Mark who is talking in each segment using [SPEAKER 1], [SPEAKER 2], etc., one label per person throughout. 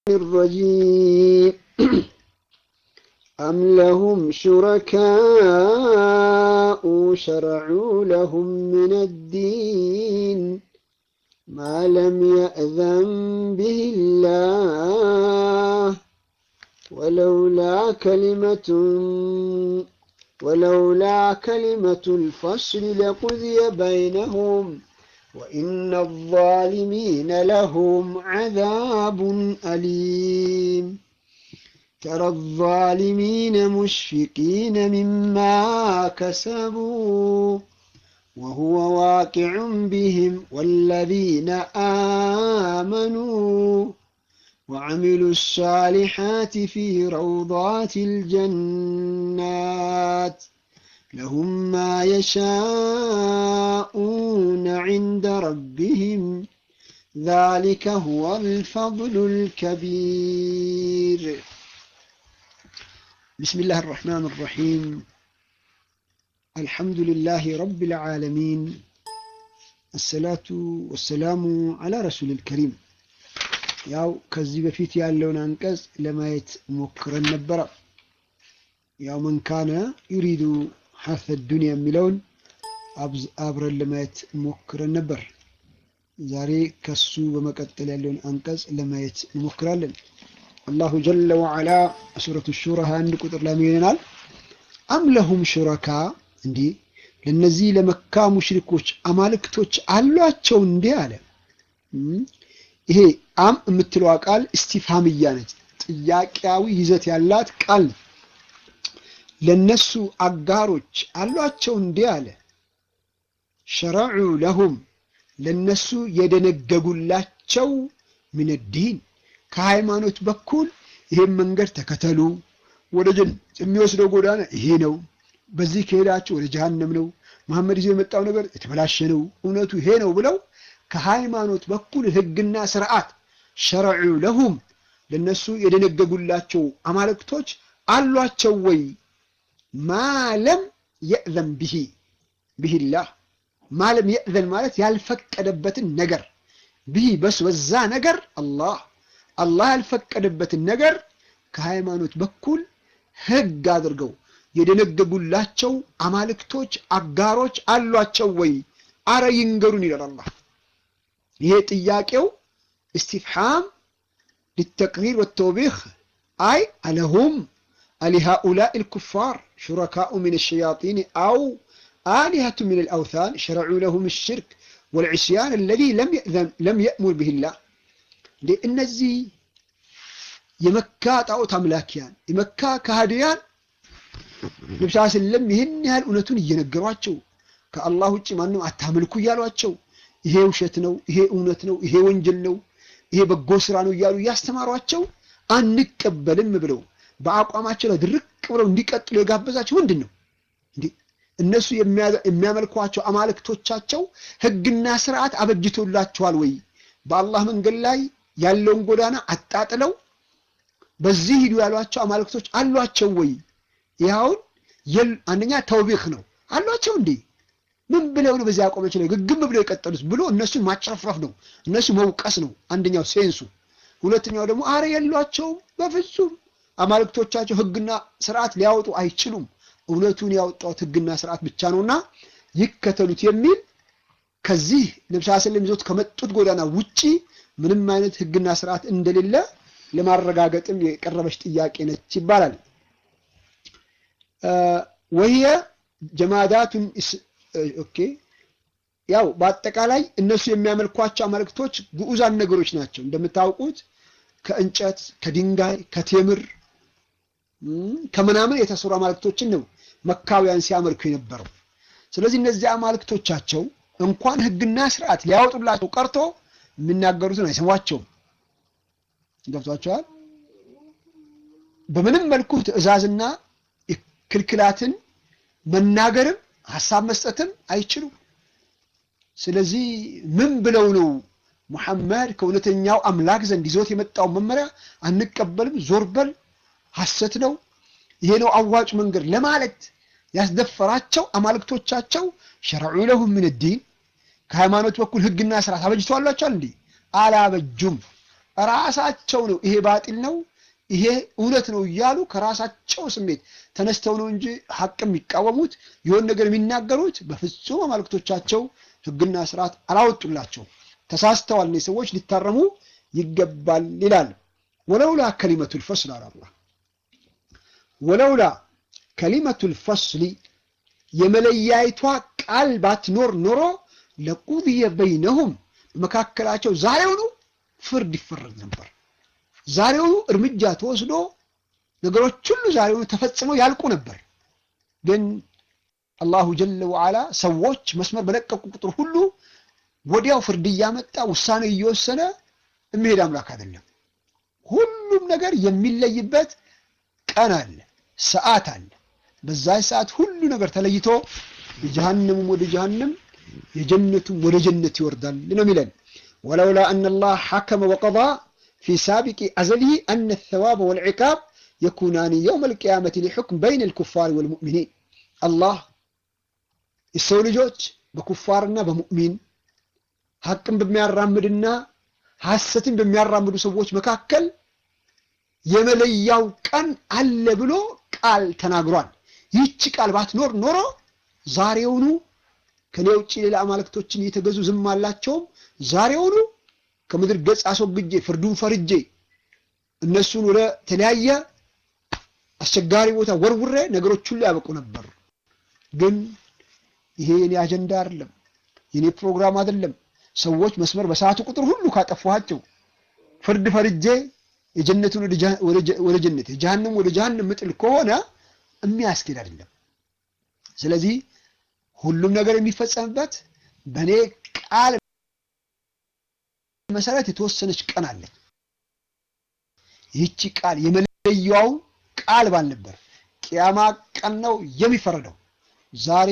[SPEAKER 1] الرجيم أم لهم شركاء شرعوا لهم من الدين ما لم يأذن به الله ولولا كلمة ولولا كلمة الفصل لقضي بينهم وإن الظالمين لهم عذاب أليم ترى الظالمين مشفقين مما كسبوا وهو واقع بهم والذين آمنوا وعملوا الصالحات في روضات الجنات لهم ما يشاءون عند ربهم ذلك هو الفضل الكبير بسم الله الرحمن الرحيم الحمد لله رب العالمين الصلاة والسلام على رسول الكريم ያው ከዚህ በፊት ያለውን አንቀጽ ለማየት ሞክረን ነበረ። ያው መንካነ ዩሪዱ ሐርፈ ዱንያ የሚለውን አብረን ለማየት ሞክረን ነበር። ዛሬ ከሱ በመቀጠል ያለውን አንቀጽ ለማየት እንሞክራለን። አላሁ ጀለ ወዓላ ሱረቱ ሹራ 21 ቁጥር ላይ ይለናል፣ አም ለሁም ሹረካ እንዲህ ለነዚህ ለመካ ሙሽሪኮች አማልክቶች አሏቸው እንዴ አለ። ይሄ አም የምትለዋ ቃል እስቲፍሃምያ ነች፣ ጥያቄያዊ ይዘት ያላት ቃል ነች። ለነሱ አጋሮች አሏቸው እንዴ አለ። ሸረዑ ለሁም ለነሱ የደነገጉላቸው ምን ዲን ከሃይማኖት በኩል ይሄን መንገድ ተከተሉ፣ ወደ ጀነት የሚወስደው ጎዳና ይሄ ነው፣ በዚህ ከሄዳችሁ ወደ ጀሃነም ነው፣ መሐመድ ይዞ የመጣው ነገር የተበላሸ ነው፣ እውነቱ ይሄ ነው ብለው ከሃይማኖት በኩል ህግና ስርዓት ሸረዑ ለሁም ለነሱ የደነገጉላቸው አማልክቶች አሏቸው ወይ? ማለም የእዘን ብሂ ብሂላህ ማለም የእዘን ማለት ያልፈቀደበትን ነገር ብሂ በሱ በዛ ነገር አላህ አላህ ያልፈቀደበትን ነገር ከሃይማኖት በኩል ህግ አድርገው የደነገጉላቸው አማልክቶች አጋሮች አሏቸው ወይ? አረ ይንገሩን ይላል አላህ። ይሄ ጥያቄው استفحام للتقرير والتوبيخ أي ألهم ألهؤلاء الكفار شركاء من الشياطين أو آلهة من الأوثان شرعوا لهم الشرك والعصيان الذي لم يأذن لم يأمر به الله لأن الزي يمكا طاوت أملاكيان يمكا كهديان ነብስ ስለም ይህን ያህል እውነቱን እየነገሯቸው ከአላህ ውጭ ማንም አታምልኩ እያሏቸው ይሄ ውሸት ነው፣ ይሄ እውነት ነው፣ ይሄ ወንጀል ነው፣ ይሄ በጎ ስራ ነው እያሉ እያስተማሯቸው አንቀበልም ብለው በአቋማቸው ላይ ድርቅ ብለው እንዲቀጥሉ የጋበዛቸው ምንድን ነው? እንዴ እነሱ የሚያመልኳቸው አማልክቶቻቸው ህግና ስርዓት አበጅቶላቸዋል ወይ? በአላህ መንገድ ላይ ያለውን ጎዳና አጣጥለው በዚህ ሂዱ ያሏቸው አማልክቶች አሏቸው ወይ? ይኸውን አንደኛ ተውቢክ ነው አሏቸው እንዴ ምን ብለው ነው በዚህ አቋማቸው ላይ ግግም ብለው የቀጠሉት ብሎ እነሱን ማጨፍረፍ ነው፣ እነሱ መውቀስ ነው አንደኛው ሴንሱ። ሁለተኛው ደግሞ አረ የሏቸውም በፍጹም አማልክቶቻቸው ህግና ስርዓት ሊያወጡ አይችሉም፣ እውነቱን ያወጣት ህግና ስርዓት ብቻ ነውና ይከተሉት የሚል ከዚህ ነብስ ስለም ይዞት ከመጡት ጎዳና ውጪ ምንም አይነት ህግና ስርዓት እንደሌለ ለማረጋገጥም የቀረበች ጥያቄ ነች ይባላል። ወህየ ጀማዳቱን ኦኬ ያው በአጠቃላይ እነሱ የሚያመልኳቸው አማልክቶች ግዑዛን ነገሮች ናቸው። እንደምታውቁት ከእንጨት፣ ከድንጋይ፣ ከቴምር ከምናምን የተሰሩ አማልክቶችን ነው መካውያን ሲያመልኩ የነበረው። ስለዚህ እነዚህ አማልክቶቻቸው እንኳን ህግና ስርዓት ሊያወጡላቸው ቀርቶ የሚናገሩትን አይሰሟቸውም። ገብቷቸዋል። በምንም መልኩ ትዕዛዝና ክልክላትን መናገርም ሀሳብ መስጠትም አይችሉም። ስለዚህ ምን ብለው ነው ሙሐመድ ከእውነተኛው አምላክ ዘንድ ይዞት የመጣው መመሪያ አንቀበልም፣ ዞር በል፣ ሐሰት ነው፣ ይሄ ነው አዋጭ መንገድ ለማለት ያስደፈራቸው አማልክቶቻቸው ሸረዑ ለሁም ምን ዲን ከሃይማኖት በኩል ህግና ስርዓት አበጅተዋላቸዋል እንዴ? አላበጁም። ራሳቸው ነው ይሄ ባጢል ነው ይሄ እውነት ነው እያሉ ከራሳቸው ስሜት ተነስተው ነው እንጂ ሐቅ የሚቃወሙት የሆን ነገር የሚናገሩት በፍጹም አማልክቶቻቸው ሕግና ስርዓት አላወጡላቸው። ተሳስተዋል። እነዚህ ሰዎች ሊታረሙ ይገባል ይላል። ወለውላ ከሊመቱል ፈስል አለ አላህ ወለውላ ከሊመቱል ፈስሊ የመለያይቷ ቃል ባትኖር ኖሮ ለቁድየ በይነሁም በመካከላቸው ዛሬውኑ ፍርድ ይፈረድ ነበር። ዛሬውኑ እርምጃ ተወስዶ ነገሮች ሁሉ ዛሬውኑ ተፈጽመው ያልቁ ነበር። ግን አላሁ ጀለ ወዓላ ሰዎች መስመር በለቀቁ ቁጥር ሁሉ ወዲያው ፍርድ እያመጣ ውሳኔ እየወሰነ የሚሄድ አምላክ አይደለም። ሁሉም ነገር የሚለይበት ቀን አለ፣ ሰዓት አለ። በዛ ሰዓት ሁሉ ነገር ተለይቶ የጀሃነሙም ወደ ጀሃነም የጀነቱም ወደ ጀነት ይወርዳል ነው የሚለን። ወለውላ አነ ላህ ሐከመ ወቀዳ ፊ ሳቢቂ አዘሊሂ አነ ተዋበ ወልዕቃብ የኩናኒ የውም አልቅያመት ሊሑክም በይን ልኩፋር ወልሙእሚኒን አላህ የሰው ልጆች በኩፋርና በሙእሚን ሐቅን በሚያራምድና ሐሰትን በሚያራምዱ ሰዎች መካከል የመለያው ቀን አለ ብሎ ቃል ተናግሯል። ይህች ቃል ባትኖር ኖሮ ዛሬውኑ ከኔ ውጭ ሌላ አማልክቶችን እየተገዙ ዝም አላቸውም። ዛሬውኑ ከምድር ገጽ አስወግጄ ፍርዱን ፈርጄ እነሱን ወደ ተለያየ አስቸጋሪ ቦታ ወርውሬ ነገሮች ሁሉ ያበቁ ነበር። ግን ይሄ የኔ አጀንዳ አይደለም፣ የኔ ፕሮግራም አይደለም። ሰዎች መስመር በሰዓቱ ቁጥር ሁሉ ካጠፋኋቸው ፍርድ ፈርጄ የጀነቱን ወደ ጀነት የጀሃነም ወደ ጀሃነም ምጥል ከሆነ የሚያስኬድ አይደለም። ስለዚህ ሁሉም ነገር የሚፈጸምበት በእኔ ቃል መሰረት የተወሰነች ቀን አለች። ይህቺ ቃል የመለያው ቃል ባል ነበር። ቅያማ ቀን ነው የሚፈረደው። ዛሬ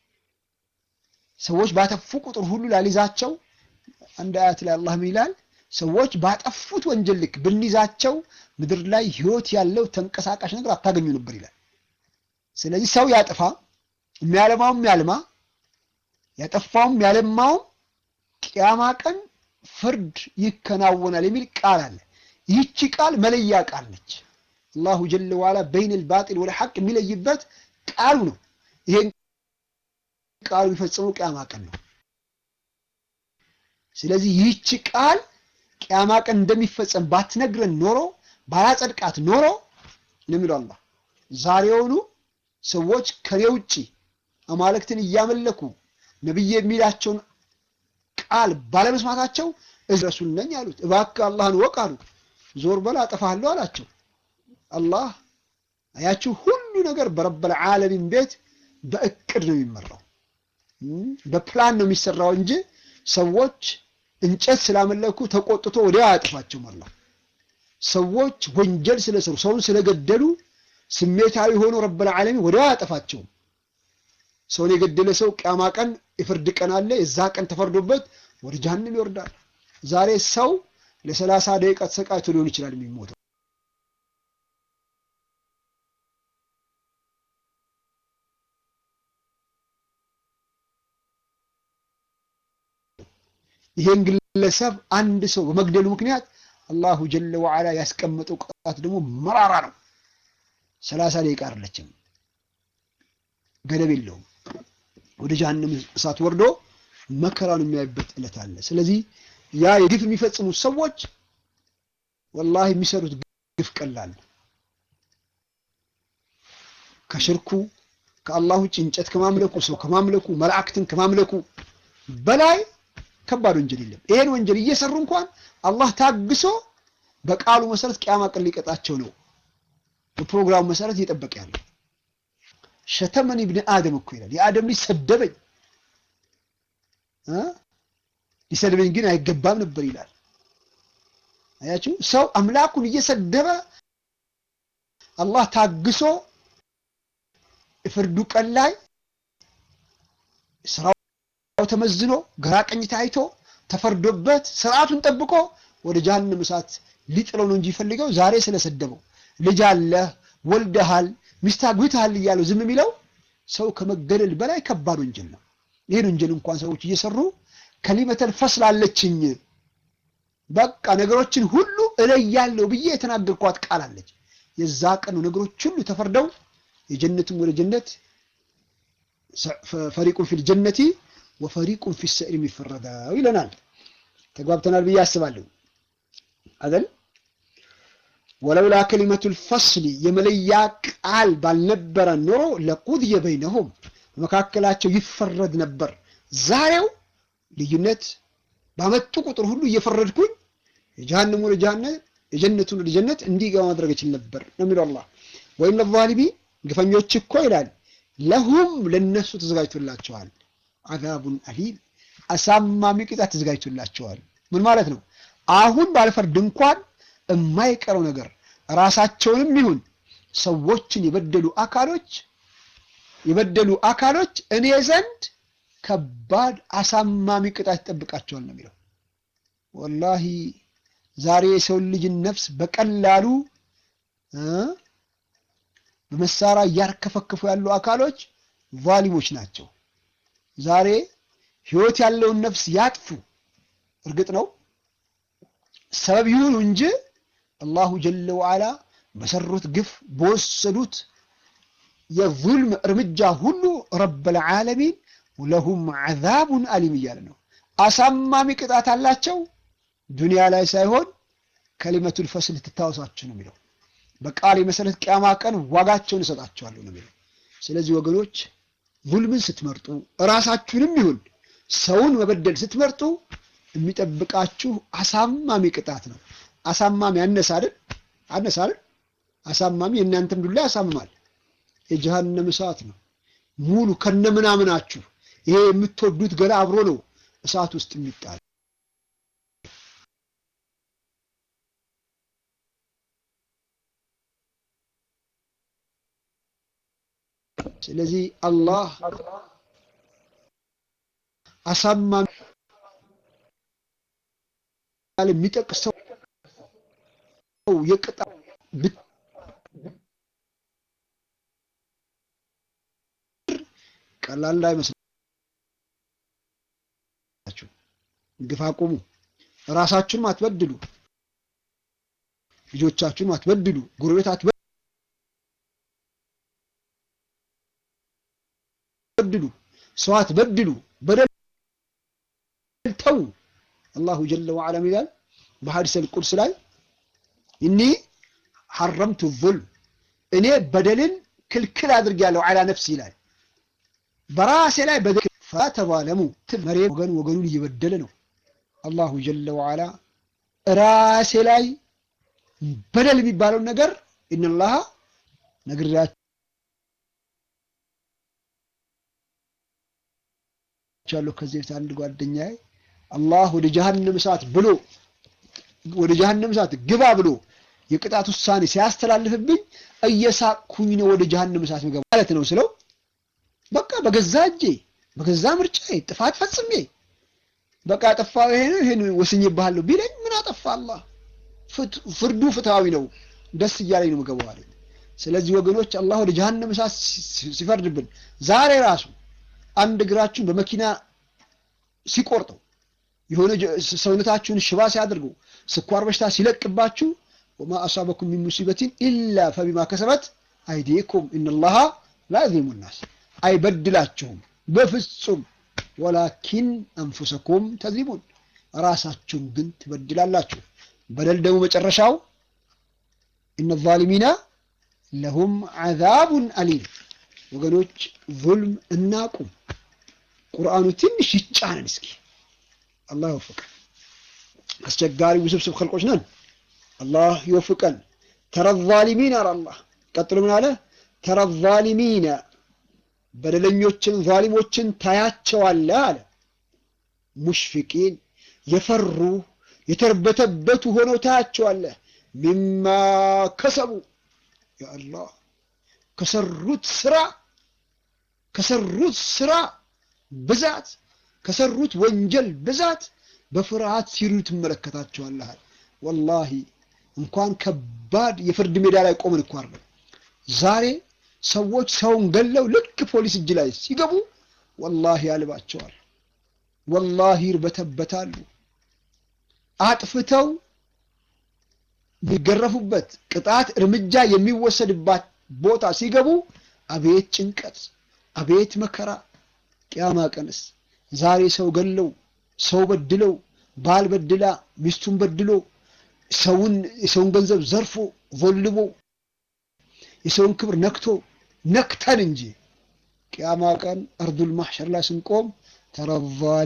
[SPEAKER 1] ሰዎች ባጠፉ ቁጥር ሁሉ ላሊዛቸው አንድ አያት ላይ አላህ ምን ይላል? ሰዎች ባጠፉት ወንጀል ልክ ብንይዛቸው ምድር ላይ ህይወት ያለው ተንቀሳቃሽ ነገር አታገኙ ነበር ይላል። ስለዚህ ሰው ያጥፋ፣ የሚያለማውም ያልማ፣ ያጠፋውም ያለማውም ቅያማ ቀን ፍርድ ይከናወናል የሚል ቃል አለ። ይህቺ ቃል መለያ ቃል ነች። አላሁ ጀለ ዋላ በይን ልባጢል ወደ ሐቅ የሚለይበት ቃሉ ነው። ይሄን ቃሉ የሚፈጽመው ቅያማ ቀን ነው። ስለዚህ ይህቺ ቃል ቅያማ ቀን እንደሚፈጸም ባትነግረን ኖሮ ባላጸድቃት ኖሮ ነው የሚለው አላህ። ዛሬውኑ ሰዎች ከኔ ውጪ አማልክትን እያመለኩ ነብይ የሚላቸውን ቃል ባለመስማታቸው እዚህ ረሱል ነኝ አሉት። እባክህ አላህን ወቅ አሉ። ዞር በል አጠፋለሁ አላቸው። አላህ አያችሁ፣ ሁሉ ነገር በረበል ዓለሚን ቤት በእቅድ ነው የሚመራው፣ በፕላን ነው የሚሰራው እንጂ ሰዎች እንጨት ስላመለኩ ተቆጥቶ ወዲያው አያጥፋቸውም። አላህ ሰዎች ወንጀል ስለሰሩ ሰውን ስለገደሉ ስሜታዊ ሆኖ ረበል ዓለሚን ወዲያው አያጠፋቸውም። ሰውን የገደለ ሰው ቅያማ ቀን የፍርድ ቀን አለ። የዛ ቀን ተፈርዶበት ወደ ጀሃነም ይወርዳል። ዛሬ ሰው ለሰላሳ ደቂቃ ተሰቃይቶ ሊሆን ይችላል የሚሞተው። ይሄን ግለሰብ አንድ ሰው በመግደሉ ምክንያት አላሁ ጀለ ወዓላ ያስቀመጠው ቅጣት ደግሞ መራራ ነው። ሰላሳ ደቂቃ አይደለችም፣ ገደብ የለውም። ወደ ጀሃነም እሳት ወርዶ መከራን የሚያይበት ዕለት አለ። ስለዚህ ያ የግፍ የሚፈጽሙት ሰዎች ወላሂ የሚሰሩት ግፍ ቀላል ከሽርኩ ከአላህ ውጭ እንጨት ከማምለኩ ሰው ከማምለኩ መላእክትን ከማምለኩ በላይ ከባድ ወንጀል የለም። ይሄን ወንጀል እየሰሩ እንኳን አላህ ታግሶ በቃሉ መሰረት ቅያማ ቀን ሊቀጣቸው ነው በፕሮግራሙ መሰረት እየጠበቀ ያለው። ሸተመኒ ብን አደም እኮ ይላል የአደም ልጅ ሰደበኝ ሊሰድበኝ ግን አይገባም ነበር ይላል። አያችሁ ሰው አምላኩን እየሰደበ አላህ ታግሶ የፍርዱ ቀን ላይ ስራው ተመዝኖ ግራ ቀኝ ታይቶ ተፈርዶበት ስርዓቱን ጠብቆ ወደ ጀሃነም እሳት ሊጥለው ነው እንጂ ይፈልገው ዛሬ ስለሰደበው ልጅ አለህ ወልደሃል ሚስት አግብተሃል እያለው ዝም የሚለው ሰው ከመገደል በላይ ከባድ ወንጀል ነው። ይህን ወንጀል እንኳን ሰዎች እየሰሩ ከሊመተል ፈስል አለችኝ በቃ ነገሮችን ሁሉ እለያለሁ ብዬ የተናገርኳት ቃል አለች። የዛ ቀን ነገሮች ሁሉ ተፈርደው የጀነትም ወደ ጀነት ፈሪቁን ፊል ጀነቲ ወፈሪቁን ፊ ሰዒር የሚፈረዳው ይለናል። ተግባብተናል ብዬ አስባለሁ አይደል? ወለውላ ከሊመቱል ፈስሊ የመለያ ቃል ባልነበረ ኖሮ ለቁድየ በይነሁም በመካከላቸው ይፈረድ ነበር። ዛሬው ልዩነት ባመጡ ቁጥር ሁሉ እየፈረድኩኝ የጀሃነሙ ወደ ጀሃነም የጀነቱን ወደ ጀነት እንዲገባ ማድረግ ይችል ነበር ነው የሚለው አላህ። ወይም ለዛሊሚን ግፈኞች እኮ ይላል ለሁም ለነሱ ተዘጋጅቶላቸዋል አዛቡን አሊም አሳማሚ ቅጣት ተዘጋጅቶላቸዋል። ምን ማለት ነው? አሁን ባልፈርድ እንኳን የማይቀረው ነገር ራሳቸውንም ይሁን ሰዎችን የበደሉ አካሎች የበደሉ አካሎች እኔ ዘንድ ከባድ አሳማሚ ቅጣት ይጠብቃቸዋል ነው የሚለው። ወላሂ ዛሬ የሰውን ልጅን ነፍስ በቀላሉ በመሳሪያ እያርከፈከፉ ያሉ አካሎች ቫሊሞች ናቸው። ዛሬ ህይወት ያለውን ነፍስ ያጥፉ። እርግጥ ነው ሰበብ ይሁኑ እንጂ አላሁ ጀለ ወዓላ በሰሩት ግፍ በወሰዱት የዙልም እርምጃ ሁሉ ረበል ዓለሚን ለሁም ዓዛቡን አሊም እያለ ነው። አሳማሚ ቅጣት አላቸው። ዱንያ ላይ ሳይሆን ከሊመቱል ፈስል ትታወሳችሁ ነው የሚለው። በቃል የመሰረት ቅያማ ቀን ዋጋቸውን እሰጣቸዋለሁ ነው የሚለው። ስለዚህ ወገኖች ዙልምን ስትመርጡ እራሳችሁንም ይሁን ሰውን መበደል ስትመርጡ የሚጠብቃችሁ አሳማሚ ቅጣት ነው። አሳማሚ አነሳ አይደል? አነሳ አይደል? አሳማሚ የእናንተም ዱላ ያሳምማል። የጀሃነም እሳት ነው ሙሉ ከነምናምናችሁ። ይሄ የምትወዱት ገላ አብሮ ነው እሳት ውስጥ የሚጣል ስለዚህ አላህ አሳማሚ የሚጠቅሰው የቅጣ ቀላል እንዳይመስላችሁ። ግፍ አቁሙ። ራሳችሁንም አትበድሉ፣ ልጆቻችሁንም አትበድሉ፣ ጎረቤት አትበድሉ፣ ሰው አትበድሉ። በደል ተው። አላሁ ጀለ ወዐላ ይላል በሐዲስ አልቁድስ ላይ እኒ ሐረምቱ ዙልም እኔ በደልን ክልክል አድርጌያለሁ ዐላ ነፍሲ ይላል በራሴ ላይ በደል ፈተባለሙ መሬ ወገን ወገኑን እየበደለ ነው። አላሁ ጀለ ወዐላ ራሴ ላይ በደል የሚባለውን ነገር ኢነላሃ ነግሬያቸዋለሁ። ከዚህ በፊት አንድ ጓደኛዬ አላህ ወደ ጀሃነም እሳት ብሎ ወደ ጀሃነም እሳት ግባ ብሎ የቅጣት ውሳኔ ሲያስተላልፍብኝ እየሳቅኩኝ ነው ወደ ጀሃነም እሳት ምገባ ማለት ነው ስለው በቃ በገዛ እጄ በገዛ ምርጫዬ ጥፋት ፈጽሜ በቃ ጠፋው ይሄ ነው ይሄን ወስኜብሃለሁ ቢለኝ ምን አጠፋ አላህ ፍርዱ ፍትሃዊ ነው ደስ እያለኝ ነው ምገባው አለኝ ስለዚህ ወገኖች አላህ ወደ ጀሃነም እሳት ሲፈርድብን ዛሬ ራሱ አንድ እግራችሁን በመኪና ሲቆርጠው የሆነ ሰውነታችሁን ሽባ ሲያደርገው ስኳር በሽታ ሲለቅባችሁ ወማ አሳበኩም ሚን ሙሲበቲን ኢላ ፈቢማ ከሰበት አይዲኩም ኢነላሃ ላ የዝሊሙ ናስ አይበድላችሁም በፍጹም ወላኪን አንፉሰኩም ተዝሊሙን ራሳችሁን ግን ትበድላላችሁ በደል ደግሞ መጨረሻው እነ ዛሊሚና ለሁም ዓዛቡን አሊም ወገኖች ዙልም እናቁም ቁርአኑ ትንሽ ይጫነን እስኪ አላህ ይወፍቀን አስቸጋሪ ውስብስብ ኸልቆች ነን አላህ ይወፍቀን ተረ ዛሊሚን አለ አላህ ቀጥሎ ምን አለ ተረ ዛሊሚነ በደለኞችን ዛሊሞችን ታያቸዋለህ አለ ሙሽፊቂን የፈሩ የተርበተበቱ ሆነው ታያቸዋለህ ሚማ ከሰቡ ያአላህ ከሰሩት ስራ ከሰሩት ስራ ብዛት ከሰሩት ወንጀል ብዛት በፍርሃት ሲሩ ትመለከታቸዋለህ ወላሂ እንኳን ከባድ የፍርድ ሜዳ ላይ ቆምን እኮ አይደለም ዛሬ ሰዎች ሰውን ገለው ልክ ፖሊስ እጅ ላይ ሲገቡ ወላሂ ያልባቸዋል ወላሂ ይርበተበታሉ አጥፍተው የሚገረፉበት ቅጣት እርምጃ የሚወሰድባት ቦታ ሲገቡ አቤት ጭንቀት፣ አቤት መከራ። ቅያማ ቀንስ ዛሬ ሰው ገለው ሰው በድለው ባል በድላ ሚስቱን በድሎ ሰውን የሰውን ገንዘብ ዘርፎ ቮልቦ የሰውን ክብር ነክቶ ነክተን እንጂ ቅያማ ቀን አርዱል ማሕሸር ላይ ስንቆም ተረቫል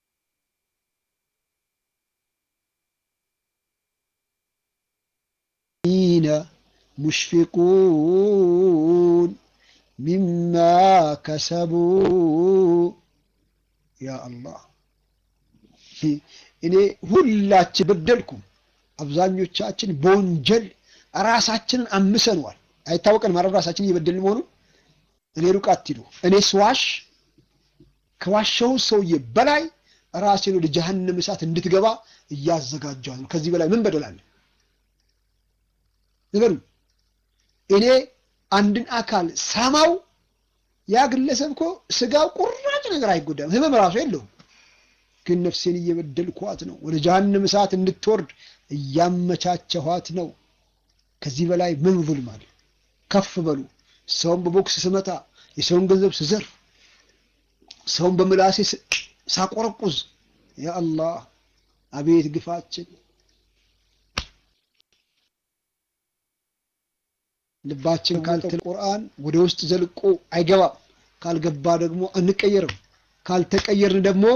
[SPEAKER 1] ሚነ ሙሽፊቁን ሚማ ከሰቡ ያ አላህ እኔ ሁላችን በደልኩም አብዛኞቻችን በወንጀል ራሳችንን አምሰነዋል። አይታወቀን ማለት ራሳችን እየበደልን መሆኑ እኔ ሩቅ አትሂዱ። እኔ ስዋሽ ከዋሸው ሰውዬ በላይ ራሴን ወደ ጀሀነም እሳት እንድትገባ እያዘጋጀዋል ነው። ከዚህ በላይ ምን በደላለን? ንገሩኝ። እኔ አንድን አካል ሳማው ያ ግለሰብ እኮ ስጋው ቁራጭ ነገር አይጎዳም፣ ህመም ራሱ የለውም። ግን ነፍሴን እየበደልኳት ነው። ወደ ጀሀነም እሳት እንድትወርድ እያመቻቸኋት ነው። ከዚህ በላይ ምን ዙልም አለ? ከፍ በሉ። ሰውን በቦክስ ስመታ፣ የሰውን ገንዘብ ስዘርፍ፣ ሰውን በምላሴ ሳቆረቁዝ፣ ያ አላህ አቤት ግፋችን። ልባችን ካልተ ቁርአን ወደ ውስጥ ዘልቆ አይገባም። ካልገባ ደግሞ አንቀየርም። ካልተቀየርን ደግሞ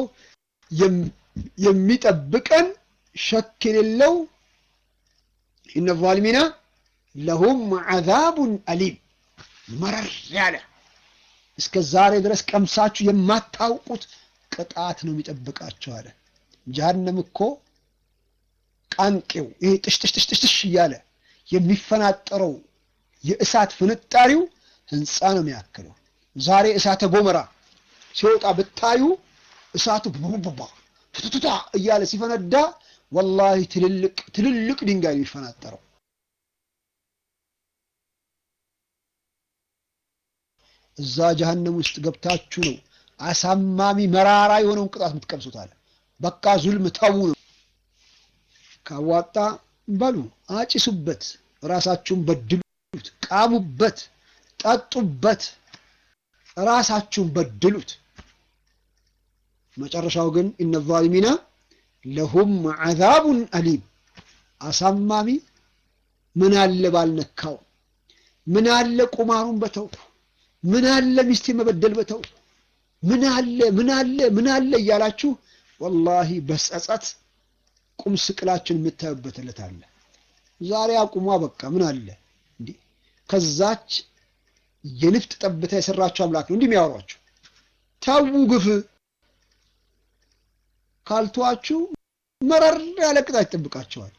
[SPEAKER 1] የሚጠብቀን ሸክ የሌለው ኢነ ዛሊሚና ለሁም ዐዛቡን አሊም መረር ያለ እስከ ዛሬ ድረስ ቀምሳችሁ የማታውቁት ቅጣት ነው የሚጠብቃቸው አለ። ጀሀነም እኮ ቃንቄው ይሄ ጥሽጥሽጥሽጥሽ እያለ የሚፈናጠረው የእሳት ፍንጣሪው ህንፃ ነው የሚያክለው። ዛሬ እሳተ ጎመራ ሲወጣ ብታዩ እሳቱ ቡቡባ ፍትቱታ እያለ ሲፈነዳ ወላሂ ትልልቅ ትልልቅ ድንጋይ ነው የሚፈናጠረው። እዛ ጀሀነም ውስጥ ገብታችሁ ነው አሳማሚ መራራ የሆነውን ቅጣት የምትቀምሱት አለ። በቃ ዙልም ተዉ ነው። ካዋጣ በሉ አጭሱበት፣ ራሳችሁን በድሉት፣ ቃሙበት፣ ጠጡበት፣ ራሳችሁን በድሉት። መጨረሻው ግን ኢነ ዛሊሚና ለሁም ዐዛቡን አሊም አሳማሚ ምን አለ ባልነካው፣ ምን አለ ቁማሩን በተው፣ ምን አለ ሚስቴ መበደል በተው፣ ምን አለ ምን አለ ምን አለ እያላችሁ ወላሂ በጸጸት ቁም ስቅላችን የምታዩበት ዕለት አለ። ዛሬ አቁሟ በቃ ምን አለ እንዲህ ከዛች የንፍጥ ጠብታ የሰራችሁ አምላክ ነው እንዲህ የሚያወሯችሁ። ተዉ ግፍ ካልተዋችሁ መረር ያለ ቅጣት ይጠብቃቸዋል።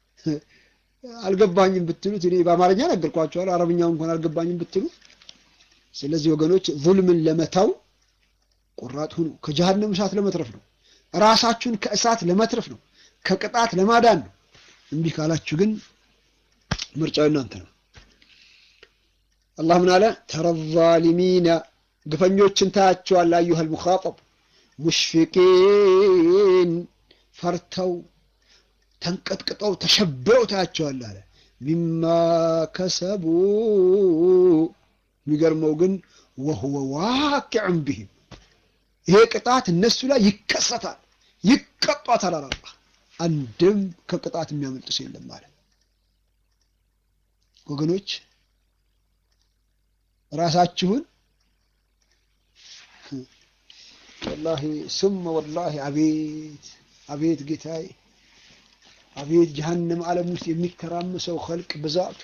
[SPEAKER 1] አልገባኝም ብትሉት እኔ በአማርኛ ነገርኳቸዋል። አረብኛው እንኳን አልገባኝም ብትሉ። ስለዚህ ወገኖች ዙልምን ለመተው ቁራጥ ሁኑ። ከጀሀነም እሳት ለመትረፍ ነው። ራሳችሁን ከእሳት ለመትረፍ ነው። ከቅጣት ለማዳን ነው። እምቢ ካላችሁ ግን ምርጫው እናንተ ነው። አላህ ምን አለ? ተረ ዛሊሚነ ግፈኞችን ታያቸዋል። አዩሃል ሙኻጠብ ሙሽፊቂን ፈርተው ተንቀጥቅጠው ተሸብረው ታያቸዋል አለ። ሚማ ከሰቡ የሚገርመው ግን ወሁወ ዋቂዕን ቢሂም ይሄ ቅጣት እነሱ ላይ ይከሰታል፣ ይቀጧታል አለ አላህ። አንድም ከቅጣት የሚያመልጥ ሰው የለም ማለት ወገኖች ራሳችሁን ወላሂ ሱመ ወላሂ አቤት አቤት ጌታዬ አቤት ጀሀነም ዓለም ውስጥ የሚተራመሰው ኸልቅ ብዛቱ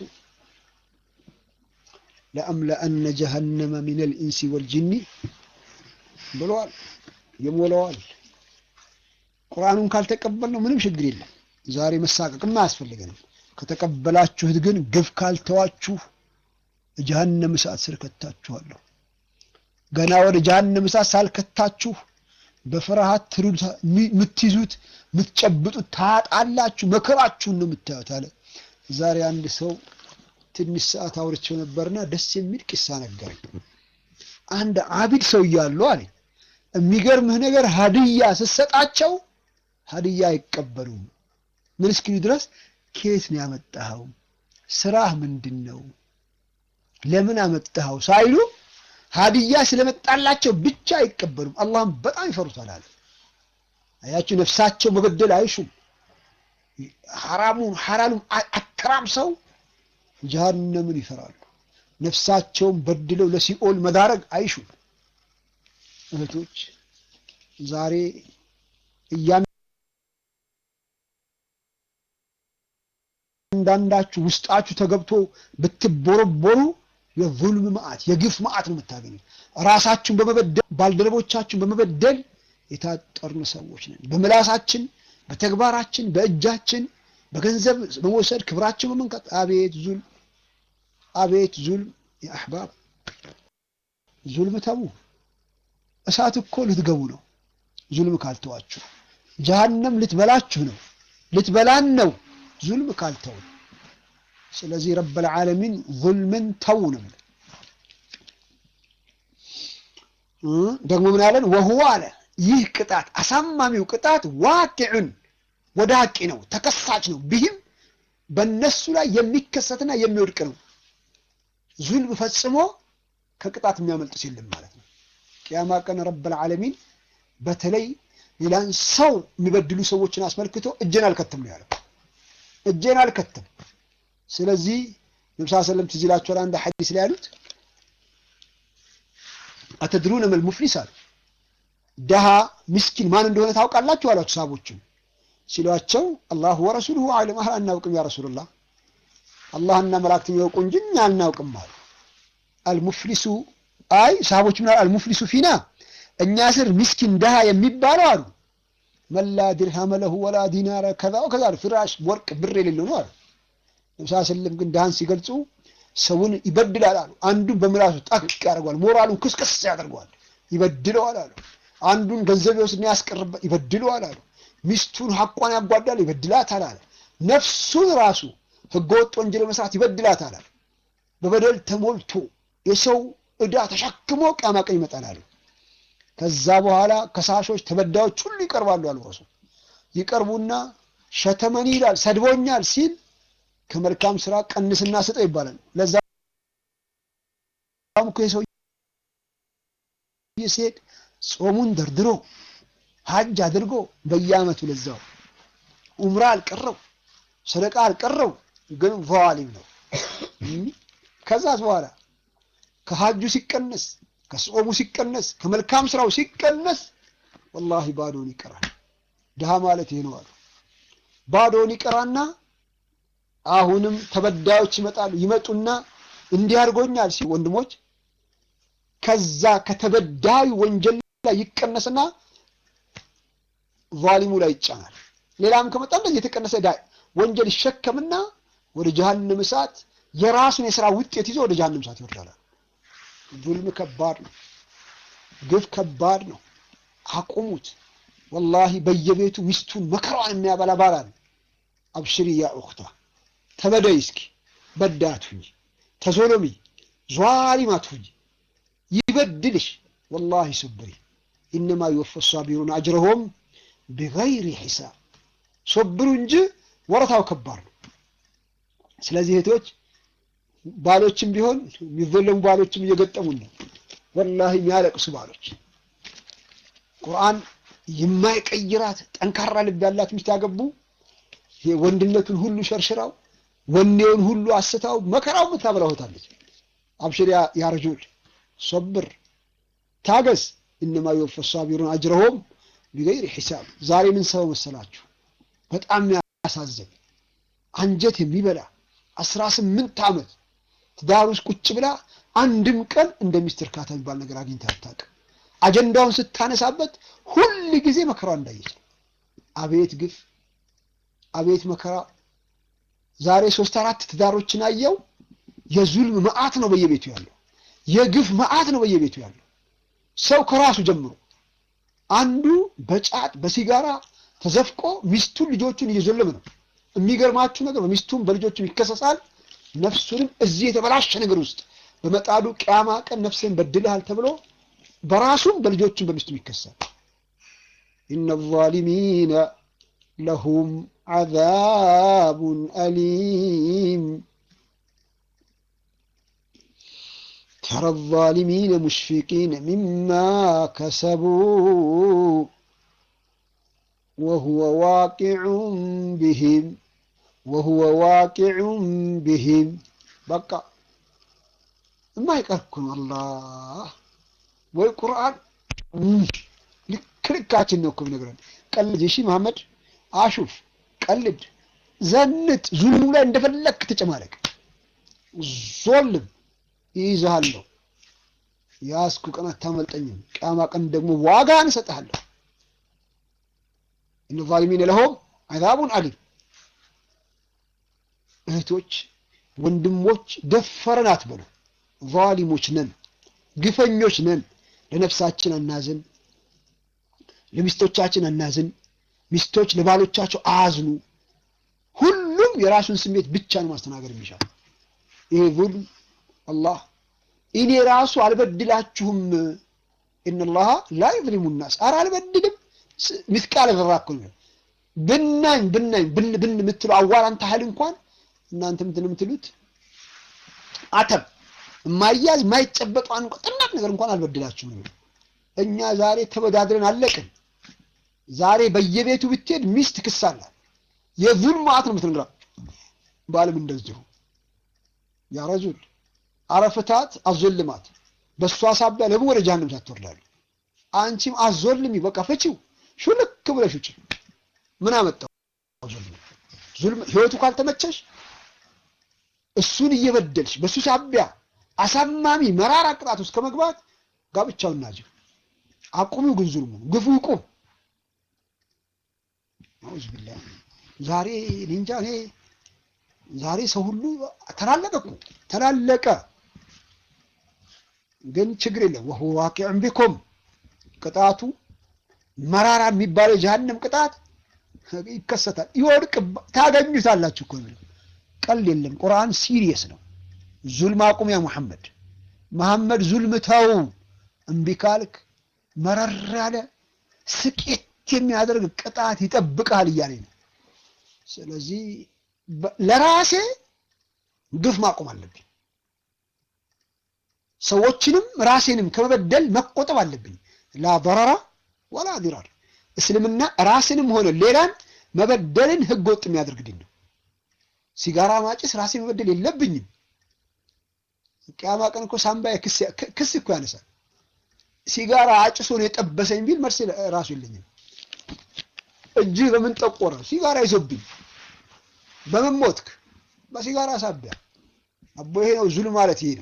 [SPEAKER 1] ለአምለአነ ጀሀነመ ሚነል ኢንሲ ወልጅኒ ብለዋል። የሞላዋል። ቁርአኑን ካልተቀበልነው ምንም ችግር የለም። ዛሬ መሳቀቅም አያስፈልገንም። ከተቀበላችሁት ግን ግፍ ካልተዋችሁ ጀሀነም እሳት ስር ከታችኋለሁ። ገና ወደ ጀሀነም እሳት ሳልከታችሁ በፍርሃት ትሩድ የምትይዙት የምትጨብጡት ታጣላችሁ። መከራችሁን ነው የምታዩት አለ። ዛሬ አንድ ሰው ትንሽ ሰዓት አውርቼው ነበርና ደስ የሚል ቂሳ ነገረኝ። አንድ አቢድ ሰው እያሉ አለኝ የሚገርምህ ነገር ሀድያ ስትሰጣቸው ሀድያ አይቀበሉም። ምን እስኪሉ ድረስ ከየት ነው ያመጣኸው? ስራህ ምንድን ነው? ለምን አመጣኸው ሳይሉ ሀዲያ ስለመጣላቸው ብቻ አይቀበሉም። አላህም በጣም ይፈሩታል አለ። አያችሁ፣ ነፍሳቸው መበደል አይሹም። ሐራሙን ሐላሉን አተራምሰው ጀሃነምን ይፈራሉ። ነፍሳቸውን በድለው ለሲኦል መዳረግ አይሹም። እህቶች ዛሬ እያንዳንዳችሁ ውስጣችሁ ተገብቶ ብትቦረቦሩ የዙልም መዓት የግፍ መዓት ነው የምታገኙት። ራሳችሁን በመበደል ባልደረቦቻችሁን በመበደል የታጠርን ሰዎች ነን። በምላሳችን፣ በተግባራችን፣ በእጃችን፣ በገንዘብ በመውሰድ ክብራችን በመንካት አቤት ዙልም፣ አቤት ዙልም። የአሕባብ ዙልም ተዉ። እሳት እኮ ልትገቡ ነው። ዙልም ካልተዋችሁ ጀሃነም ልትበላችሁ ነው፣ ልትበላን ነው ዙልም ካልተው። ስለዚህ ረበል ዓለሚን ዙልምን ተው ነው ደግሞ ምን አለን? ወሁዋ አለ ይህ ቅጣት አሳማሚው ቅጣት ዋቂዑን ወደ ሀቂ ነው፣ ተከሳች ነው። ቢህም በእነሱ ላይ የሚከሰትና የሚወድቅ ነው። ዙልም ፈጽሞ ከቅጣት የሚያመልጥ የለም ማለት ነው። ቅያማ ቀን ረበል ዓለሚን በተለይ ሌላን ሰው የሚበድሉ ሰዎችን አስመልክቶ እጄን አልከትም ነው ያለው። እጄን አልከትም። ስለዚህ ነብስ ሰለም ትዝ ይላችኋል አንድ ሐዲስ ላይ ያሉት አተድሩነ መል ሙፍሊስ አሉ። ደሃ ምስኪን ማን እንደሆነ ታውቃላችሁ አሏቸው ሰሃቦችን ሲሏቸው አላሁ ወረሱሉሁ አዕለም። አህ አናውቅም ያ ረሱሉላህ አላህና መላእክተኛው ያውቁ እንጂ እኛ አናውቅም አሉ። አልሙፍሊሱ አይ ሰሃቦች ምን አልሙፍሊሱ ፊና እኛ ስር ምስኪን ደሃ የሚባለው አሉ መላ ድርሃመ ለሁ ወላ ዲናረ ከዛ ከዛ ፍራሽ ወርቅ ብር የሌለው ነው አሉ። ነብስ ሰለም ግን ደሃን ሲገልጹ ሰውን ይበድላል አሉ። አንዱን በምላሱ ጣቅ ያደርገዋል፣ ሞራሉን ክስክስ ያደርገዋል፣ ይበድለዋል አሉ። አንዱን ገንዘብ ይወስድና ያስቀርበት ይበድለዋል አሉ። ሚስቱን ሐቋን ያጓዳል፣ ይበድላታል አለ። ነፍሱን ራሱ ህገወጥ ወንጀል መስራት ይበድላታል አለ። በበደል ተሞልቶ የሰው ዕዳ ተሸክሞ ቂያማ ቀን ይመጣል አሉ። ከዛ በኋላ ከሳሾች ተበዳዮች ሁሉ ይቀርባሉ አሉ ረሱል። ይቀርቡና ሸተመኒ ይላል ሰድቦኛል ሲል ከመልካም ስራ ቀንስና ስጠው ይባላል። ለዛ እኮ የሰው ሲሄድ ጾሙን ደርድሮ ሀጅ አድርጎ በየአመቱ ለዛው ኡምራ አልቀረው ሰደቃ አልቀረው፣ ግን ቫሊም ነው። ከዛስ በኋላ ከሀጁ ሲቀነስ ከጾሙ ሲቀነስ ከመልካም ስራው ሲቀነስ ወላሂ ባዶን ይቀራል። ድሃ ማለት ይሄ ነው አሉ። ባዶን ይቀራና አሁንም ተበዳዮች ይመጣሉ። ይመጡና እንዲህ አድርጎኛል ሲል ወንድሞች ከዛ ከተበዳዩ ወንጀል ላይ ይቀነስና ዛሊሙ ላይ ይጫናል። ሌላም ከመጣ እንደዚህ የተቀነሰ ወንጀል ይሸከምና ወደ ጀሃነም እሳት የራሱን የስራ ውጤት ይዞ ወደ ጀሃነም እሳት ይወርዳል። ዙልም ከባድ ነው። ግፍ ከባድ ነው። አቁሙት። ወላሂ በየቤቱ ሚስቱን መከራዋን የሚያበላ ባል አለ። አብሽሪ ያ ኡኽታ ተበደይ እስኪ በዳት ሁኝ፣ ተዞሎሚ ዟሊማት ሁኝ፣ ይበድልሽ። ወላሂ ስብሪ ኢነማ ይወፈ ሳቢሩን አጅረሆም ቢገይሪ ሒሳብ። ሶብሩ እንጂ ወረታው ከባድ ነው። ስለዚህ እህቶች ባሎችም ቢሆን የሚዘለሙ ባሎችም እየገጠሙን ነው። ወላሂ የሚያለቅሱ ባሎች ቁርአን የማይቀይራት ጠንካራ ልብ ያላት ሚስት ያገቡ ወንድነቱን ሁሉ ሸርሽራው ወኔውን ሁሉ አስታው መከራው ምታበላሁታለች። አብሽር ያ ረጁል ሶብር ታገስ፣ እነማ ይወፈ ሳቢሩን አጅረሆም ቢገይር ሒሳብ። ዛሬ ምን ሰው መሰላችሁ? በጣም ያሳዘን አንጀት የሚበላ አስራ ስምንት ዓመት ትዳር ውስጥ ቁጭ ብላ አንድም ቀን እንደ ሚስት እርካታ የሚባል ነገር አግኝታ አታውቅም። አጀንዳውን ስታነሳበት ሁል ጊዜ መከራ እንዳየች ነው። አቤት ግፍ፣ አቤት መከራ። ዛሬ ሶስት አራት ትዳሮችን አየው። የዙልም መዓት ነው በየቤቱ ያለው፣ የግፍ መዓት ነው በየቤቱ ያለው። ሰው ከራሱ ጀምሮ አንዱ በጫት በሲጋራ ተዘፍቆ ሚስቱን ልጆቹን እየዘለመ ነው። የሚገርማችሁ ነገር በሚስቱም በልጆቹም ይከሰሳል። ነፍሱንም እዚህ የተበላሸ ነገር ውስጥ በመጣዱ ቅያማ ቀን ነፍስን በድልሃል ተብሎ በራሱም በልጆቹም በሚስቱም ይከሳል። ኢነ ዛሊሚነ ለሁም عذاب أليم ترى الظالمين مشفقين مما كسبوا وهو واقع بهم وهو واقع بهم بقى ما يقركم الله والقرآن ልክ ልካችን ነው እኮ የሚነግረን። ቀልድ እሺ መሐመድ አሹፍ፣ ቀልድ፣ ዘንጥ፣ ዙልሙ ላይ እንደፈለክ ተጨማለቅ፣ ዞልም ይይዝሃለሁ። ያስኩ ቀን አታመልጠኝም። ቅያማ ቀን ደግሞ ዋጋ እንሰጥሃለሁ። እነ ዛሊሚነ ለሆም አዛቡን አሊም። እህቶች ወንድሞች፣ ደፈረን አትበሉ። ዛሊሞች ነን፣ ግፈኞች ነን። ለነፍሳችን አናዝን፣ ለሚስቶቻችን አናዝን። ሚስቶች ለባሎቻቸው አያዝኑ። ሁሉም የራሱን ስሜት ብቻ ነው ማስተናገድ የሚሻል። ይሄ ዙልም አላህ እኔ ራሱ አልበድላችሁም ኢነላሃ ላ ዩዝሊሙ ናስ ኧረ አልበድልም ሚስቃለ ዘራ እኮ ነው ብናኝ ብናኝ ብን ብን የምትለው አዋራን ታህል እንኳን እናንተ ምንድን ነው የምትሉት አተም የማያዝ የማይጨበጠው አንድ ጥናት ነገር እንኳን አልበድላችሁም ነው እኛ ዛሬ ተበዳድረን አለቅን ዛሬ በየቤቱ ብትሄድ ሚስት ክስ አላት የዙልም ማዕት ነው የምትነግራት ባልም እንደዚሁ ያ ረጁል አረፍታት አዞልማት በእሷ ሳቢያ ለምን ወደ ጀሃነም ሳትወርዳሉ? አንቺም አዞልሚ በቃ ፍቺው ሹልክ ብለሽ ውጪ። ምን አመጣው ዙልም? ዙልም ህይወቱ ካልተመቸሽ እሱን እየበደልሽ በእሱ ሳቢያ አሳማሚ መራራ ቅጣት ውስጥ ከመግባት ጋብቻውን ናጅ አቁሚው። ግን ዙልሙ ግፉ ይቁም። አውዝ ቢላህ ዛሬ እንጃ እኔ ዛሬ ሰው ሁሉ ተላለቀ እኮ ተላለቀ። ግን ችግር የለም ወሁ ዋቂዕን ቢኩም ቅጣቱ መራራ የሚባለው የጀሃነም ቅጣት ይከሰታል። ይወድቅ ታገኙታላችሁ እኮ ቀል የለም። ቁርአን ሲሪየስ ነው። ዙልም አቁም ያ ሙሐመድ መሐመድ ዙልም ተው። እምቢ ካልክ መረር ያለ ስቄት የሚያደርግ ቅጣት ይጠብቃል እያለኝ ነው። ስለዚህ ለራሴ ግፍ ማቆም አለብኝ። ሰዎችንም ራሴንም ከመበደል መቆጠብ አለብኝ። ላ በረራ ወላ ዲራር። እስልምና ራስንም ሆነ ሌላን መበደልን ህገ ወጥ የሚያደርግ ድን ነው። ሲጋራ ማጭስ ራሴ መበደል የለብኝም። ቅያማ ቀን እኮ ሳምባዬ ክስ እኮ ያነሳል። ሲጋራ አጭሶ ነው የጠበሰኝ ቢል መልስ ራሱ የለኝም። እጅህ በምን ጠቆረ? ሲጋራ ይዞብኝ በምን ሞትክ? በሲጋራ ሳቢያ። አቦ ይሄ ነው ዙልም ማለት ይሄ ነው።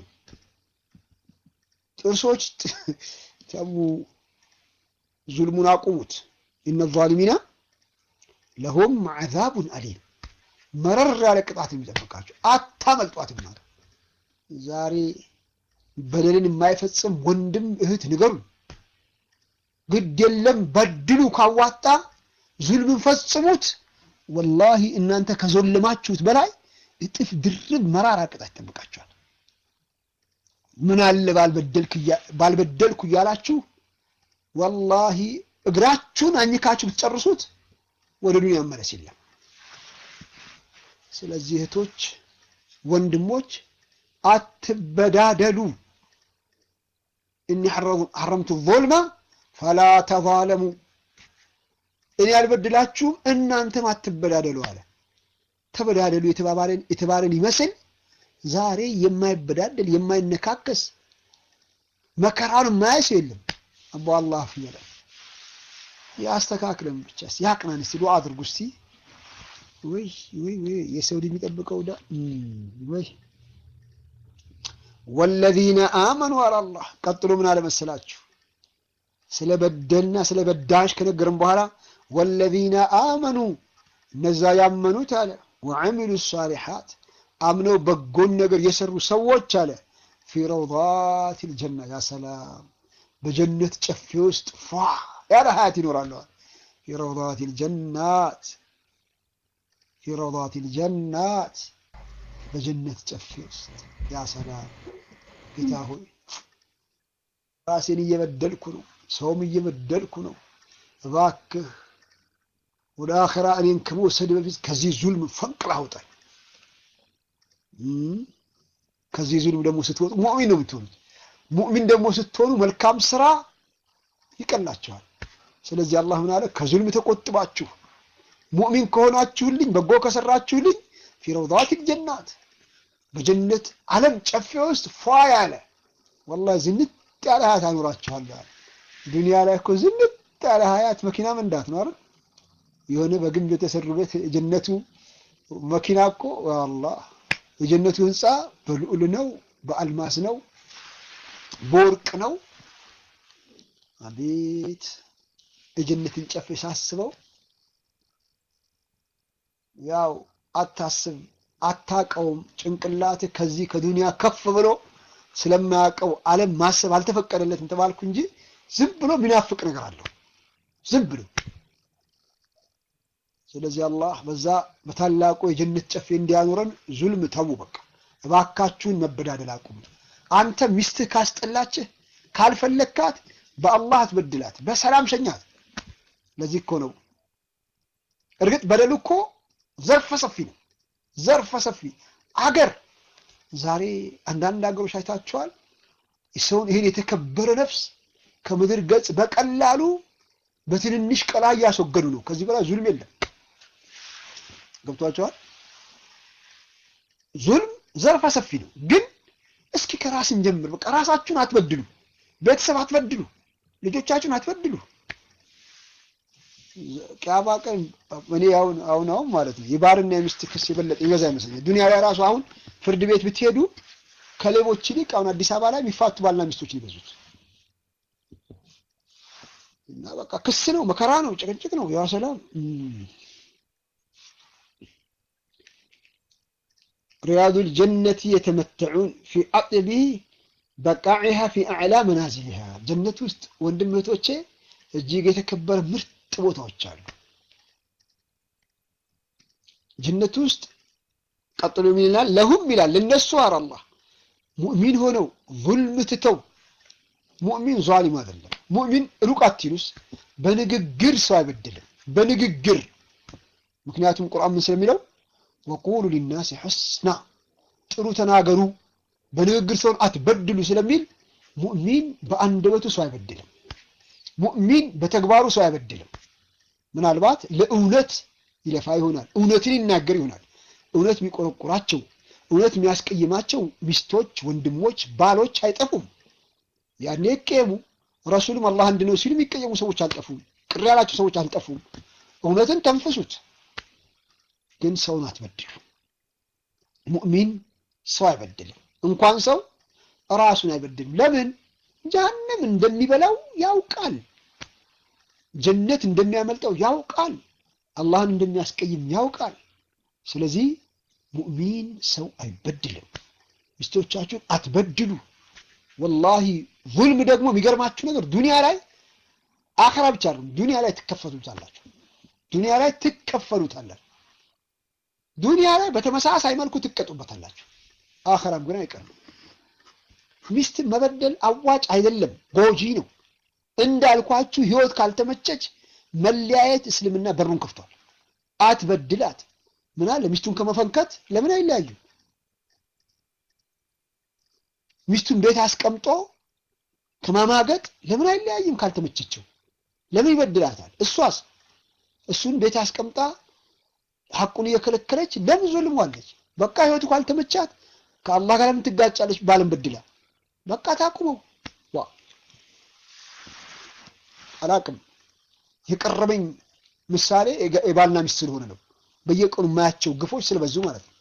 [SPEAKER 1] ጥርሶች ተሙ፣ ዙልሙን አቁሙት። ኢነ ዛሊሚና ለሁም ዐዛቡን አሊም፣ መረር ያለ ቅጣት የሚጠብቃቸው አታመልጧትም ማለት ዛሬ በደልን የማይፈጽም ወንድም እህት ንገሩን። ግድ የለም በድሉ ካዋጣ ዙልምን ፈጽሙት። ወላሂ እናንተ ከዞልማችሁት በላይ እጥፍ ድርብ መራራ ቅጣት ይጠብቃችኋል። ምን አለ ባልበደልኩ እያላችሁ ወላሂ እግራችሁን አኝካችሁ ብትጨርሱት ወደ ዱንያ መለስ የለም። ስለዚህ እህቶች፣ ወንድሞች አትበዳደሉ። እኒ ሐረምቱ ዞልማ ፈላ ተዛለሙ እኔ አልበድላችሁም እናንተም አትበዳደሉ አለ። ተበዳደሉ የተባባለን የተባለን ይመስል ዛሬ የማይበዳደል የማይነካከስ መከራውን የማያይ ሰው የለም። አቦ አላህ ፍየለ ያስተካክለን ብቻ ያቅናን። እስቲ ዱዓ አድርጉ እስቲ። ወይ ወይ ወይ የሰው ልጅ የሚጠብቀው ዳ ወይ ወለዚነ አመኑ አላላህ ቀጥሎ ምን አለ መሰላችሁ? ስለ በደልና ስለ በዳሽ ከነገርም በኋላ ወለዚነ አመኑ እነዛ ያመኑት አለ ወዐሚሉ ሳሊሓት አምነው በጎን ነገር የሰሩ ሰዎች አለ ፊ ረውዳት ልጀና ያ ሰላም በጀነት ጨፌ ውስጥ ፏ ያለ ሀያት ይኖራለዋል። ፊ ረውዳት ልጀናት ፊ ረውዳት ልጀናት በጀነት ጨፌ ውስጥ ያ ሰላም ጌታ ሆይ ራሴን እየበደልኩ ነው፣ ሰውም እየበደልኩ ነው። እባክህ ወደ አኸራ እኔን ከመውሰድ በፊት ከዚህ ዙልም ፈንቅላ አውጣኝ። ከዚህ ዙልም ደግሞ ስትወጡ ሙእሚን ነው የምትሆኑት። ሙእሚን ደግሞ ስትሆኑ መልካም ስራ ይቀላችኋል። ስለዚህ አላህ ምን አለ? ከዙልም ተቆጥባችሁ ሙእሚን ከሆናችሁልኝ በጎ ከሰራችሁልኝ ፊ ረውዳቲል ጀናት በጀነት ዓለም ጨፌ ውስጥ ፏ ያለ ወላሂ ዝንጥ ያለ ሀያት አኖራችኋለሁ። ዱንያ ላይ እኮ ዝንጥ ያለ ሀያት መኪና መንዳት ነው አይደል? የሆነ በግንብ የተሰሩ ቤት የጀነቱ መኪና እኮ አላህ የጀነቱ ህንፃ በልዑል ነው፣ በአልማስ ነው፣ በወርቅ ነው። አቤት የጀነትን ጨፌ ሳስበው ያው አታስብ አታቀውም። ጭንቅላት ከዚህ ከዱንያ ከፍ ብሎ ስለማያውቀው ዓለም ማሰብ አልተፈቀደለትም ተባልኩ እንጂ ዝም ብሎ የሚናፍቅ ነገር አለው ዝም ብሎ። ስለዚህ አላህ በዛ በታላቁ የጀነት ጨፌ እንዲያኖረን ዙልም ተዉ። በቃ እባካችሁን መበዳደል አቁሙ። አንተ ሚስትህ ካስጠላችህ ካልፈለግካት በአላህ አትበድላት፣ በሰላም ሸኛት። ለዚህ እኮ ነው እርግጥ በደሉ እኮ ዘርፈ ሰፊ ነው። ዘርፈ ሰፊ አገር ዛሬ አንዳንድ ሀገሮች አይታቸዋል። ሰውን ይህን የተከበረ ነፍስ ከምድር ገጽ በቀላሉ በትንንሽ ቀላ እያስወገዱ ነው። ከዚህ በላይ ዙልም የለም። ገብቷቸዋል። ዙልም ዘርፈ ሰፊ ነው። ግን እስኪ ከራስን ጀምር። በቃ ራሳችሁን አትበድሉ፣ ቤተሰብ አትበድሉ፣ ልጆቻችሁን አትበድሉ። ቅያማ ቀን እኔ አሁን አሁን አሁን ማለት ነው የባልና የሚስት ክስ የበለጠ ይበዛ ይመስለኛል። ዱንያ ላይ ራሱ አሁን ፍርድ ቤት ብትሄዱ ከሌቦች ይልቅ አሁን አዲስ አበባ ላይ የሚፋቱ ባልና ሚስቶች ይበዙት እና በቃ ክስ ነው፣ መከራ ነው፣ ጭቅጭቅ ነው። ያ ሰላም ሪያዱል ጀነቲ የተመተዑን ፊ አጥቢ በቃዒሃ ፊ አዕላ መናዚሊሃ ጀነት ውስጥ ወንድም እህቶቼ እጅግ የተከበረ ምርጥ ቦታዎች አሉ። ጀነት ውስጥ ቀጥሎ ምን ይላል? ለሁም ይላል ለነሱ አር አላህ ሙእሚን ሆነው ዙልም ትተው ሙእሚን ዟሊም አይደለም። ሙእሚን ሩቅ አትይሉስ በንግግር ሰው አይበድልም። በንግግር ምክንያቱም ቁርአን ምን ስለሚለው ወቁሉ ሊናስ ሑስና ጥሩ ተናገሩ፣ በንግግር ሰውን አትበድሉ ስለሚል ሙእሚን በአንደበቱ ሰው አይበድልም። ሙእሚን በተግባሩ ሰው አይበድልም። ምናልባት ለእውነት ይለፋ ይሆናል፣ እውነትን ይናገር ይሆናል። እውነት የሚቆረቁራቸው እውነት የሚያስቀይማቸው ሚስቶች፣ ወንድሞች፣ ባሎች አይጠፉም። ያኔ ይቀየሙ። ረሱልም አላህ አንድ ነው ሲሉ የሚቀየሙ ሰዎች አልጠፉም። ቅር ያላቸው ሰዎች አልጠፉም። እውነትን ተንፍሱት፣ ግን ሰውን አትበድሉ። ሙእሚን ሰው አይበድልም። እንኳን ሰው ራሱን አይበድልም። ለምን? ጀሀነም እንደሚበላው ያውቃል። ጀነት እንደሚያመልጠው ያውቃል። አላህን እንደሚያስቀይም ያውቃል። ስለዚህ ሙእሚን ሰው አይበድልም። ሚስቶቻችሁን አትበድሉ። ወላሂ ዙልም ደግሞ የሚገርማችሁ ነገር ዱንያ ላይ አኸራ ብቻ አይደለም፣ ዱንያ ላይ ትከፈሉታላችሁ። ዱንያ ላይ ትከፈሉታላችሁ። ዱንያ ላይ በተመሳሳይ መልኩ ትቀጡበታላችሁ። አኸራም ግን አይቀርም። ሚስት መበደል አዋጭ አይደለም፣ ጎጂ ነው። እንዳልኳችሁ ህይወት ካልተመቸች መለያየት እስልምና በሩን ከፍቷል። አትበድላት። ምን አለ ሚስቱን ከመፈንከት ለምን አይለያዩ? ሚስቱን ቤት አስቀምጦ ከማማገጥ ለምን አይለያይም? ካልተመቸችው ለምን ይበድላታል? እሷስ እሱን ቤት አስቀምጣ ሐቁን እየከለከለች ለምን ዞልሟለች? በቃ ህይወቱ ካልተመቻት ከአላህ ጋር ለምን ትጋጫለች? ባልን በድላ በቃ ታቁመው። ዋ አላቅም የቀረበኝ ምሳሌ የባልና ሚስት ስለሆነ ነው። በየቀኑ የማያቸው ግፎች ስለበዙ ማለት ነው።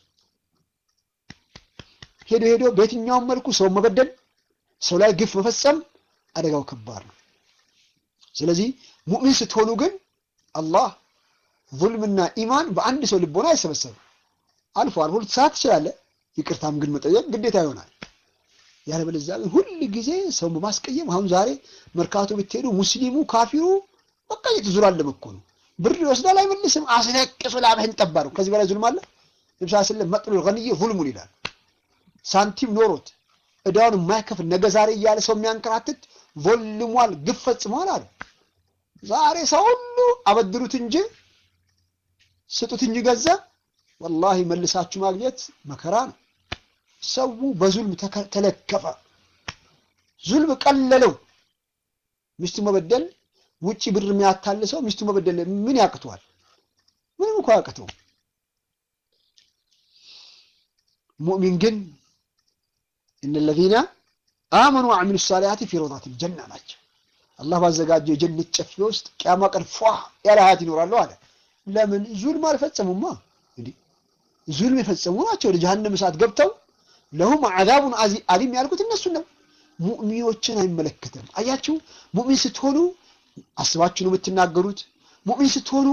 [SPEAKER 1] ሄዶ ሄዶ በየትኛውም መልኩ ሰው መበደል፣ ሰው ላይ ግፍ መፈጸም አደጋው ከባድ ነው። ስለዚህ ሙእሚን ስትሆኑ ግን አላህ ዙልምና ኢማን በአንድ ሰው ልቦና አይሰበሰብም። አልፎ አልፎ ልትሳት ትችላለህ። ይቅርታም ግን መጠየቅ ግዴታ ይሆናል። ያለበለዚያ ግን ሁል ጊዜ ሰው በማስቀየም አሁን ዛሬ መርካቶ ብትሄዱ ሙስሊሙ ካፊሩ በቃ እየተዙራለም እኮ ነው። ብር ይወስዳል አይመልስም። አስለቅሱ ላብህን ጠባሩ። ከዚህ በላይ ዙልም አለ? ነብስ ስለም መጥሉል ገንይ ዙልሙን ይላል። ሳንቲም ኖሮት እዳውን የማይከፍል ነገ ዛሬ እያለ ሰው የሚያንከራትት ቮልሟል፣ ግፍ ፈጽሟል አሉ። ዛሬ ሰው ሁሉ አበድሩት እንጂ ስጡት እንጂ ገንዘብ ወላሂ መልሳችሁ ማግኘት መከራ ነው። ሰው በዙልም ተለከፈ። ዙልም ቀለለው። ሚስቱ መበደል ውጪ ብር የሚያታልሰው ሚስቱ መበደል ምን ያቅተዋል? ምንም እኮ ያቅተው። ሙእሚን ግን እነ ለዚነ አመኑ ወዐሚሉ ሳሊሃቲ ፊ ረውዳቲል ጀና ናቸው። አላህ ባዘጋጀው የጀነት ጨፌ ውስጥ ቅያማ ቀን ፏ ያለ ሀያት ይኖራሉ አለ። ለምን ዙልም አልፈጸሙማ። እንዲህ ዙልም የፈጸሙ ናቸው ወደ ጀሀነም እሳት ገብተው ለሁም አዛቡን አሊም ያልኩት እነሱን ነው። ሙእሚኖችን አይመለከትም። አያችሁ፣ ሙእሚን ስትሆኑ አስባችሁ ነው የምትናገሩት። ሙእሚን ስትሆኑ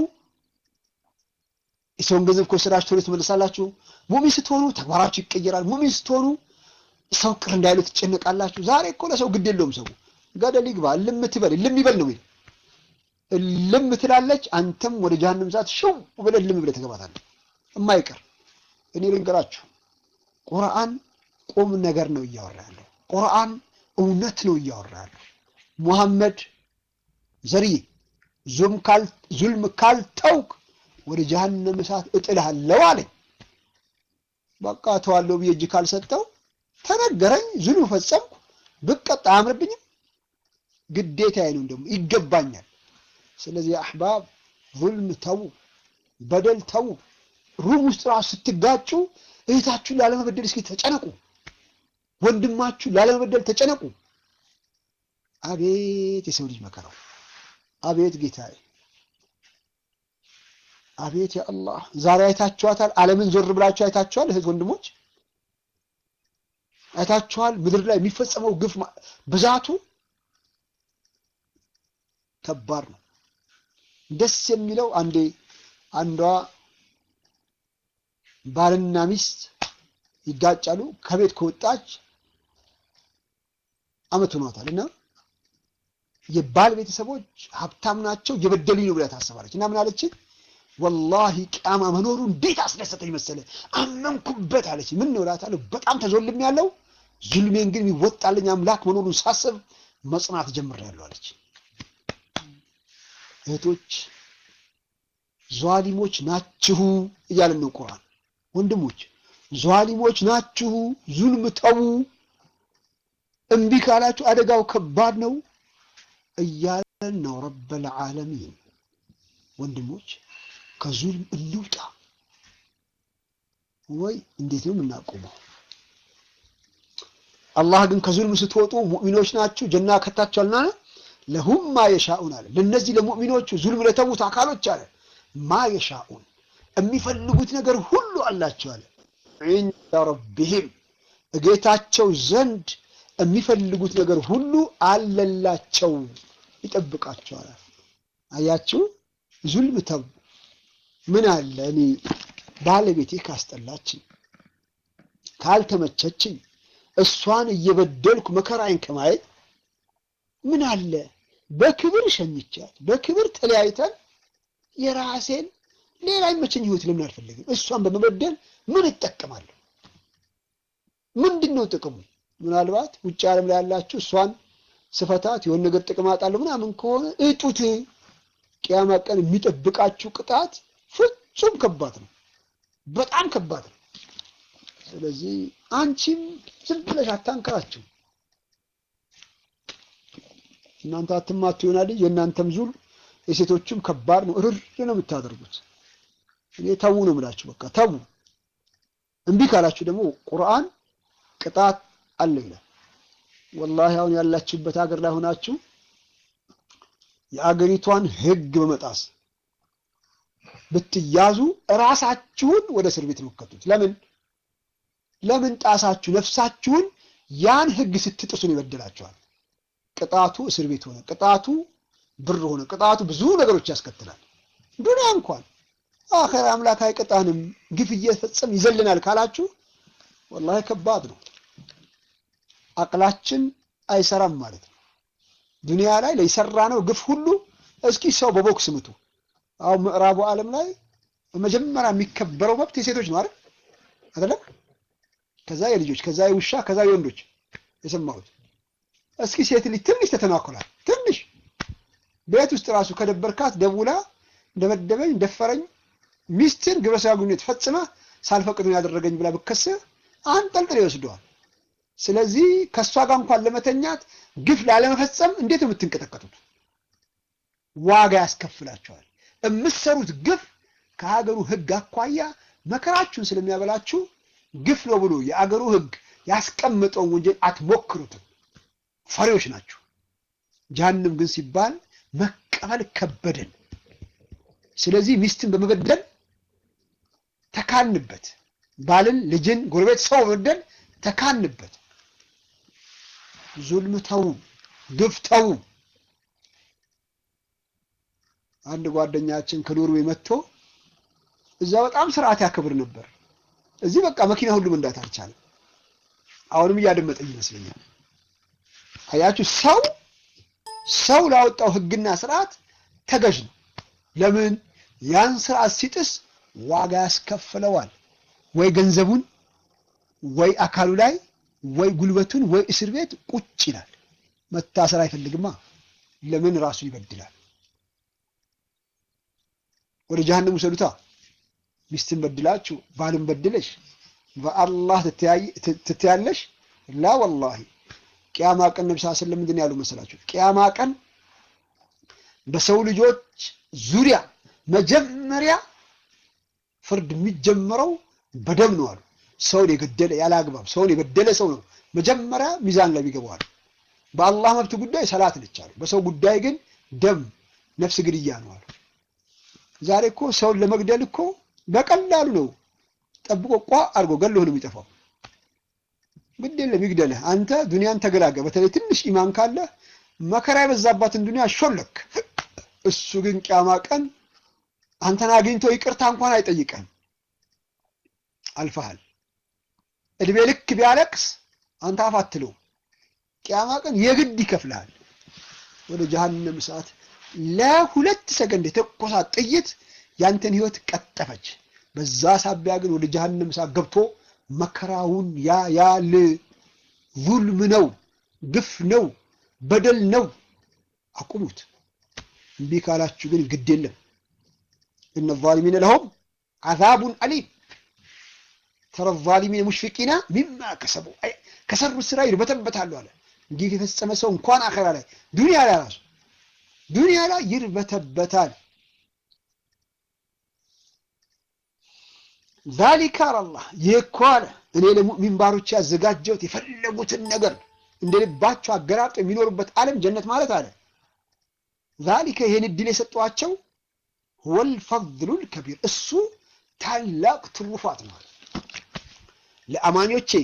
[SPEAKER 1] የሰውን ገንዘብ ከወሰዳችሁ ቶሎ ትመልሳላችሁ። ሙእሚን ስትሆኑ ተግባራችሁ ይቀየራል። ሙእሚን ስትሆኑ ሰው ቅር እንዳይሉ ትጨነቃላችሁ። ዛሬ እኮ ለሰው ግድ የለውም። ሰው ገደል ይግባ እልም ትበል እልም ይበል ነው የሚለው። እልም ትላለች፣ አንተም ወደ ጀሀነም እሳት ሽው ብለህ እልም ብለህ ትገባታለህ። የማይቀር እኔ ልንገራችሁ፣ ቁርአን ቁም ነገር ነው እያወራ ያለው። ቁርአን እውነት ነው እያወራ ያለው። ሙሐመድ ዘርዬ ዙልም ካልተውክ ወደ ጀሀነም እሳት እጥልሃለሁ አለኝ። በቃ ተዋለው ብዬ እጅ ካልሰጠው ተነገረኝ፣ ዙልም ፈጸምኩ፣ ብቀጣ አያምርብኝም? ግዴታዬ ነው፣ ደግሞ ይገባኛል። ስለዚህ አሕባብ ዙልም ተዉ፣ በደል ተዉ። ሩም ውስጥ ራሱ ስትጋጩ እህታችሁን ላለመበደል እስኪ ተጨነቁ። ወንድማችሁ ላለመበደል ተጨነቁ። አቤት የሰው ልጅ መከራው! አቤት ጌታዬ! አቤት ያ አላህ! ዛሬ አይታችኋታል። ዓለምን ዞር ብላችሁ አይታችኋል። እህት ወንድሞች አይታችኋል። ምድር ላይ የሚፈጸመው ግፍ ብዛቱ ከባድ ነው። ደስ የሚለው አንዴ አንዷ ባልና ሚስት ይጋጫሉ። ከቤት ከወጣች አመት ሆኗታል እና የባል ቤተሰቦች ሀብታም ናቸው እየበደሉኝ ነው ብላ ታስባለች እና ምን አለች? ወላሂ ቅያማ መኖሩ እንዴት አስደሰተኝ መሰለ አመንኩበት አለች። ምን ነው እላታለሁ። በጣም ተዞልም ያለው ዙልሜን ግን የሚወጣልኝ አምላክ መኖሩን ሳስብ መጽናት ጀምሬያለሁ አለች። እህቶች ዟሊሞች ናችሁ እያለን ነው ቁርአን። ወንድሞች ዟሊሞች ናችሁ፣ ዙልም ተዉ። እምቢ ካላችሁ አደጋው ከባድ ነው እያለን ነው ረበል ዓለሚን። ወንድሞች ከዙልም እንውጣ ወይ እንዴት ነው የምናቆመው? አላህ ግን ከዙልም ስትወጡ ሙእሚኖች ናችሁ ጀና ከታችኋልና ለሁም ማ የሻኡን አለ። ለነዚህ ለሙእሚኖቹ ዙልም ለተዉት አካሎች አለ ማ የሻኡን የሚፈልጉት ነገር ሁሉ አላቸው አለ። ዒንደ ረቢሂም እጌታቸው ዘንድ የሚፈልጉት ነገር ሁሉ አለላቸው፣ ይጠብቃቸዋል። አያችሁ፣ ዙልም ተው። ምን አለ እኔ ባለቤቴ ካስጠላችኝ፣ ካልተመቸችኝ፣ እሷን እየበደልኩ መከራዬን ከማየት ምን አለ በክብር ሸኝቻት፣ በክብር ተለያይተን የራሴን ሌላ ይመቸኝ ህይወት ለምን አልፈልግም? እሷን በመበደል ምን እጠቀማለሁ? ምንድን ነው ጥቅሙ? ምናልባት ውጭ ዓለም ላይ ያላችሁ እሷን ስፈታት የሆነ ነገር ጥቅም አጣለሁ ምናምን ከሆነ እጡት። ቅያማ ቀን የሚጠብቃችሁ ቅጣት ፍጹም ከባድ ነው፣ በጣም ከባድ ነው። ስለዚህ አንቺም ዝም ብለሽ አታንከራችሁ። እናንተ አትማቱ ይሆናል የእናንተም ዙል የሴቶችም ከባድ ነው። እርር ነው የምታደርጉት። እኔ ተዉ ነው የምላችሁ። በቃ ተዉ። እምቢ ካላችሁ ደግሞ ቁርአን ቅጣት አለ ይላል። ወላሂ አሁን ያላችሁበት ሀገር ላይ ሆናችሁ የአገሪቷን ሕግ በመጣስ ብትያዙ እራሳችሁን ወደ እስር ቤት ነው የምትከቱት። ለምን ለምን ጣሳችሁ? ነፍሳችሁን ያን ሕግ ስትጥሱ ነው ይበድላችኋል። ቅጣቱ እስር ቤት ሆነ፣ ቅጣቱ ብር ሆነ፣ ቅጣቱ ብዙ ነገሮች ያስከትላል። ዱንያ እንኳን አኸር አምላክ አይቀጣንም፣ ግፍ እየፈጸም ይዘልናል ካላችሁ ወላሂ ከባድ ነው። አቅላችን አይሰራም ማለት ነው። ዱንያ ላይ ለሰራ ነው ግፍ ሁሉ እስኪ ሰው በቦክስ ምቱ። አሁን ምዕራቡ ዓለም ላይ መጀመሪያ የሚከበረው መብት የሴቶች ነው አይደል? አይደለም? ከዛ የልጆች ከዛ የውሻ ከዛ የወንዶች የሰማሁት። እስኪ ሴት ልጅ ትንሽ ተተናኮላል። ትንሽ ቤት ውስጥ ራሱ ከደበርካት ደውላ እንደመደበኝ ደፈረኝ ሚስትን ግብረ ሥጋ ግንኙነት ፈጽመህ ሳልፈቅድ ነው ያደረገኝ ብላ ብከስህ አንጠልጥል ይወስደዋል። ስለዚህ ከእሷ ጋር እንኳን ለመተኛት ግፍ ላለመፈጸም እንዴት ነው የምትንቀጠቀጡት? ዋጋ ያስከፍላቸዋል። የምትሰሩት ግፍ ከሀገሩ ሕግ አኳያ መከራችሁን ስለሚያበላችሁ ግፍ ነው ብሎ የአገሩ ሕግ ያስቀመጠውን ወንጀል አትሞክሩትም። ፈሪዎች ናችሁ። ጀሀነም ግን ሲባል መቀበል ከበደን። ስለዚህ ሚስትን በመበደል ተካንበት። ባልን፣ ልጅን፣ ጎረቤት፣ ሰው በመበደል ተካንበት። ዙልም ተዉ፣ ግፍ ተዉ። አንድ ጓደኛችን ከኖርዌይ መጥቶ እዛ በጣም ስርዓት ያከብር ነበር። እዚህ በቃ መኪና ሁሉ መንዳት አልቻለም። አሁንም እያደመጠኝ ይመስለኛል። አያችሁ፣ ሰው ሰው ላወጣው ህግና ስርዓት ተገዥ ነው። ለምን ያን ስርዓት ሲጥስ ዋጋ ያስከፍለዋል። ወይ ገንዘቡን፣ ወይ አካሉ ላይ፣ ወይ ጉልበቱን፣ ወይ እስር ቤት ቁጭ ይላል። መታሰር አይፈልግማ። ለምን ራሱን ይበድላል። ወደ ጀሀነም ውሰዱታ። ሚስትን በድላችሁ ባልን በድለሽ በአላህ ትተያለሽ? ላ ወላሂ ቅያማ ቀን ነቢ ስ ስለም ምንድን ያሉ መሰላችሁ? ቅያማ ቀን በሰው ልጆች ዙሪያ መጀመሪያ ፍርድ የሚጀመረው በደም ነው አሉ። ሰውን የገደለ ያለ አግባብ ሰውን የበደለ ሰው ነው መጀመሪያ ሚዛን ላይ ይገባዋል። በአላህ መብት ጉዳይ ሰላት ነች አሉ። በሰው ጉዳይ ግን ደም ነፍስ ግድያ ነው አሉ። ዛሬ እኮ ሰውን ለመግደል እኮ በቀላሉ ነው ጠብቆ ቋ አድርጎ ገሎህ ነው የሚጠፋው። ግድ የለም ይግደልህ። አንተ ዱንያን ተገላገል። በተለይ ትንሽ ኢማን ካለ መከራ የበዛባትን ዱንያ ሾለክ። እሱ ግን ቅያማ ቀን አንተን አግኝቶ ይቅርታ እንኳን አይጠይቀህም። አልፈሃል። እድሜ ልክ ቢያለቅስ አንተ አፍ አትለውም። ቅያማ ቀን የግድ ይከፍልሃል። ወደ ጀሀነም እሳት ለሁለት ሰከንድ የተኮሳት ጥይት ያንተን ህይወት ቀጠፈች። በዛ ሳቢያ ግን ወደ ጀሀነም እሳት ገብቶ መከራውን ያያል። ዙልም ነው፣ ግፍ ነው፣ በደል ነው። አቁሙት። እምቢ ካላችሁ ግን ግድ የለም። እነ ዛሊሚነ ለሁም አዛቡን አሊም ተረ ዛሊሚነ ሙሽፊቂና ሚማ ከሰቡ ከሰሩት ስራ ይርበተበታሉ አለ። እንዲህ የፈጸመ ሰው እንኳን አኸራ ላይ ዱንያ ላይ ራሱ ዱንያ ላይ ይርበተበታል። ዛሊካ አላህ ይህ እኮ አለ እኔ ለሙእሚን ባሮች ያዘጋጀሁት የፈለጉትን ነገር እንደ ልባቸው አገራርጠው የሚኖሩበት ዓለም ጀነት ማለት አለ። ዛሊከ ይህን እድል የሰጧቸው ወል ፈድሉል ከቢር እሱ ታላቅ ትሩፋት ነው። ለአማኞቼ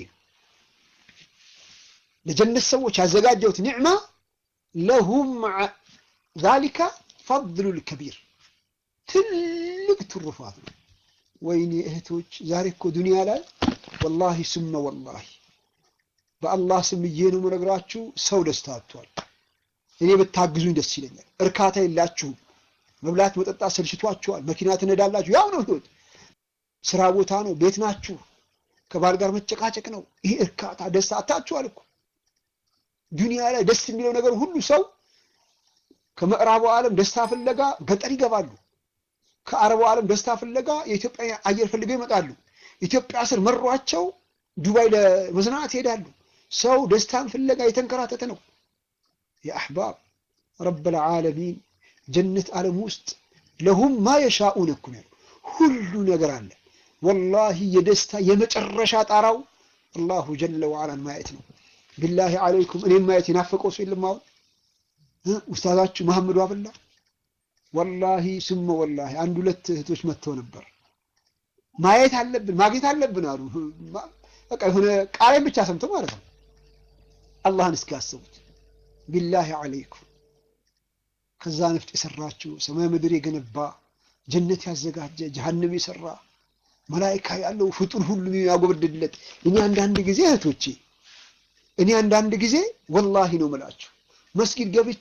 [SPEAKER 1] ለጀነት ሰዎች ያዘጋጀሁት ኒዕማ ለሁም ዛሊከ ፈድሉል ከቢር ትልቅ ትሩፋት ነው። ወይኔ እህቶች ዛሬ እኮ ዱንያ ላይ ወላሂ ስመ ወላሂ በአላህ ስም እዬ ነው የምነግራችሁ፣ ሰው ደስታ አጥቷል። እኔ ብታግዙኝ ደስ ይለኛል። እርካታ የላችሁም። መብላት መጠጣት ሰልችቷችኋል። መኪና ትነዳላችሁ፣ ያው ነው ህይወት። ስራ ቦታ ነው፣ ቤት ናችሁ፣ ከባል ጋር መጨቃጨቅ ነው። ይሄ እርካታ ደስታ አታችኋል እኮ ዱንያ ላይ ደስ የሚለው ነገር ሁሉ ሰው ከምዕራቡ ዓለም ደስታ ፍለጋ ገጠር ይገባሉ። ከአረቡ ዓለም ደስታ ፍለጋ የኢትዮጵያ አየር ፈልገው ይመጣሉ። ኢትዮጵያ ስር መሯቸው ዱባይ ለመዝናናት ይሄዳሉ። ሰው ደስታን ፍለጋ የተንከራተተ ነው። የአሕባብ ረበል ዓለሚን ጀነት ዓለም ውስጥ ለሁም ማ የሻኡን እኮ ነው ሁሉ ነገር አለ። ወላሂ የደስታ የመጨረሻ ጣራው አላሁ ጀለ ወዓላን ማየት ነው። ቢላሂ አለይኩም እኔም ማየት የናፈቀው ሰው የለም። አሁን ኡስታዛችሁ መሐመዱ አብላ ወላሂ ስመ ወላሂ አንድ ሁለት እህቶች መጥተው ነበር። ማየት አለብን ማግኘት አለብን አሉ። በቃ የሆነ ቃሌን ብቻ ሰምተው ማለት ነው። አላህን እስኪ ያስቡት። ቢላሂ አለይኩም ከዛ ነፍጥ የሰራችው ሰማይ ምድር የገነባ ጀነት ያዘጋጀ ጀሀነም የሰራ መላይካ ያለው ፍጡር ሁሉ ያጎበድድለት። እኔ አንዳንድ ጊዜ እህቶቼ እኔ አንዳንድ ጊዜ ወላሂ ነው የምላችሁ መስጊድ ገብቼ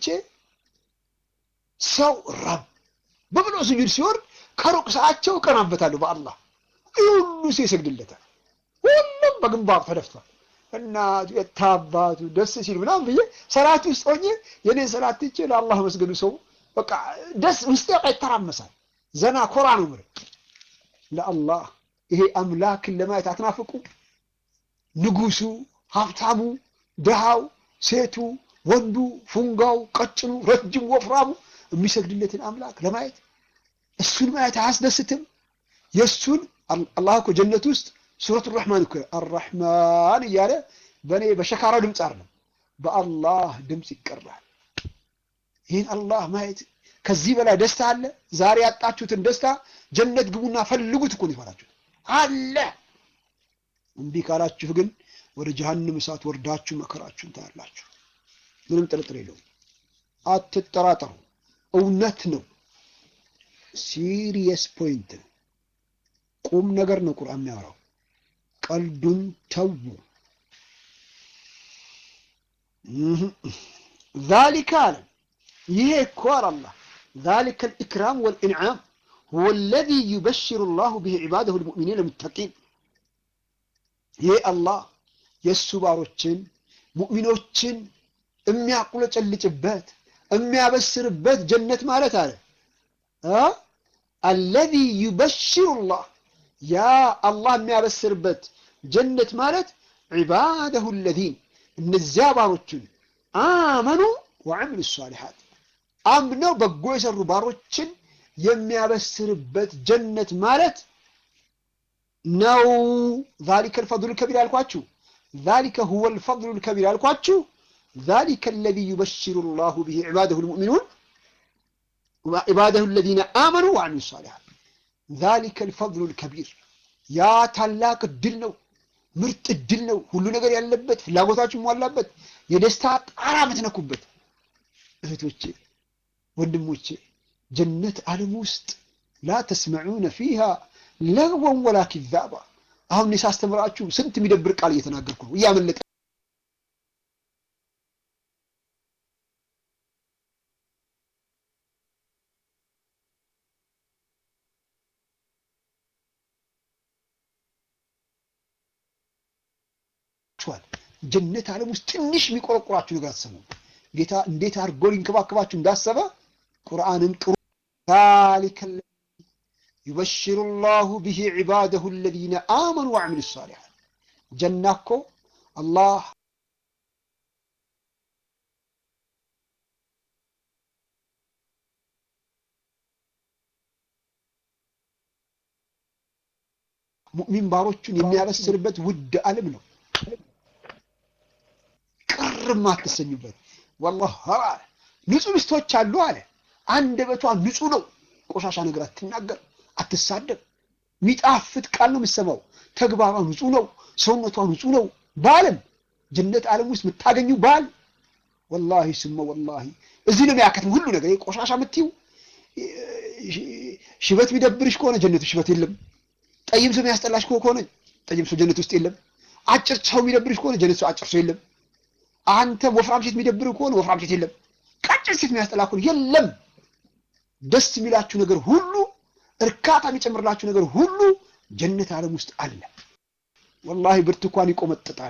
[SPEAKER 1] ሰው ረብ በብሎ ስጁድ ሲወርድ ከሩቅ ሰዓቸው እቀናበታለሁ። በአላህ ይህ ሁሉ ሰው ይሰግድለታል። ሁሉም በግንባር ተደፍቷል። እና የታባቱ ደስ ሲል ምናምን ብዬ ሰላት ውስጥ ሆኜ የኔን ሰላት ትቼ ለአላህ መስገዱ ሰው በቃ ደስ ውስጤ በቃ ይተራመሳል። ዘና ኮራ ነው ምር ለአላህ ይሄ አምላክን ለማየት አትናፍቁ? ንጉሱ፣ ሀብታሙ፣ ድሃው፣ ሴቱ፣ ወንዱ፣ ፉንጋው፣ ቀጭኑ፣ ረጅም፣ ወፍራሙ የሚሰግድለትን አምላክ ለማየት እሱን ማየት አያስደስትም? የእሱን አላህ እኮ ጀነት ውስጥ ሱረቱ ረሕማን እኮ አራሕማን እያለ በእኔ በሸካራው ድምፅ አይደለም በአላህ ድምፅ ይቀራል። ይህን አላህ ማየት ከዚህ በላይ ደስታ አለ? ዛሬ ያጣችሁትን ደስታ ጀነት ግቡና ፈልጉት እኮ ነው ይፈራችሁት አለ። እምቢ ካላችሁ ግን ወደ ጀሃንም እሳት ወርዳችሁ መከራችሁን ታያላችሁ። ምንም ጥርጥር የለውም። አትጠራጠሩ። እውነት ነው። ሲሪየስ ፖይንት ነው። ቁም ነገር ነው ቁርአን የሚያወራው። ቀልዱን ተዉ። ዛሊከ አለ ይሄ እኮ አለ አላህ ዛሊከ ልኢክራም ወልኢንዓም ሁወ ለዚ ዩበሽሩ ላሁ ብሂ ዒባደሁ ልሙእሚኒን ልሙተቂን ይሄ አላህ የእሱ ባሮችን ሙእሚኖችን የሚያቁለጨልጭበት የሚያበስርበት ጀነት ማለት አለ አለዚ ዩበሽሩ ላህ ያ አላህ የሚያበስርበት ጀነት ማለት ዒባደሁ ለዚን እነዚያ ባሮችን አመኑ ወዐሚሉ ሷሊሓት አምነው በጎ የሰሩ ባሮችን የሚያበስርበት ጀነት ማለት ነው። ዛሊከ ልፈضሉ ልከቢር ያልኳችሁ ዛሊከ ሁወ ልፈضሉ ልከቢር ያልኳችሁ ዛሊከ አለዚ ዩበሽሩ ላሁ ብሂ ዒባደሁ ልሙእሚኑን ዒባደሁ አለዚነ አመኑ ወዐሚሉ ሷሊሓት ዛሊከ ልፈضሉ ልከቢር ያ ታላቅ እድል ነው። ምርጥ እድል ነው። ሁሉ ነገር ያለበት ፍላጎታችሁ ሟላበት የደስታ ጣራ የምትነኩበት እህቶቼ፣ ወንድሞቼ ጀነት ዓለም ውስጥ ላ ተስመዑነ ፊሃ ለግወን ወላ ኪዛባ። አሁን እኔ ሳስተምራችሁ ስንት የሚደብር ቃል እየተናገርኩ ነው እያመለጠ ጀነት ዓለም ውስጥ ትንሽ የሚቆረቁራችሁ ነገር አትሰሙ። ጌታ እንዴት አድርጎ ሊንከባከባችሁ እንዳሰበ ቁርአንን ቅሩ። ዛሊከ ዩበሽሩ ላሁ ብሂ ዒባደሁ አለዚነ አመኑ ወዐሚሉ ሷሊሓት። ጀና እኮ አላህ ሙእሚን ባሮቹን የሚያበስርበት ውድ ዓለም ነው። ቅርም አትሰኙበት። ወላሂ አለ ንጹህ ሚስቶች አሉ አለ። አንደበቷ ንጹህ ነው። ቆሻሻ ነገር አትናገር፣ አትሳደብ። የሚጣፍጥ ቃል ነው የምትሰማው። ተግባሯ ንጹህ ነው። ሰውነቷ ንጹህ ነው። ባልም ጀነት ዓለም ውስጥ የምታገኙ ባል ወላሂ ስመ ወላሂ እዚህ ነው የሚያከትም ሁሉ ነገር። ቆሻሻ የምትይው ሽበት የሚደብርሽ ከሆነ ጀነት ሽበት የለም። ጠይም ሰው የሚያስጠላሽ ከሆነ ጠይም ሰው ጀነት ውስጥ የለም። አጭር ሰው የሚደብርሽ ከሆነ ጀነት ሰው አጭር ሰው የለም። አንተ ወፍራም ሴት የሚደብር ከሆነ ወፍራም ሴት የለም። ቀጭን ሴት የሚያስጠላ ከሆነ የለም። ደስ የሚላችሁ ነገር ሁሉ፣ እርካታ የሚጨምርላችሁ ነገር ሁሉ ጀነት ዓለም ውስጥ አለ። ወላሂ ብርቱካን ይቆመጥጣል።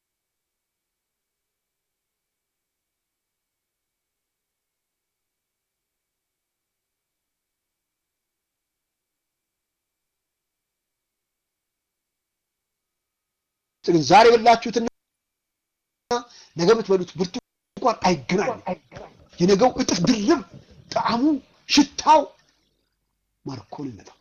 [SPEAKER 1] ዛሬ የበላችሁትና ነገ የምትበሉት ብርቱካን አይገናኝም። የነገው እጥፍ ድርብ ጣዕሙ፣ ሽታው ማርኮንነታው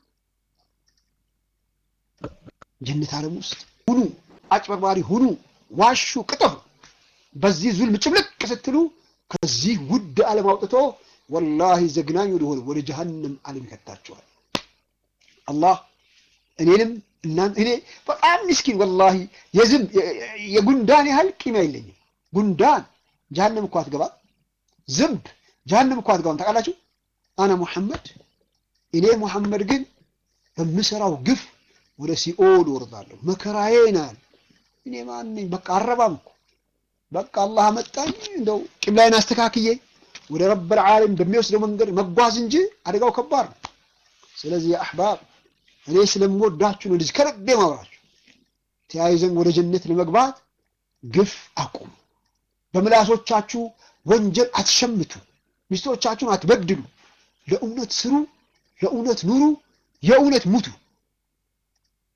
[SPEAKER 1] ጀነት ዓለም ውስጥ ሁኑ፣ አጭበርባሪ ሁኑ፣ ዋሹ፣ ቅጠፉ። በዚህ ዙልም ጭምልቅ ስትሉ ከዚህ ውድ ዓለም አውጥቶ ወላሂ ዘግናኝ ወደሆነ ወደ ጀሀነም ዓለም ይከታችኋል። አላህ እኔንም እናንተ እኔ በጣም ምስኪን ወላሂ የዝም የጉንዳን ያህል ቂም የለኝም። ጉንዳን ጀሀነም እኮ አትገባም። ዝንብ ጀሀነም እኮ አትገባም። ታውቃላችሁ? አነ ሙሐመድ እኔ ሙሐመድ ግን በምሰራው ግፍ ወደ ሲኦል ወርዳለሁ። መከራዬ ናል እኔ ማን ነኝ? በቃ አረባም እኮ በቃ አላህ አመጣኝ እንደው ቂብላይን አስተካክዬ ወደ ረብል ዓለም በሚወስደው መንገድ መጓዝ እንጂ አደጋው ከባድ ነው። ስለዚህ አሕባብ እኔ ስለምወዳችሁ ነው እንደዚህ ከልቤ ማውራችሁ። ተያይዘን ወደ ጀነት ለመግባት ግፍ አቁሙ። በምላሶቻችሁ ወንጀል አትሸምቱ። ሚስቶቻችሁን አትበድሉ። ለእውነት ስሩ፣ ለእውነት ኑሩ፣ የእውነት ሙቱ።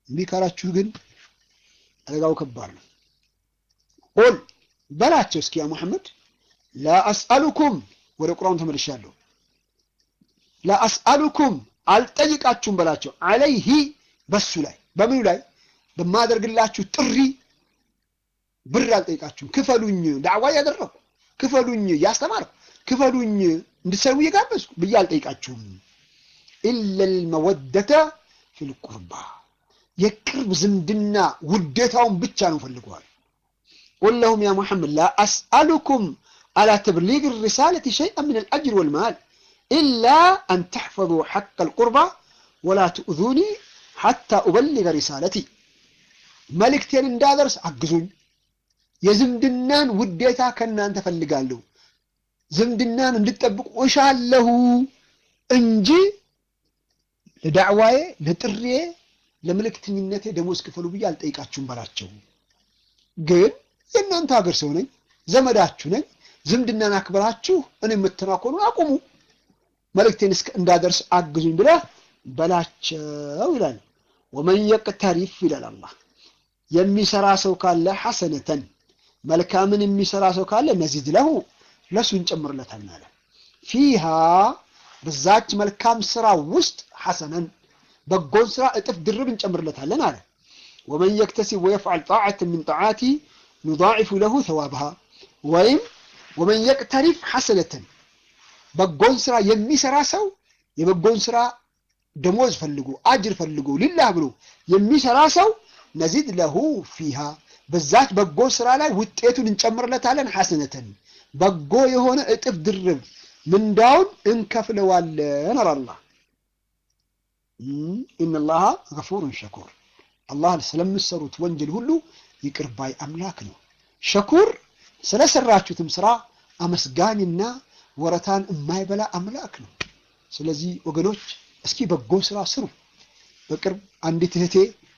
[SPEAKER 1] እምቢ ካላችሁ ግን አደጋው ከባድ ነው። ቁል በላቸው እስኪ ያ ሙሐመድ ላ አስአሉኩም ወደ ቁርአኑ ተመልሻለሁ። ላ አስአሉኩም አልጠይቃችሁም በላቸው አለይሂ በሱ ላይ በምኑ ላይ በማደርግላችሁ ጥሪ ብር አልጠይቃችሁም። ክፈሉኝ፣ ዳዕዋ እያደረኩ ክፈሉኝ፣ እያስተማርኩ ክፈሉኝ፣ እንድትሰሩ እየጋበዝኩ ብዬ አልጠይቃችሁም። ኢለል መወደተ ፊል ቁርባ የቅርብ ዝምድና ውዴታውን ብቻ ነው ፈልገዋል። ቁል ለሁም ያ ሙሐመድ ላ አስአሉኩም አላ ተብሊግ ሪሳለቲ ሸይአን ምን አልአጅር ወልማል ኢላ አን ተሕፈظ ሐቅ አልቁርባ ወላ ትእዙኒ ሐታ ኡበሊገ ሪሳለቲ መልእክቴን እንዳደርስ አግዙኝ። የዝምድናን ውዴታ ከእናንተ ፈልጋለሁ። ዝምድናን እንድጠብቁ እሻለሁ እንጂ ለዳዕዋዬ፣ ለጥሬ፣ ለመልእክተኝነቴ ደሞዝ ክፈሉ ብዬ አልጠይቃችሁም በላቸው። ግን የእናንተ ሀገር ሰው ነኝ፣ ዘመዳችሁ ነኝ። ዝምድናን አክብራችሁ እኔ የምትናኮኑ አቁሙ፣ መልእክቴን እስከ እንዳደርስ አግዙኝ ብለህ በላቸው ይላል። ወመን የቅተሪፍ ይላል አላህ የሚሰራ ሰው ካለ ሐሰነተን መልካምን የሚሰራ ሰው ካለ ነዚድ ለሁ ለሱ እንጨምርለታለን አለ። ፊሃ በዛች መልካም ስራ ውስጥ ሐሰነን በጎን ስራ እጥፍ ድርብ እንጨምርለታለን አለ። ወመን የክተሲብ ወየፍዓል ጣዓትን ምን ጣዓቲ ኑዳዒፉ ለሁ ተዋብሃ ወይም ወመን የቅተሪፍ ሐሰነተን በጎን ስራ የሚሰራ ሰው የበጎን ስራ ደሞዝ ፈልጎ አጅር ፈልጎ ሊላህ ብሎ የሚሰራ ሰው ነዚድ ለሁ ፊሃ በዛች በጎ ስራ ላይ ውጤቱን እንጨምርለታለን። ሐሰነተን በጎ የሆነ እጥፍ ድርብ ምንዳውን እንከፍለዋለን አለ አላህ። ኢነላሃ ገፉሩን ሸኩር አላህ ስለምሰሩት ወንጀል ሁሉ ይቅር ባይ አምላክ ነው። ሸኩር ስለሰራችሁትም ስራ አመስጋኝና ወረታን የማይበላ አምላክ ነው። ስለዚህ ወገኖች እስኪ በጎ ስራ ስሩ። በቅርብ አንዲት እህቴ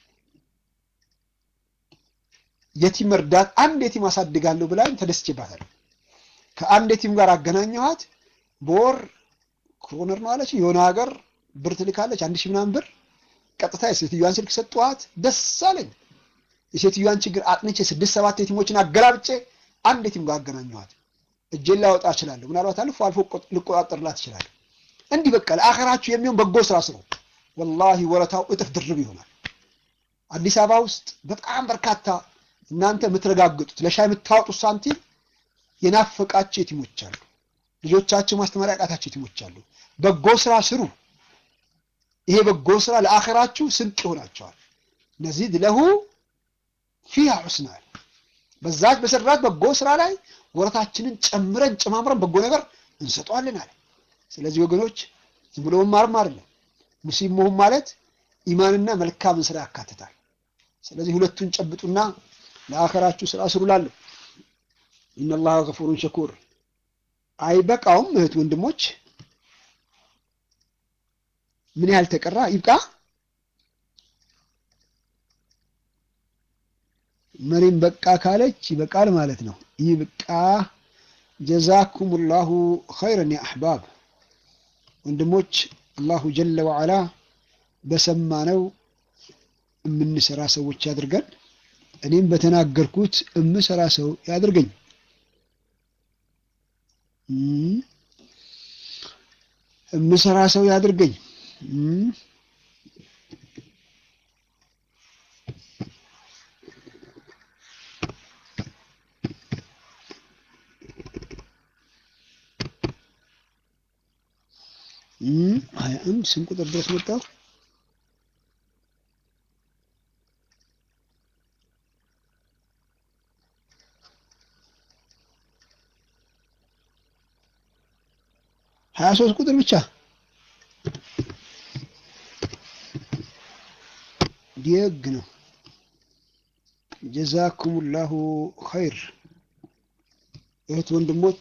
[SPEAKER 1] የቲም እርዳት አንድ የቲም አሳድጋለሁ ብላኝ ተደስቼባታለሁ። ከአንድ የቲም ጋር አገናኘኋት። በወር ክሮነር ነው አለች የሆነ ሀገር ብር ትልካለች፣ አንድ ሺህ ምናምን ብር። ቀጥታ የሴትዮዋን ስልክ ሰጠኋት። ደስ አለኝ። የሴትዮዋን ችግር አጥንቼ ስድስት ሰባት የቲሞችን አገላብጬ አንድ የቲም ጋር አገናኘኋት። እጄን ላወጣ እችላለሁ፣ ምናልባት አልፎ አልፎ ልቆጣጠርላት እችላለሁ። እንዲህ በቃ ለአኸራችሁ የሚሆን በጎ ስራ ስሩ። ወላሂ ወረታው እጥፍ ድርብ ይሆናል። አዲስ አበባ ውስጥ በጣም በርካታ እናንተ የምትረጋግጡት ለሻይ የምታወጡት ሳንቲም የናፈቃቸው የቲሞች አሉ። ልጆቻቸው ማስተማሪያ ያቃታቸው የቲሞች አሉ። በጎ ስራ ስሩ። ይሄ በጎ ስራ ለአኸራችሁ ስንቅ ይሆናቸዋል። ነዚድ ለሁ ፊሃ ሑስናል በዛች በሰራት በጎ ስራ ላይ ወረታችንን ጨምረን ጨማምረን በጎ ነገር እንሰጠዋለን አለ። ስለዚህ ወገኖች ዝም ብሎ መማርም አይደለም። ሙስሊም መሆን ማለት ኢማንና መልካምን ስራ ያካትታል። ስለዚህ ሁለቱን ጨብጡና ለአኸራችሁ ስራ ስሩ ላለሁ ኢነላህ ገፉሩን ሸኩር። አይበቃውም እህት ወንድሞች፣ ምን ያህል ተቀራ? ይብቃ። መሪም በቃ ካለች ይበቃል ማለት ነው። ይብቃ። ጀዛኩሙላሁ ኸይረን ያ አሕባብ ወንድሞች፣ አላሁ ጀለ ወዓላ በሰማነው የምንሰራ ሰዎች ያድርገን። እኔም በተናገርኩት የምሰራ ሰው ያድርገኝ። የምሰራ ሰው ያድርገኝ። ሀያ አንድ ስንት ቁጥር ድረስ መጣሁ? ሀያ ሶስት ቁጥር ብቻ ደግ ነው። ጀዛኩሙላሁ ኸይር እህት ወንድሞች፣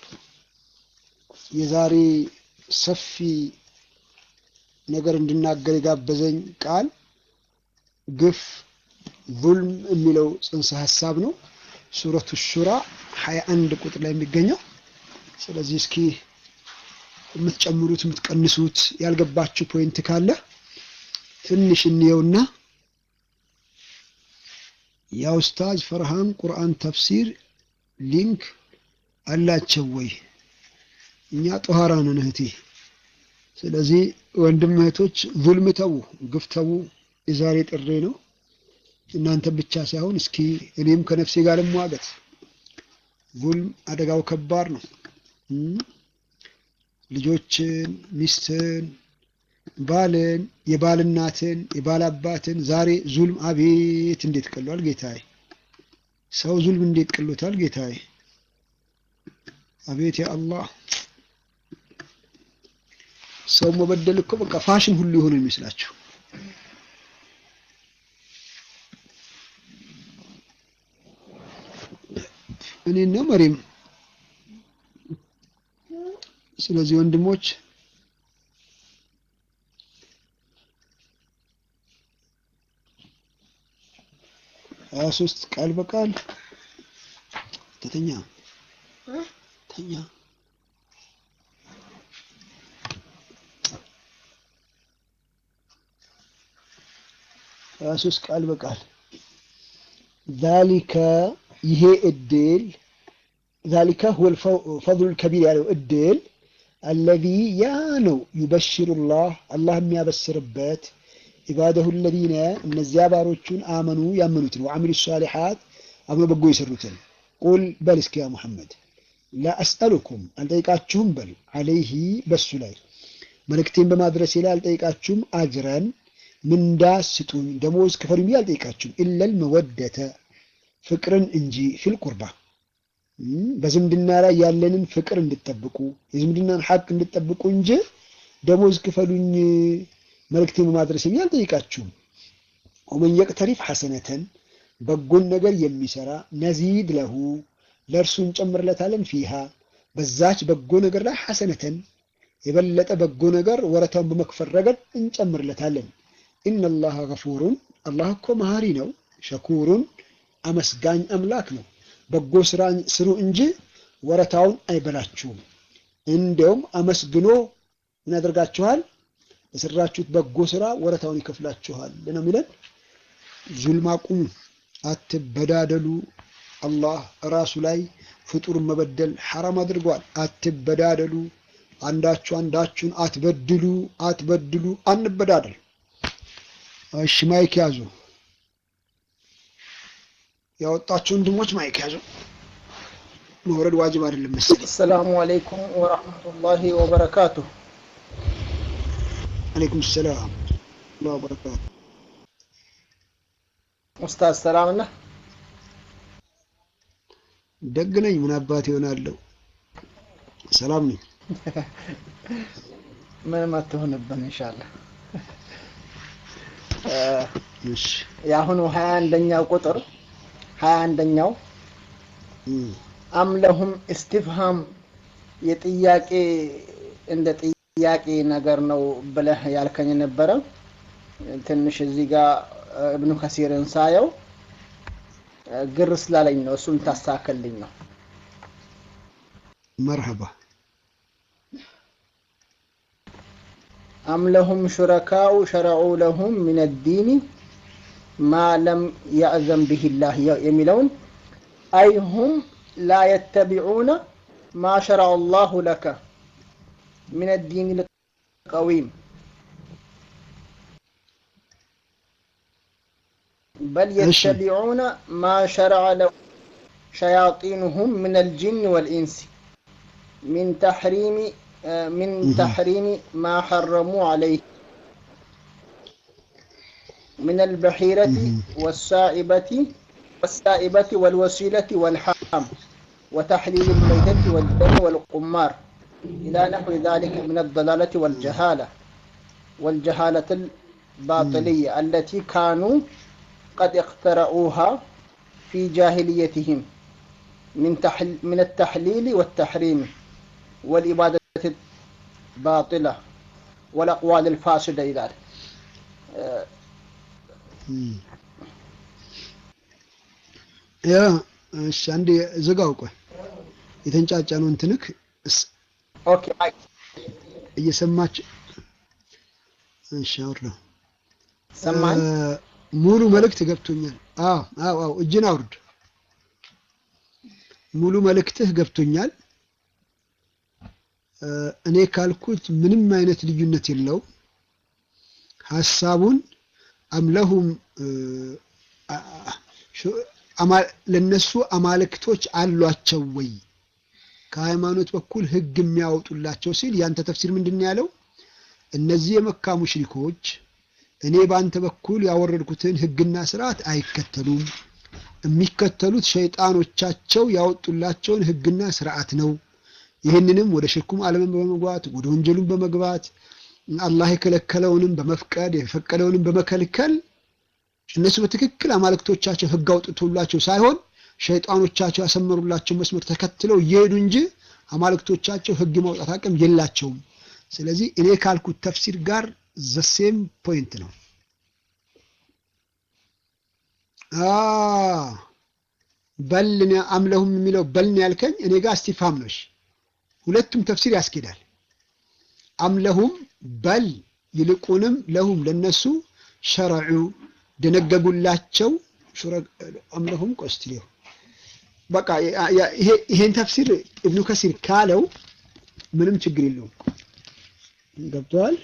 [SPEAKER 1] የዛሬ ሰፊ ነገር እንድናገር የጋበዘኝ ቃል ግፍ፣ ዙልም የሚለው ጽንሰ ሀሳብ ነው። ሱረቱ ሹራ ሀያ አንድ ቁጥር ላይ የሚገኘው ስለዚህ እስኪ የምትጨምሩት የምትቀንሱት ያልገባችሁ ፖይንት ካለ ትንሽ እንየውና የኡስታዝ ፈርሃን ቁርአን ተፍሲር ሊንክ አላቸው ወይ? እኛ ጦሃራ ነን እህቴ። ስለዚህ ወንድም እህቶች ዙልም ተዉ፣ ግፍ ተዉ። የዛሬ ጥሬ ነው። እናንተ ብቻ ሳይሆን እስኪ እኔም ከነፍሴ ጋር ልሟገት። ዙልም አደጋው ከባድ ነው። ልጆችን፣ ሚስትን፣ ባልን፣ የባል እናትን፣ የባል አባትን ዛሬ ዙልም አቤት እንዴት ቀሏል ጌታዬ! ሰው ዙልም እንዴት ቀሎታል ጌታዬ! አቤት ያ አላህ! ሰው መበደል እኮ በቃ ፋሽን ሁሉ የሆነ ይመስላችሁ። እኔና መሪም ስለዚህ ወንድሞች ሀያ ሶስት ቃል በቃል ተተኛ ተኛ ሀያ ሶስት ቃል በቃል ዛሊከ ይሄ እድል ዛሊከ ሁወል ፈድሉል ከቢር ያለው እድል አለዚ ያ ነው ዩበሽሩላህ አላህ የሚያበስርበት ኢባደሁ ለዚነ እነዚያ ባሮቹን አመኑ ያመኑትን ወአሚሉ ሷሊሓት አብሮ በጎ የሰሩትን ቁል በል እስኪ ያ ሙሐመድ ላ አስአሉኩም አልጠይቃችሁም በል አለይሂ በሱ ላይ መልእክቴን በማድረሴ ላይ አልጠይቃችሁም አጅረን ምንዳ ስጡኝ ደሞዝ ክፈሉኝ ብዬ አልጠይቃችሁም ኢለል መወደተ ፍቅርን እንጂ ፊል ቁርባ በዝምድና ላይ ያለንን ፍቅር እንድጠብቁ የዝምድናን ሐቅ እንድጠብቁ እንጂ ደሞዝ ክፈሉኝ መልእክቴን በማድረስ ብዬ አልጠይቃችሁም። ወመን የቅተሪፍ ሐሰነተን በጎን ነገር የሚሰራ ነዚድ ለሁ ለእርሱ እንጨምርለታለን ፊሃ በዛች በጎ ነገር ላይ ሐሰነተን የበለጠ በጎ ነገር ወረታውን በመክፈል ረገድ እንጨምርለታለን። ኢነላሃ ገፉሩን አላህ እኮ መሀሪ ነው፣ ሸኩሩን አመስጋኝ አምላክ ነው። በጎ ስራ ስሩ እንጂ ወረታውን አይበላችሁም። እንዲያውም አመስግኖ ምን ያደርጋችኋል? የሰራችሁት በጎ ስራ ወረታውን ይከፍላችኋል ነው የሚለን። ዙልም አቁሙ፣ አትበዳደሉ። አላህ ራሱ ላይ ፍጡርን መበደል ሐራም አድርጓል። አትበዳደሉ፣ አንዳችሁ አንዳችሁን አትበድሉ፣ አትበድሉ፣ አንበዳደል። እሺ ማይክ ያዙ። ያወጣችሁ ወንድሞች ማይክ ያዙ። መውረድ ዋጅብ አይደለም መሰለኝ።
[SPEAKER 2] አሰላሙ አለይኩም ወራህመቱላሂ ወበረካቱሁ።
[SPEAKER 1] አለይኩም ሰላም ወበረካቱ።
[SPEAKER 2] ኡስታዝ ሰላም ነህ?
[SPEAKER 1] ደግ ነኝ። ምን አባት ይሆናለሁ? ሰላም ነኝ።
[SPEAKER 2] ምንም አትሆንብን ኢንሻአላህ።
[SPEAKER 1] እሺ
[SPEAKER 2] የአሁኑ ሀያ አንደኛው ቁጥር ሀያ አንደኛው አምለሁም ኢስቲፍሃም የጥያቄ እንደ ጥያቄ ነገር ነው ብለህ ያልከኝ ነበረ። ትንሽ እዚህ ጋር እብኑ ከሲርን ሳየው ግር ስላለኝ ነው። እሱን ታስተካከልልኝ ነው።
[SPEAKER 1] መርሐባ
[SPEAKER 2] አም ለሁም ሹረካኡ ሸረዑ ለሁም ሚን ዲኒ ማ ለም ያእዘን ብህ ላህ የሚለውን አይሁም ላ የተቢዑነ ማ ሸረዐ ላሁ ለከ ሚን ዲን ልቀዊም በል የተቢዑነ ማ ሸረዐ ለ ሸያጢኑሁም ምን አልጅን ወልኢንስ ሚን ተሕሪሚ من تحريم ما حرموا عليه من البحيرة والسائبة والسائبة والوسيلة والحام وتحليل الميتة والدم والقمار إلى نحو ذلك من الضلالة والجهالة والجهالة الباطلية التي كانوا قد اخترعوها في جاهليتهم من تحل من التحليل والتحريم والإبادة باطلة والأقوال الفاسدة إلى
[SPEAKER 1] ያ እሺ፣ አንዴ ዝጋው። ቆይ የተንጫጫ ነው እንትንክ
[SPEAKER 2] ኦኬ
[SPEAKER 1] እየሰማች እሺ፣ አውርደው
[SPEAKER 2] ሰማኝ።
[SPEAKER 1] ሙሉ መልእክት ገብቶኛል። አዎ አዎ አዎ፣ እጅን አውርድ። ሙሉ መልእክትህ ገብቶኛል። እኔ ካልኩት ምንም አይነት ልዩነት የለውም። ሀሳቡን አምለሁም ለነሱ አማልክቶች አሏቸው ወይ ከሃይማኖት በኩል ህግ የሚያወጡላቸው ሲል ያንተ ተፍሲር ምንድን ነው ያለው? እነዚህ የመካ ሙሽሪኮች እኔ በአንተ በኩል ያወረድኩትን ህግና ስርዓት አይከተሉም። የሚከተሉት ሸይጣኖቻቸው ያወጡላቸውን ህግና ስርዓት ነው። ይህንንም ወደ ሽርኩም ዓለምን በመግባት ወደ ወንጀሉን በመግባት አላህ የከለከለውንም በመፍቀድ የፈቀደውንም በመከልከል እነሱ በትክክል አማልክቶቻቸው ህግ አውጥቶላቸው ሳይሆን ሸይጣኖቻቸው ያሰመሩላቸው መስመር ተከትለው እየሄዱ እንጂ አማልክቶቻቸው ህግ ማውጣት አቅም የላቸውም። ስለዚህ እኔ ካልኩት ተፍሲር ጋር ዘሴም ፖይንት ነው። በልን አምለሁም የሚለው በልን ያልከኝ እኔ ጋር እስቲፋም ነሽ። ሁለቱም ተፍሲር ያስኬዳል። አምለሁም በል ይልቁንም ለሁም ለነሱ ሸረዑ ደነገጉላቸው አምለሁም ቆስትሌ በቃ ይሄን ተፍሲር እብኑ ከሲር ካለው ምንም ችግር የለውም። ገብተዋል።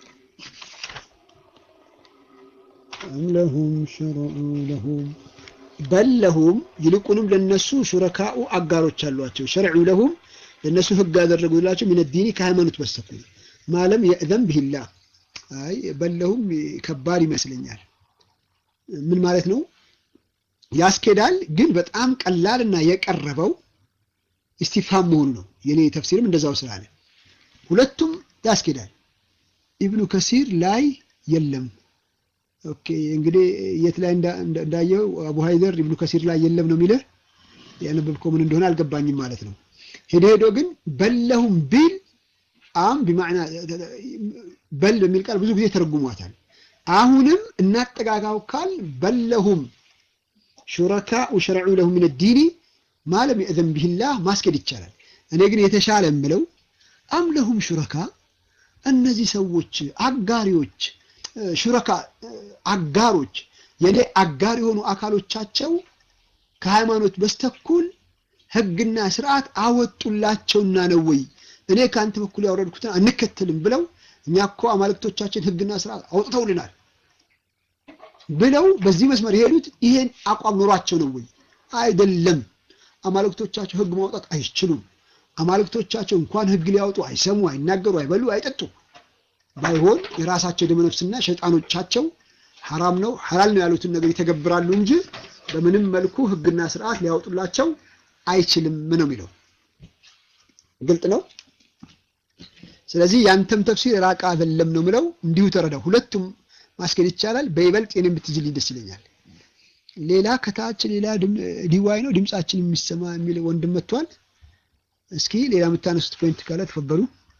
[SPEAKER 1] አምለሁም ሸረዑ ለሁም በል ለሁም ይልቁንም ለነሱ ሹረካኡ አጋሮች አሏቸው። ሸርዑ ለሁም ለነሱ ህግ ያደረጉላቸው ሚን ዲኒ ከሃይማኖት በስተኩል ማለም የእዘን ብሂላ አይ በለሁም ከባድ ይመስለኛል። ምን ማለት ነው? ያስኬዳል፣ ግን በጣም ቀላልና የቀረበው ኢስቲፋም መሆኑ ነው። የኔ ተፍሲርም እንደዛው ስላለ ሁለቱም ያስኬዳል። ኢብኑ ከሲር ላይ የለም። ኦኬ እንግዲህ የት ላይ እንዳየው አቡ ሀይደር ኢብኑ ከሲር ላይ የለም ነው የሚልህ። ያነበብከው ምን እንደሆነ አልገባኝም ማለት ነው። ሄዶ ሄዶ ግን በለሁም ቢል አም ቢማዕና በል በሚል ቃል ብዙ ጊዜ ተረጉሟታል። አሁንም እናጠጋጋው ካል በለሁም ሹረካኡ ሸረዑ ለሁም ሚን ዲኒ ማለም የእዘን ቢሂላህ ማስኬድ ይቻላል። እኔ ግን የተሻለ የምለው አም ለሁም ሹረካ እነዚህ ሰዎች አጋሪዎች ሹረካ አጋሮች የኔ አጋር የሆኑ አካሎቻቸው ከሃይማኖት በስተኩል ህግና ስርዓት አወጡላቸውና ነው ወይ እኔ ከአንተ በኩል ያወረድኩትን አንከተልም ብለው እኛ እኮ አማልክቶቻችን ህግና ስርዓት አውጥተውልናል ብለው በዚህ መስመር የሄዱት ይሄን አቋም ኖሯቸው ነው ወይ? አይደለም። አማልክቶቻቸው ህግ ማውጣት አይችሉም። አማልክቶቻቸው እንኳን ህግ ሊያወጡ አይሰሙ፣ አይናገሩ፣ አይበሉ፣ አይጠጡ። ባይሆን የራሳቸው ደመነፍስና ሸይጣኖቻቸው ሐራም ነው ሐላል ነው ያሉትን ነገር ይተገብራሉ እንጂ በምንም መልኩ ህግና ስርዓት ሊያወጡላቸው አይችልም ነው የሚለው። ግልጥ ነው። ስለዚህ ያንተም ተፍሲር ራቃ አይደለም ነው ምለው። እንዲሁ ተረዳው። ሁለቱም ማስኬድ ይቻላል። በይበልጥ የኔም ብትዝልኝ ደስ ይለኛል። ሌላ ከታች ሌላ ዲዋይ ነው ድምጻችን የሚሰማ የሚል ወንድም መጥቷል። እስኪ ሌላ የምታነሱት ፖይንት ካለ ተፈበሩ።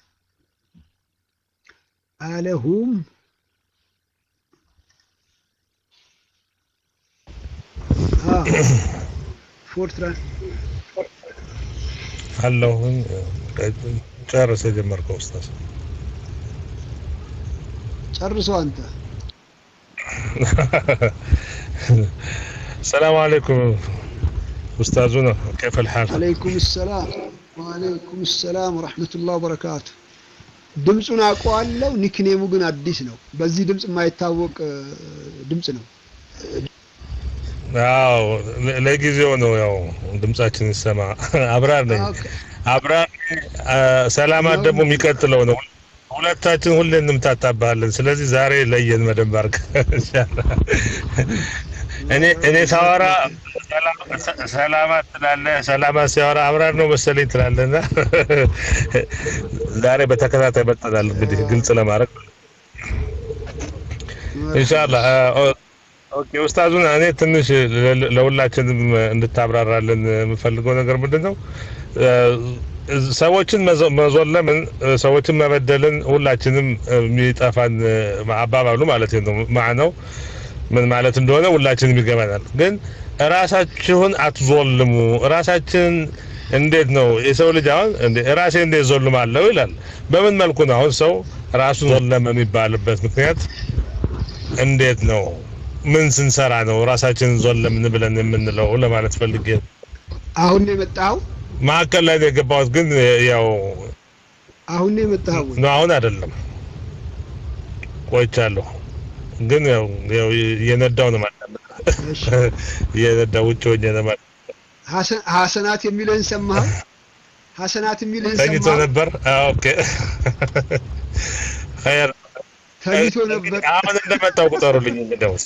[SPEAKER 1] አለሁም ፎርትራን
[SPEAKER 3] አለሁኝ ጨርስ የጀመርከው ኡስታዝ
[SPEAKER 1] ጨርሶ አንተ
[SPEAKER 3] ሰላም አለይኩም ኡስታዙና كيف الحال
[SPEAKER 1] አለይኩም ሰላም ወአለይኩም ሰላም ወራህመቱላህ ወበረካቱ ድምፁን አውቀዋለሁ ኒክኔሙ ግን አዲስ ነው በዚህ ድምፅ የማይታወቅ ድምፅ ነው
[SPEAKER 3] አዎ ለጊዜው ነው ያው ድምጻችን ይሰማ አብራር ነኝ አብራር ሰላማት ደግሞ የሚቀጥለው ነው ሁለታችን ሁሌ እንምታታባለን ስለዚህ ዛሬ ለየን መደንብ አድርገህ እኔ እኔ ሳወራ ሰላማት ትላለህ ሰላማት ሲያወራ አብራር ነው መሰለኝ ትላለህና ዛሬ በተከታታይ መጠናል እንግዲህ ግልጽ ለማድረግ ኢንሻአላህ ኦኬ ኡስታዙን እኔ ትንሽ ለሁላችንም እንድታብራራልን የምፈልገው ነገር ምንድን ነው ሰዎችን መዞለምን ሰዎችን መበደልን ሁላችንም የሚጠፋን አባባሉ ማለት ነው ማዕነው ምን ማለት እንደሆነ ሁላችንም ይገባናል ግን እራሳችሁን አትዞልሙ እራሳችን እንዴት ነው የሰው ልጅ አሁን ራሴ እንዴት ዞልማለሁ ይላል በምን መልኩ ነው አሁን ሰው ራሱን ዞለመ የሚባልበት ምክንያት እንዴት ነው ምን ስንሰራ ነው ራሳችንን ዞን ለምን ብለን የምንለው ለማለት ፈልጌ ነው።
[SPEAKER 1] አሁን ነው የመጣኸው?
[SPEAKER 3] መካከል ላይ ነው የገባሁት፣ ግን ያው
[SPEAKER 1] አሁን ነው የመጣኸው ወይ?
[SPEAKER 3] ነው አሁን አይደለም ቆይቻለሁ፣ ግን ያው ያው እየነዳው ነው ማለት ነው።
[SPEAKER 1] እሺ
[SPEAKER 3] እየነዳው ውጭ ሆኜ ነው ማለት
[SPEAKER 1] ሐሰ- ሐሰናት የሚልህን ሰማኸው? ሐሰናት የሚልህን
[SPEAKER 3] ተኝቶ
[SPEAKER 1] ሰማኸው?
[SPEAKER 3] ነበር። አዎ፣ ኦኬ ኸይር
[SPEAKER 1] ተኝቶ ነበር።
[SPEAKER 3] አሁን እንደመጣው ቁጠሩልኝ። እንግዲያውስ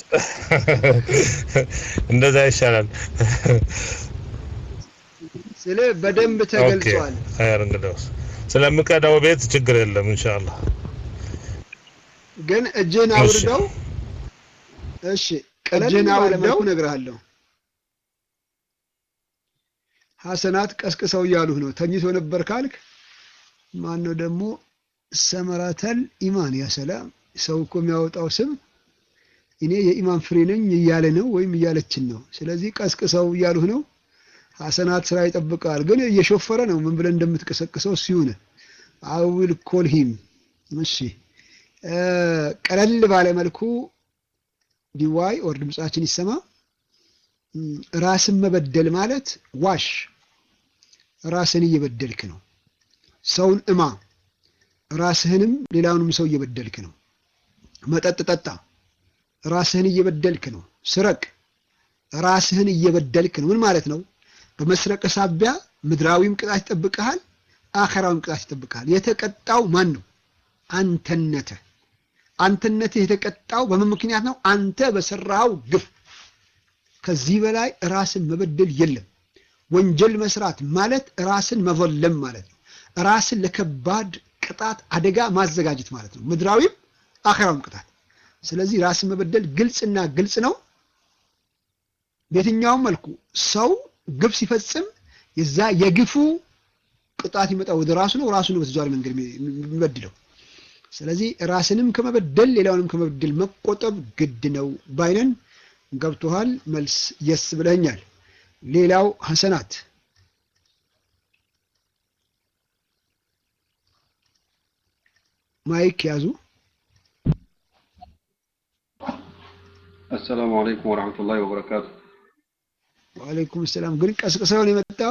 [SPEAKER 3] እንደዛ ይሻላል።
[SPEAKER 1] ስለ በደንብ ተገልጿል።
[SPEAKER 3] ኦኬ ኸይር እንግዲያውስ ስለምቀዳው ቤት ችግር የለም ኢንሻአላህ።
[SPEAKER 1] ግን እጅህን
[SPEAKER 3] እሺ።
[SPEAKER 1] አውርደው። እሺ እጅህን አውርደው እነግርሃለሁ። ሐሰናት ቀስቅሰው እያሉህ ነው። ተኝቶ ነበር ካልክ ማን ነው ደግሞ ሰመራተል ኢማን ያ ሰላም። ሰው እኮ የሚያወጣው ስም እኔ የኢማን ፍሬ ነኝ እያለ ነው ወይም እያለችን ነው። ስለዚህ ቀስቅሰው እያሉህ ነው። ሐሰናት ስራ ይጠብቃል፣ ግን እየሾፈረ ነው። ምን ብለን እንደምትቀሰቅሰው ሲሆነ አዊል ኮልሂም እሺ እ ቀለል ባለ መልኩ ዲዋይ ኦር ድምጻችን ይሰማ። እም፣ ራስን መበደል ማለት ዋሽ፣ ራስን እየበደልክ ነው። ሰውን እማ፣ ራስህንም ሌላውንም ሰው እየበደልክ ነው። መጠጥ ጠጣ፣ ራስህን እየበደልክ ነው። ስረቅ፣ ራስህን እየበደልክ ነው። ምን ማለት ነው? በመስረቅ ሳቢያ ምድራዊም ቅጣት ይጠብቅሃል፣ አኸራዊም ቅጣት ይጠብቅሃል። የተቀጣው ማን ነው? አንተነትህ አንተነትህ የተቀጣው በምን ምክንያት ነው? አንተ በሰራው ግፍ። ከዚህ በላይ ራስን መበደል የለም። ወንጀል መስራት ማለት ራስን መዘለም ማለት ነው። ራስን ለከባድ ቅጣት አደጋ ማዘጋጀት ማለት ነው፣ ምድራዊም አኸራዊም ቅጣት። ስለዚህ ራስን መበደል ግልጽና ግልጽ ነው። በየትኛውም መልኩ ሰው ግፍ ሲፈጽም የዛ የግፉ ቅጣት ይመጣ ወደ ራሱ ነው። ራሱ ነው በተዘዋዋሪ መንገድ የሚበድለው። ስለዚህ ራስንም ከመበደል ሌላውንም ከመበደል መቆጠብ ግድ ነው ባይነን። ገብቶሃል? መልስ የስ ብለኛል። ሌላው ሐሰናት ማይክ ያዙ።
[SPEAKER 4] አሰላሙ አለይኩም ወረሕመቱላሂ ወበረካቱ።
[SPEAKER 1] ወአለይኩም ሰላም። ግን ቀስቅሰውን የመጣው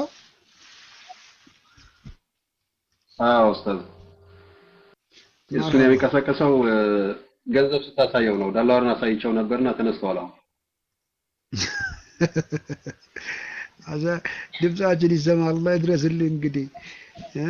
[SPEAKER 4] አዎ ኡስታዝ፣ እሱን የሚቀሰቀሰው እ፣ ገንዘብ ስታሳየው ነው። ዳላርን አሳይቸው ነበርና ተነስተዋል። አሁን
[SPEAKER 1] አዛ ድምጻችን ይሰማ። አላህ ይድረስልህ። እንግዲህ እ?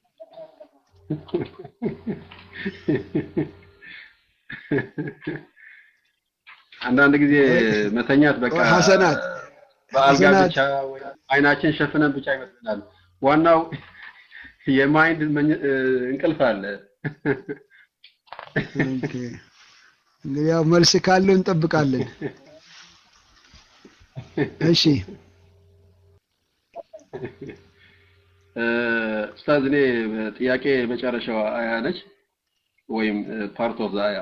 [SPEAKER 4] አንዳንድ ጊዜ መተኛት በቃ
[SPEAKER 1] ሐሰናት
[SPEAKER 4] በአልጋ
[SPEAKER 1] ሐሰናት
[SPEAKER 4] ብቻ ወይ አይናችን ሸፍነን ብቻ ይመስለናል። ዋናው የማይንድ መኝ- እ፣ እንቅልፍ አለ።
[SPEAKER 1] ኦኬ። እንግዲህ ያው መልስ ካለው እንጠብቃለን። እሺ
[SPEAKER 4] እ፣ ኡስታዝ እኔ ጥያቄ መጨረሻው አያ ነች ወይም ፓርት ኦፍ አያ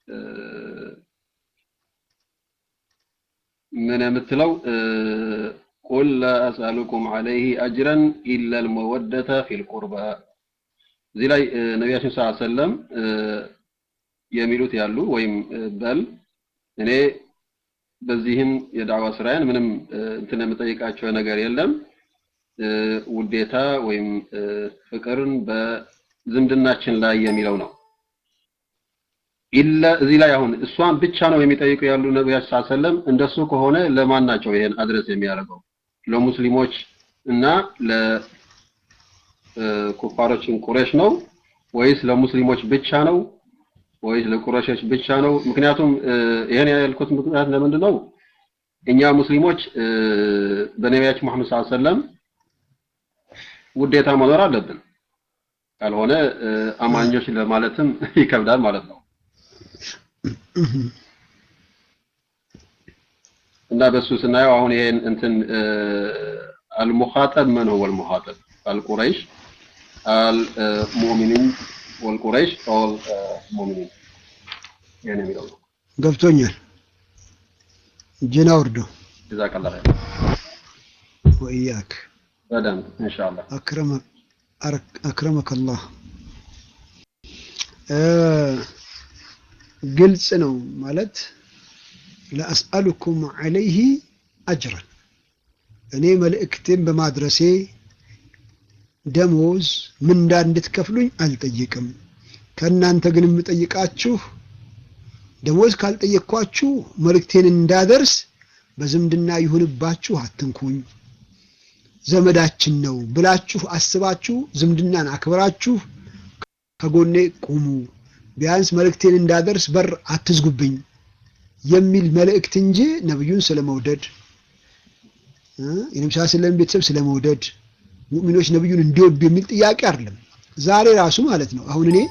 [SPEAKER 4] ምን የምትለው ቁል ላ አስአሉኩም ዐለይሂ አጅረን ኢላ አልመወደተ ፊል ቁርባ እዚህ ላይ እ፣ ነቢያችን ስ ሰለም የሚሉት ያሉ ወይም እ፣ በል እኔ በዚህም የዳዕዋ ስራዬን ምንም እ፣ እንትን የምጠይቃቸው ነገር የለም እ፣ ውዴታ ወይም እ፣ ፍቅርን በዝምድናችን ላይ የሚለው ነው። ኢላ እዚህ ላይ አሁን እሷን ብቻ ነው የሚጠይቁ ያሉ ነቢያችን ሰለላሁ ዐለይሂ ወሰለም እንደሱ ከሆነ ለማን ናቸው ይሄን አድረስ የሚያደርገው? ለሙስሊሞች እና ለኩፋሮችን ቁረሽ ነው ወይስ ለሙስሊሞች ብቻ ነው ወይስ ለቁረሾች ብቻ ነው? ምክንያቱም እ፣ ይሄን ያልኩት ምክንያት ለምንድን ነው? እኛ ሙስሊሞች እ፣ በነቢያችን መሐመድ ሰለላሁ ዐለይሂ ወሰለም ውዴታ መኖር አለብን። ካልሆነ እ፣ አማኞች ለማለትም ይከብዳል ማለት ነው። እና በሱ ስናየው አሁን ይሄን እንትን አልሙኻጠብ መን ሁወ አልሙኻጠብ አልቁረይሽ አልሙእሚኒን ወልቁረይሽ ኦል ሙእሚኒን ይሄን የሚለው ነው።
[SPEAKER 1] ገብቶኛል። እጅን አውርዶ
[SPEAKER 4] ጀዛከላህ ኸይር።
[SPEAKER 1] ወኢያክ
[SPEAKER 4] በደንብ ኢንሻአላህ
[SPEAKER 1] አክረመ- አረክ- አክረመከ አላህ እ፣ ግልጽ ነው ማለት ለአስአሉኩም ዐለይህ አጅረን እኔ መልእክቴን በማድረሴ ደሞዝ ምንዳ እንድትከፍሉኝ አልጠይቅም። ከእናንተ ግን የምጠይቃችሁ ደሞዝ ካልጠየቅኳችሁ መልእክቴን እንዳደርስ በዝምድና ይሁንባችሁ አትንኩኝ፣ ዘመዳችን ነው ብላችሁ አስባችሁ ዝምድናን አክብራችሁ ከጎኔ ቁሙ፣ ቢያንስ መልእክቴን እንዳደርስ በር አትዝጉብኝ የሚል መልእክት እንጂ ነብዩን ስለመውደድ የነብዩ ሰለላሁ ቤተሰብ ስለመውደድ ሙእሚኖች ነብዩን እንዲወዱ የሚል ጥያቄ አይደለም። ዛሬ ራሱ ማለት ነው። አሁን እኔ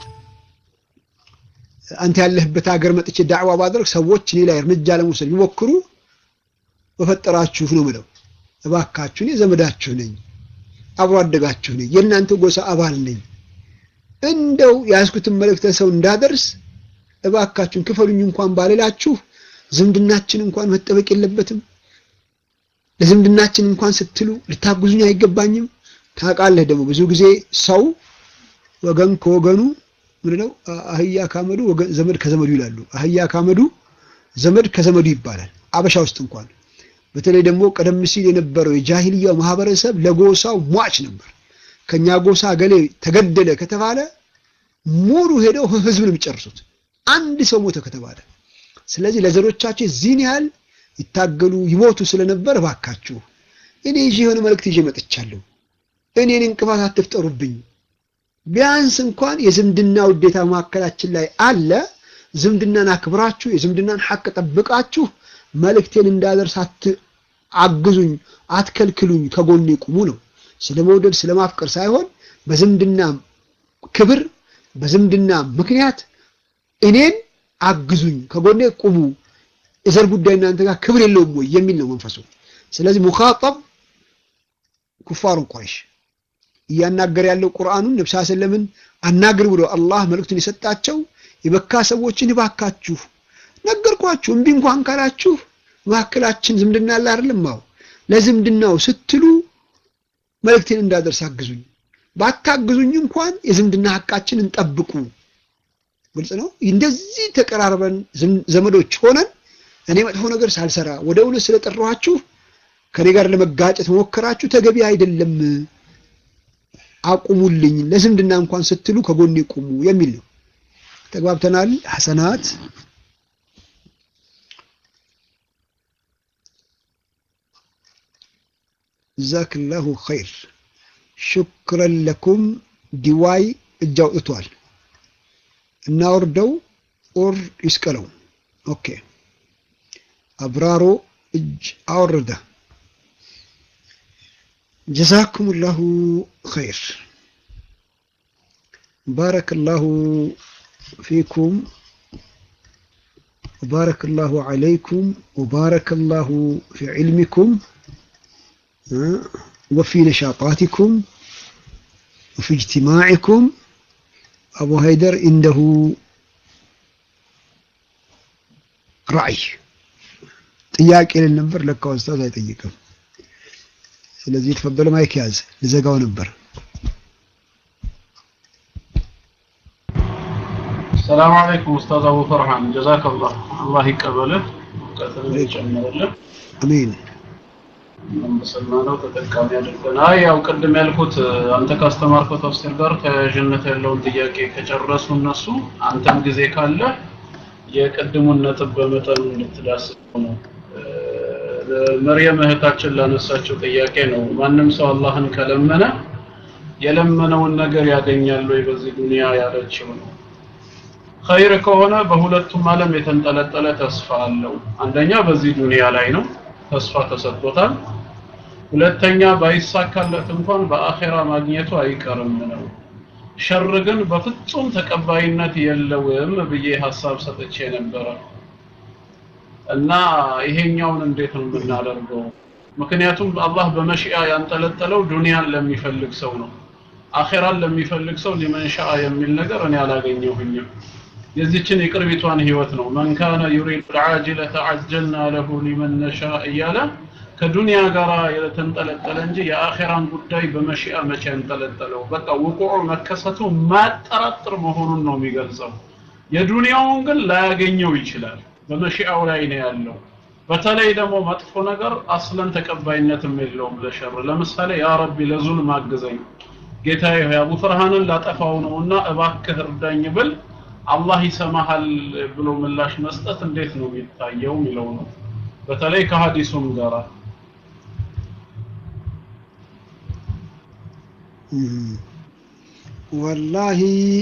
[SPEAKER 1] አንተ ያለህበት ሀገር መጥቼ ዳዕዋ ባደርግ ሰዎች እኔ ላይ እርምጃ ለመውሰድ ቢሞክሩ በፈጠራችሁ ነው ምለው፣ እባካችሁ እኔ ዘመዳችሁ ነኝ፣ አብሮ አደጋችሁ ነኝ፣ የእናንተ ጎሳ አባል ነኝ። እንደው የያዝኩትን መልእክተ ሰው እንዳደርስ እባካችሁን ክፈሉኝ እንኳን ባልላችሁ ዝምድናችን እንኳን መጠበቅ የለበትም? ለዝምድናችን እንኳን ስትሉ ልታግዙኝ አይገባኝም? ታውቃለህ ደግሞ ብዙ ጊዜ ሰው ወገን ከወገኑ ምንድነው አህያ ካመዱ ዘመድ ከዘመዱ ይላሉ። አህያ ካመዱ ዘመድ ከዘመዱ ይባላል። አበሻ ውስጥ እንኳን በተለይ ደግሞ ቀደም ሲል የነበረው የጃሂልያው ማህበረሰብ ለጎሳው ሟች ነበር። ከኛ ጎሳ ገሌ ተገደለ ከተባለ ሙሉ ሄደው ህዝብን የሚጨርሱት አንድ ሰው ሞተ ከተባለ። ስለዚህ ለዘሮቻቸው ዚህን ያህል ይታገሉ ይሞቱ ስለነበር እባካችሁ እኔ ይዤ የሆነ መልእክት ይዤ መጥቻለሁ። እኔን እንቅፋት አትፍጠሩብኝ። ቢያንስ እንኳን የዝምድና ውዴታ መካከላችን ላይ አለ። ዝምድናን አክብራችሁ የዝምድናን ሐቅ ጠብቃችሁ መልእክቴን እንዳደርስ አግዙኝ፣ አትከልክሉኝ፣ ከጎኔ ቁሙ ነው። ስለ መውደድ ስለ ማፍቀር ሳይሆን በዝምድና ክብር በዝምድና ምክንያት እኔን አግዙኝ፣ ከጎኔ ቁሙ፣ የዘር ጉዳይ እናንተ ጋር ክብር የለውም ወይ የሚል ነው መንፈሱ። ስለዚህ ሙኻጠብ ኩፋሩን ቁረይሽ እያናገር ያለው ቁርአኑን ነብዩ ሰለምን አናግር ብሎ አላህ መልእክቱን የሰጣቸው የመካ ሰዎችን እባካችሁ ነገርኳችሁ፣ እምቢ እንኳን ካላችሁ መካከላችን ዝምድና አለ አይደለም? አዎ ለዝምድናው ስትሉ መልእክቴን እንዳደርስ አግዙኝ፣ ባታግዙኝ እንኳን የዝምድና ሐቃችንን ጠብቁ። ግልጽ ነው። እንደዚህ ተቀራርበን ዘመዶች ሆነን እኔ መጥፎ ነገር ሳልሰራ ወደ እውነት ስለጠራኋችሁ ከኔ ጋር ለመጋጨት መሞከራችሁ ተገቢ አይደለም። አቁሙልኝ፣ ለዝምድና እንኳን ስትሉ ከጎኔ ቁሙ የሚል ነው። ተግባብተናል። ሐሰናት ጀዛክላሁ ኸይር ሹክረን ለኩም። ዲዋይ እጅ አውጥቷል። እናወርደው ኦር ይስቀለው። ኦኬ አብራሮ እጅ አወረደ። ጀዛኩሙላሁ ኸይር ባረከላሁ ፊኩም ወባረከላሁ ዐለይኩም ወባረከላሁ ፊ ዒልሚኩም ወፊ ነሻጣቲኩም ወፊ እጅትማዕኩም አቡ ሀይደር እንደሁ ራዕይ ጥያቄ ልን ነበር። ለካ ኡስታዝ አይጠይቅም። ስለዚህ የተፈበለ ማይክ ያዝ፣ ልዘጋው ነበር።
[SPEAKER 5] ሰላም አለይኩም ኡስታዝ አቡ ፈርሃን ጀዛከላህ አላህ ይቀበልህ እውቀትን ይጨምርልህ
[SPEAKER 1] አሜን።
[SPEAKER 5] በሰማነው ተጠቃሚ አድርገን። አይ ያው ቅድም ያልኩት አንተ ካስተማርከው ተፍሲር ጋር ተያያዥነት ያለውን ጥያቄ ከጨረሱ እነሱ አንተም ጊዜ ካለ የቅድሙን ነጥብ በመጠኑ እንድትዳስሰው ነው። መርየም እህታችን ላነሳችው ጥያቄ ነው። ማንም ሰው አላህን ከለመነ የለመነውን ነገር ያገኛል ወይ በዚህ ዱንያ ያለችው ነው። ኸይር ከሆነ በሁለቱም ዓለም የተንጠለጠለ ተስፋ አለው። አንደኛ በዚህ ዱንያ ላይ ነው፣ ተስፋ ተሰጥቶታል። ሁለተኛ ባይሳካለት እንኳን በአኼራ ማግኘቱ አይቀርም ነው። ሸር ግን በፍጹም ተቀባይነት የለውም ብዬ ሀሳብ ሰጥቼ ነበረ እና ይሄኛውን እንዴት ነው የምናደርገው? ምክንያቱም አላህ በመሽአ ያንጠለጠለው ዱንያን ለሚፈልግ ሰው ነው። አኼራን ለሚፈልግ ሰው ሊመን ሻአ የሚል ነገር እኔ አላገኘሁኝም። የዚችን የቅርቢቷን ህይወት ነው መን ካነ ዩሪዱ ልዓጅለተ ዐጀልና ለሁ ሊመን ነሻ እያለ ከዱንያ ጋር የተንጠለጠለ እንጂ የአኼራን ጉዳይ በመሽአ መቼ ያንጠለጠለው በቃ ውቁዑ መከሰቱ ማጠራጥር መሆኑን ነው የሚገልጸው። የዱንያውን ግን ላያገኘው ይችላል። በመሺአው ላይ ነው ያለው። በተለይ ደግሞ መጥፎ ነገር አስለን ተቀባይነትም የለውም ለሸር። ለምሳሌ ያ ረቢ ለዙልም አግዘኝ ጌታዬ ሆይ አቡ ፈርሃንን ላጠፋው ነውና እባክህ እርዳኝ ብል አላህ ይሰማሃል ብሎ ምላሽ መስጠት እንዴት ነው የሚታየው የሚለው ነው። በተለይ ከሀዲሱም ጋር
[SPEAKER 1] ወላሂ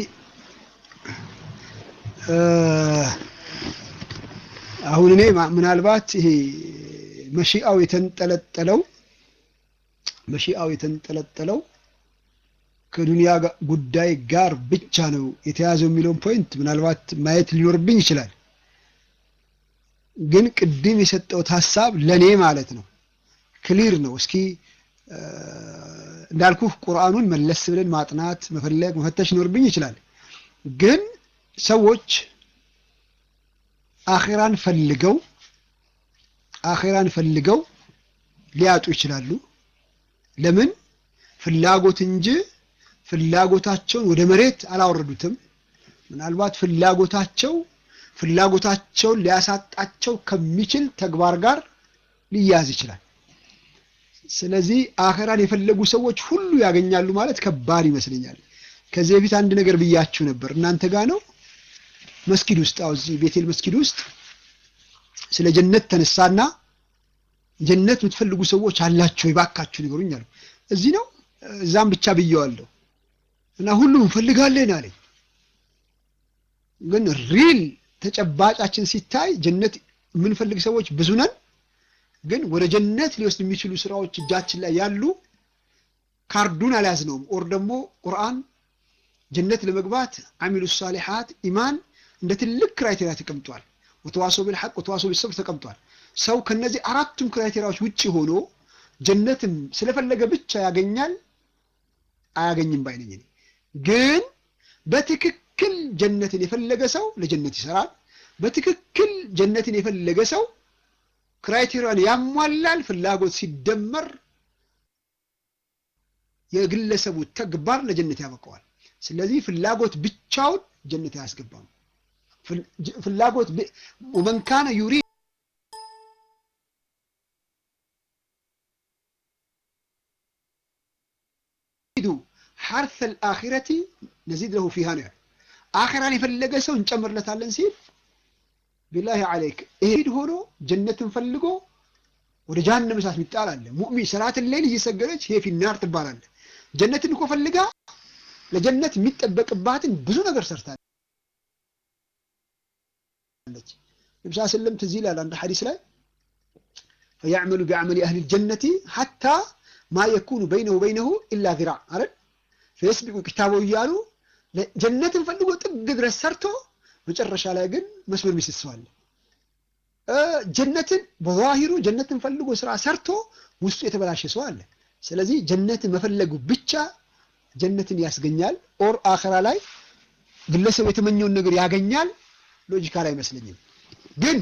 [SPEAKER 1] አሁን እኔ ምናልባት ይሄ መሺአው የተንጠለጠለው መሺአው የተንጠለጠለው ከዱንያ ጉዳይ ጋር ብቻ ነው የተያዘው የሚለውን ፖይንት ምናልባት ማየት ሊኖርብኝ ይችላል። ግን ቅድም የሰጠውት ሀሳብ ለኔ ማለት ነው ክሊር ነው። እስኪ እንዳልኩህ ቁርአኑን መለስ ብለን ማጥናት፣ መፈለግ፣ መፈተሽ ሊኖርብኝ ይችላል። ግን ሰዎች አኼራን ፈልገው አኼራን ፈልገው ሊያጡ ይችላሉ። ለምን? ፍላጎት እንጂ ፍላጎታቸውን ወደ መሬት አላወረዱትም። ምናልባት ፍላጎታቸው ፍላጎታቸውን ሊያሳጣቸው ከሚችል ተግባር ጋር ሊያዝ ይችላል። ስለዚህ አኸራን የፈለጉ ሰዎች ሁሉ ያገኛሉ ማለት ከባድ ይመስለኛል። ከዚህ በፊት አንድ ነገር ብያችሁ ነበር። እናንተ ጋር ነው መስጊድ ውስጥ አው እዚህ ቤቴል መስጊድ ውስጥ ስለ ጀነት ተነሳና ጀነት የምትፈልጉ ሰዎች አላችሁ ይባካችሁ ንገሩኝ አሉ። እዚህ ነው እዛም ብቻ ብየዋለሁ እና ሁሉም እንፈልጋለን አለኝ። ግን ሪል ተጨባጫችን ሲታይ ጀነት የምንፈልግ ሰዎች ብዙ ነን። ግን ወደ ጀነት ሊወስድ የሚችሉ ስራዎች እጃችን ላይ ያሉ ካርዱን አልያዝነውም። ኦር ደግሞ ቁርአን ጀነት ለመግባት አሚሉ ሳሊሓት ኢማን እንደ ትልቅ ክራይቴሪያ ተቀምጧል። ወተዋሰው ቢልሐቅ ወተዋሰው ቢሰብር ተቀምጧል። ሰው ከነዚህ አራቱም ክራይቴሪያዎች ውጪ ሆኖ ጀነትን ስለፈለገ ብቻ ያገኛል አያገኝም ባይነኝ እኔ ግን በትክክል ጀነትን የፈለገ ሰው ለጀነት ይሰራል። በትክክል ጀነትን የፈለገ ሰው ክራይቴሪያን ያሟላል። ፍላጎት ሲደመር የግለሰቡ ተግባር ለጀነት ያበቀዋል። ስለዚህ ፍላጎት ብቻውን ጀነት አያስገባም። ፍላጎት ወመን ካነ ዩሪዱ ሐርሰ አልአኺረቲ ነዚድ ለሁ ፊሃ ነው። አኺራን የፈለገ ሰው እንጨምርለታለን ሲል ቢላሂ አለይክ ይሄድ ሆኖ ጀነትን ፈልጎ ወደ ጀሃነም እሳት የሚጣል አለ። ሙእሚን ሰላትን ሌል እየሰገደች ይሄ ፊናር ትባላለህ። ጀነትን እኮ ፈልጋ ለጀነት የሚጠበቅባትን ብዙ ነገር ሰርታለች። ነብዩ ሰለም ትዝ ይላል አንድ ሐዲስ ላይ ፈያዕመሉ ቢዐመሊ አህሊ ልጀነቲ ሐታ ማ የኩኑ በይነሁ በይነሁ ኢላ ዚራዕ አይደል ፈየስቢቁ ኪታበው እያሉ ጀነትን ፈልጎ ጥግ ድረስ ሰርቶ መጨረሻ ላይ ግን መስመር ሚስት ሰው አለ። ጀነትን በዛሂሩ ጀነትን ፈልጎ ስራ ሰርቶ ውስጡ የተበላሸ ሰው አለ። ስለዚህ ጀነትን መፈለጉ ብቻ ጀነትን ያስገኛል። ኦር አኸራ ላይ ግለሰብ የተመኘውን ነገር ያገኛል። ሎጂካል አይመስለኝም። ግን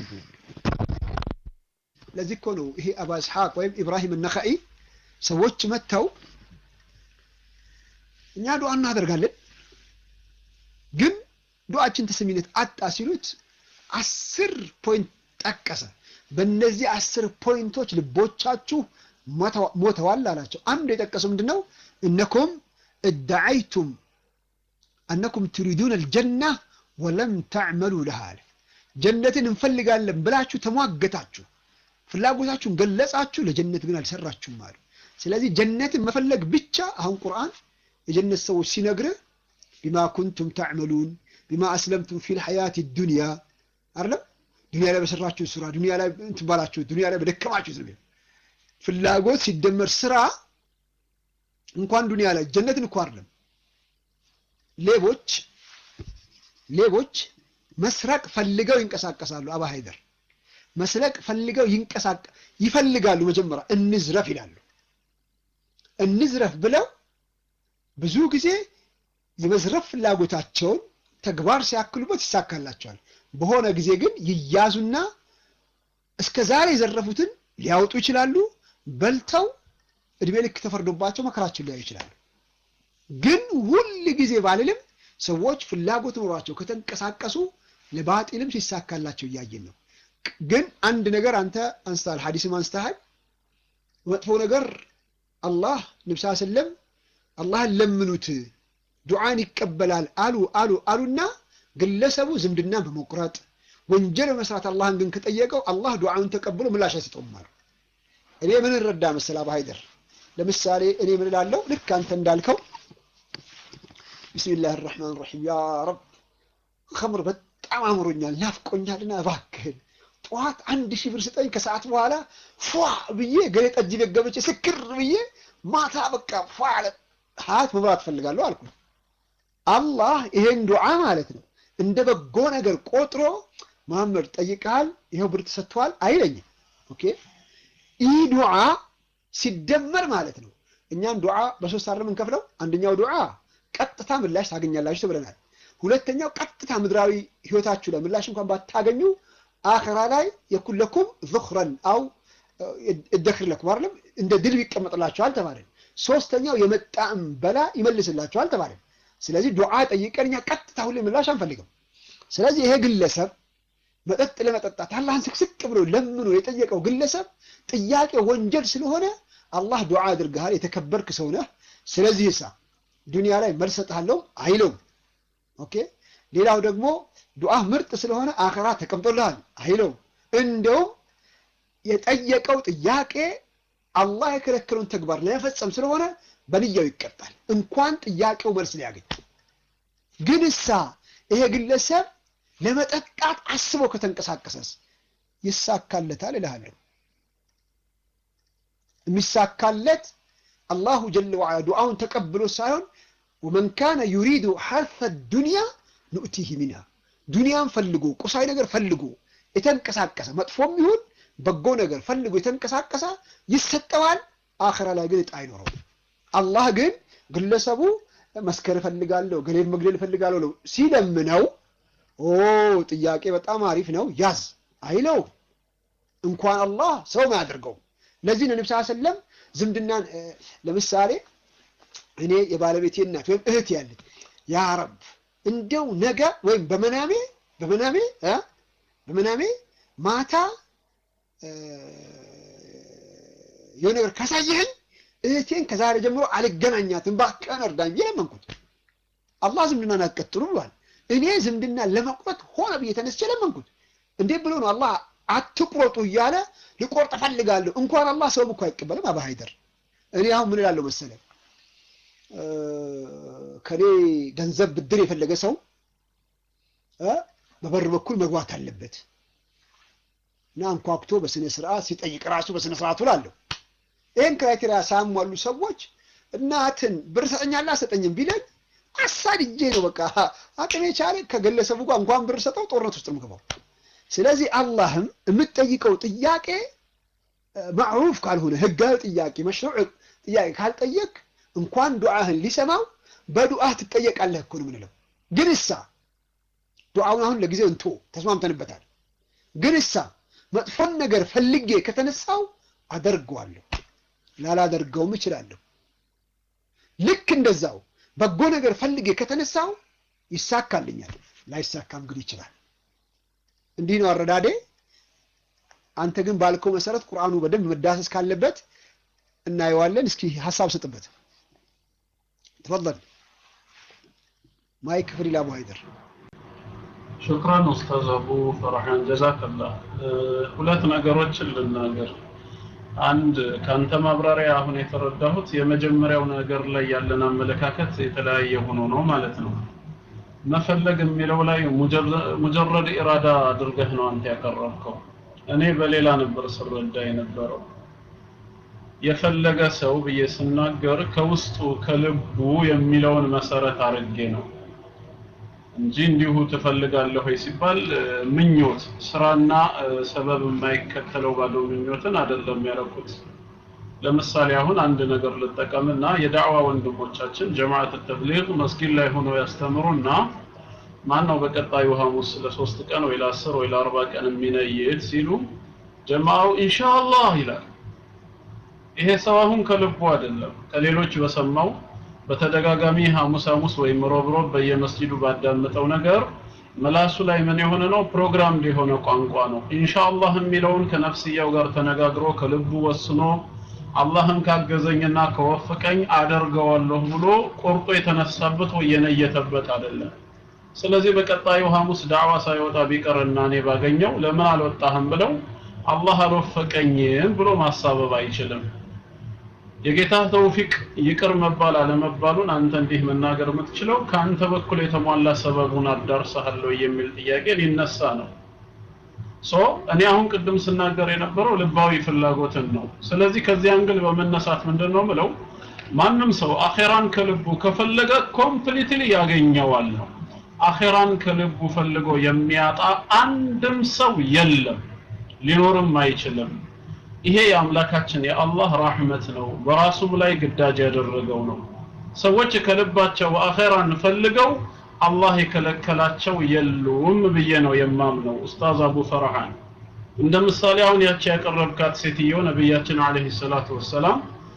[SPEAKER 1] ለዚህ እኮ ነው ይሄ አባ እስሐቅ ወይም ኢብራሂም ነኸኢ ሰዎች መጥተው እኛ ዱዓ እናደርጋለን ግን ዱዓችን ተሰሚነት አጣ ሲሉት አስር ፖይንት ጠቀሰ። በእነዚህ አስር ፖይንቶች ልቦቻችሁ ሞተዋል አላቸው። አንዱ የጠቀሰው ምንድን ነው? እነኩም እደዓይቱም አነኩም ትሪዱን አልጀና ወለም ተዕመሉ ለሃ አለ። ጀነትን እንፈልጋለን ብላችሁ ተሟገታችሁ፣ ፍላጎታችሁን ገለጻችሁ፣ ለጀነት ግን አልሰራችሁም አሉ። ስለዚህ ጀነትን መፈለግ ብቻ አሁን ቁርአን የጀነት ሰዎች ሲነግርህ ቢማ ኩንቱም ተዕመሉን ቢማ አስለምቱም ፊል ሐያት ዱንያ አይደለም ዱንያ ላይ በሰራችሁ ስራ ዱንያ ላይ እንትባላችሁ ዱንያ ላይ በደከማችሁ ነው። ፍላጎት ሲደመር ስራ እንኳን ዱንያ ላይ ጀነትን እኮ አይደለም ሌቦች ሌቦች መስረቅ ፈልገው ይንቀሳቀሳሉ። አባ ሀይደር መስረቅ ፈልገው ይንቀሳቀ ይፈልጋሉ። መጀመሪያ እንዝረፍ ይላሉ። እንዝረፍ ብለው ብዙ ጊዜ የመዝረፍ ፍላጎታቸውን ተግባር ሲያክሉበት ይሳካላቸዋል። በሆነ ጊዜ ግን ይያዙና እስከ ዛሬ የዘረፉትን ሊያወጡ ይችላሉ። በልተው እድሜ ልክ ተፈርዶባቸው መከራቸውን ሊያዩ ይችላሉ። ግን ሁል ጊዜ ባልልም ሰዎች ፍላጎት ኖሯቸው ከተንቀሳቀሱ ለባጢልም ሲሳካላቸው እያየን ነው። ግን አንድ ነገር አንተ አንስተሃል፣ ሐዲስም አንስተሃል። መጥፎ ነገር አላህ ነብስ ሰለም አላህን ለምኑት ዱዓን ይቀበላል አሉ አሉ አሉና ግለሰቡ ዝምድናን በመቁረጥ ወንጀል በመስራት አላህን ግን ከጠየቀው አላህ ዱዓውን ተቀብሎ ምላሽ አይሰጠውም አሉ። እኔ ምን እረዳ መሰል አቡ ሀይደር፣ ለምሳሌ እኔ ምን እላለሁ ልክ አንተ እንዳልከው ቢስሚላህ ራህማን ራሒም ያ ረብ ከምር በጣም አምሮኛል ናፍቆኛልና እባክህን ጠዋት አንድ ሺህ ብር ስጠኝ ከሰዓት በኋላ ፏ ብዬ ገሌ ጠጅ ቤት ገብቼ ስክር ብዬ ማታ በቃ ፏ ያለ ሀያት መብራት ፈልጋለሁ አልኩ። አላህ ይሄን ዱዓ ማለት ነው እንደ በጎ ነገር ቆጥሮ መሐመድ ጠይቀሃል፣ ይኸው ብር ተሰጥቷል አይለኝም። ኦኬ ይህ ዱዓ ሲደመር ማለት ነው እኛም ዱዓ በሶስት አይደለም የምንከፍለው። አንደኛው ዱዓ ቀጥታ ምላሽ ታገኛላችሁ ብለናል። ሁለተኛው ቀጥታ ምድራዊ ህይወታችሁ ላይ ምላሽ እንኳን ባታገኙ አኸራ ላይ የኩን ለኩም ዝኽረን አው እደክር ለኩም አይደለም እንደ ድል ይቀመጥላችኋል ተባለን። ሶስተኛው የመጣም በላ ይመልስላችኋል ተባለን። ስለዚህ ዱዓ ጠይቀን እኛ ቀጥታ ሁሌ ምላሽ አንፈልግም። ስለዚህ ይሄ ግለሰብ መጠጥ ለመጠጣት አላህን ስቅስቅ ብሎ ለምኖ የጠየቀው ግለሰብ ጥያቄ ወንጀል ስለሆነ አላህ ዱዓ አድርገሃል፣ የተከበርክ ሰው ነህ። ስለዚህ ሳ ዱንያ ላይ መልስ እሰጥሃለሁ አይለውም። ኦኬ ሌላው ደግሞ ዱዓ ምርጥ ስለሆነ አኸራ ተቀምጦልሃል አይለውም። እንደውም የጠየቀው ጥያቄ አላህ የከለከለውን ተግባር ለመፈጸም ስለሆነ በንያው ይቀጣል፣ እንኳን ጥያቄው መልስ ሊያገኝ። ግን እሳ ይሄ ግለሰብ ለመጠጣት አስቦ ከተንቀሳቀሰስ ይሳካለታል እልሃለሁ። የሚሳካለት አላሁ ጀለ ወዐላ ዱዓውን ተቀብሎ ሳይሆን ወመን ካነ ዩሪዱ ሐርፈ ዱንያ ኑእቲህ ሚንሃ ዱንያን ፈልጎ ቁሳዊ ነገር ፈልጎ የተንቀሳቀሰ መጥፎም ይሁን በጎ ነገር ፈልጎ የተንቀሳቀሰ ይሰጠዋል። አኸራ ላይ ግን እጣ አይኖረው። አላህ ግን ግለሰቡ መስከር እፈልጋለሁ፣ ገሌን መግደል እፈልጋለሁ ነው ሲለምነው፣ ኦ ጥያቄ በጣም አሪፍ ነው ያዝ አይለው። እንኳን አላህ ሰው አያደርገው። ለዚህ ነው ነብዩ ሰለም ዝምድናን ለምሳሌ እኔ የባለቤቴ እናት ወይም እህት ያለች ያ ረብ እንደው ነገ ወይም በመናሜ በመናሜ እ በመናሜ ማታ የሆነ ነገር ካሳየኸኝ እህቴን ከዛሬ ጀምሮ አልገናኛትም እባክህን እርዳኝ ብዬ ለመንኩት። አላህ ዝምድናን አትቀጥሉ ብሏል። እኔ ዝምድና ለመቁረጥ ሆነ ብዬ ተነስቼ ለመንኩት። እንዴት ብሎ ነው አላህ አትቁረጡ እያለ ልቆርጥ እፈልጋለሁ። እንኳን አላህ ሰው እኮ አይቀበልም። አባ ሀይደር እኔ አሁን ምን እላለሁ መሰለህ ከኔ ገንዘብ ብድር የፈለገ ሰው በበር በኩል መግባት አለበት እና አንኳኩቶ በስነ ስርዓት ሲጠይቅ ራሱ በስነ ስርዓቱ ላለሁ ይህን ክራይቴሪያ ሳያሟሉ ሰዎች እናትን ብር ሰጠኛለህ አሰጠኝም ቢለኝ አሳድጄ ነው በቃ አቅሜ ቻለ ከግለሰቡ ጋር እንኳን ብር ሰጠው ጦርነት ውስጥ ምገባው። ስለዚህ አላህም የምትጠይቀው ጥያቄ ማዕሩፍ ካልሆነ ህጋዊ ጥያቄ መሽሩዕ ጥያቄ ካልጠየቅ እንኳን ዱዓህን ሊሰማው በዱዓህ ትጠየቃለህ እኮ ነው የምንለው። ግን እሳ ዱዓውን አሁን ለጊዜው እንቶ ተስማምተንበታል። ግን እሳ መጥፎን ነገር ፈልጌ ከተነሳው አደርገዋለሁ፣ ላላደርገውም እችላለሁ። ልክ እንደዛው በጎ ነገር ፈልጌ ከተነሳው ይሳካልኛል፣ ላይሳካም ግን ይችላል። እንዲህ ነው አረዳዴ። አንተ ግን ባልከው መሰረት ቁርአኑ በደንብ መዳሰስ ካለበት እናየዋለን። እስኪ ሀሳብ ስጥበት። ተፈضل ማይክ ፍሪ ለአቡ ሀይደር
[SPEAKER 5] ሹክራን ኡስታዝ አቡ ፈርሃን ጀዛከላህ። ሁለት ነገሮችን ልናገር። አንድ ከአንተ ማብራሪያ አሁን የተረዳሁት የመጀመሪያው ነገር ላይ ያለን አመለካከት የተለያየ ሆኖ ነው ማለት ነው። መፈለግ የሚለው ላይ ሙጀረድ ኢራዳ አድርገህ ነው አንተ ያቀረብከው። እኔ በሌላ ነበር ስረዳ የነበረው። የፈለገ ሰው ብዬ ስናገር ከውስጡ ከልቡ የሚለውን መሰረት አድርጌ ነው እንጂ እንዲሁ ትፈልጋለህ ወይ ሲባል ምኞት ስራና ሰበብ የማይከተለው ባዶ ምኞትን አይደለም ያደረኩት። ለምሳሌ አሁን አንድ ነገር ልጠቀምና የዳዕዋ ወንድሞቻችን ጀማዓት ተብሊግ መስጊድ ላይ ሆነው ያስተምሩና ማን ነው በቀጣዩ ሐሙስ ለሶስት ቀን ወይ ለአስር ወይ ለአርባ ቀን የሚነይድ ሲሉ ጀማዓው ኢንሻአላህ ይላል። ይሄ ሰው አሁን ከልቡ አይደለም ከሌሎች በሰማው በተደጋጋሚ ሐሙስ ሐሙስ ወይም ሮብ ሮብ በየመስጂዱ ባዳመጠው ነገር ምላሱ ላይ ምን የሆነ ነው ፕሮግራምድ የሆነ ቋንቋ ነው ኢንሻአላህ የሚለውን ከነፍስያው ጋር ተነጋግሮ ከልቡ ወስኖ አላህም ካገዘኝና ከወፈቀኝ አደርገዋለሁ ብሎ ቆርጦ የተነሳበት ወይ የነየተበት አይደለም ስለዚህ በቀጣዩ ሐሙስ ዳዕዋ ሳይወጣ ቢቀርና እኔ ባገኘው ለምን አልወጣህም ብለው አላህ አልወፈቀኝም ብሎ ማሳበብ አይችልም የጌታ ተውፊቅ ይቅር መባል አለመባሉን አንተ እንዲህ መናገር የምትችለው ከአንተ በኩል የተሟላ ሰበቡን አዳርሰሃለሁ የሚል ጥያቄ ሊነሳ ነው ሶ እኔ አሁን ቅድም ስናገር የነበረው ልባዊ ፍላጎትን ነው ስለዚህ ከዚህ አንግል በመነሳት ምንድን ነው ምለው ማንም ሰው አኼራን ከልቡ ከፈለገ ኮምፕሊትሊ ያገኘዋል ነው አኼራን ከልቡ ፈልጎ የሚያጣ አንድም ሰው የለም ሊኖርም አይችልም ይሄ የአምላካችን የአላህ ራህመት ነው በራሱም ላይ ግዳጅ ያደረገው ነው ሰዎች ከልባቸው አኼራን ፈልገው አላህ የከለከላቸው የሉም ብዬ ነው የማምነው ኡስታዝ አቡ ፈርሃን እንደ ምሳሌ አሁን ያቺ ያቀረብካት ሴትዮ ነቢያችን አለይሂ ሰላቱ ወሰላም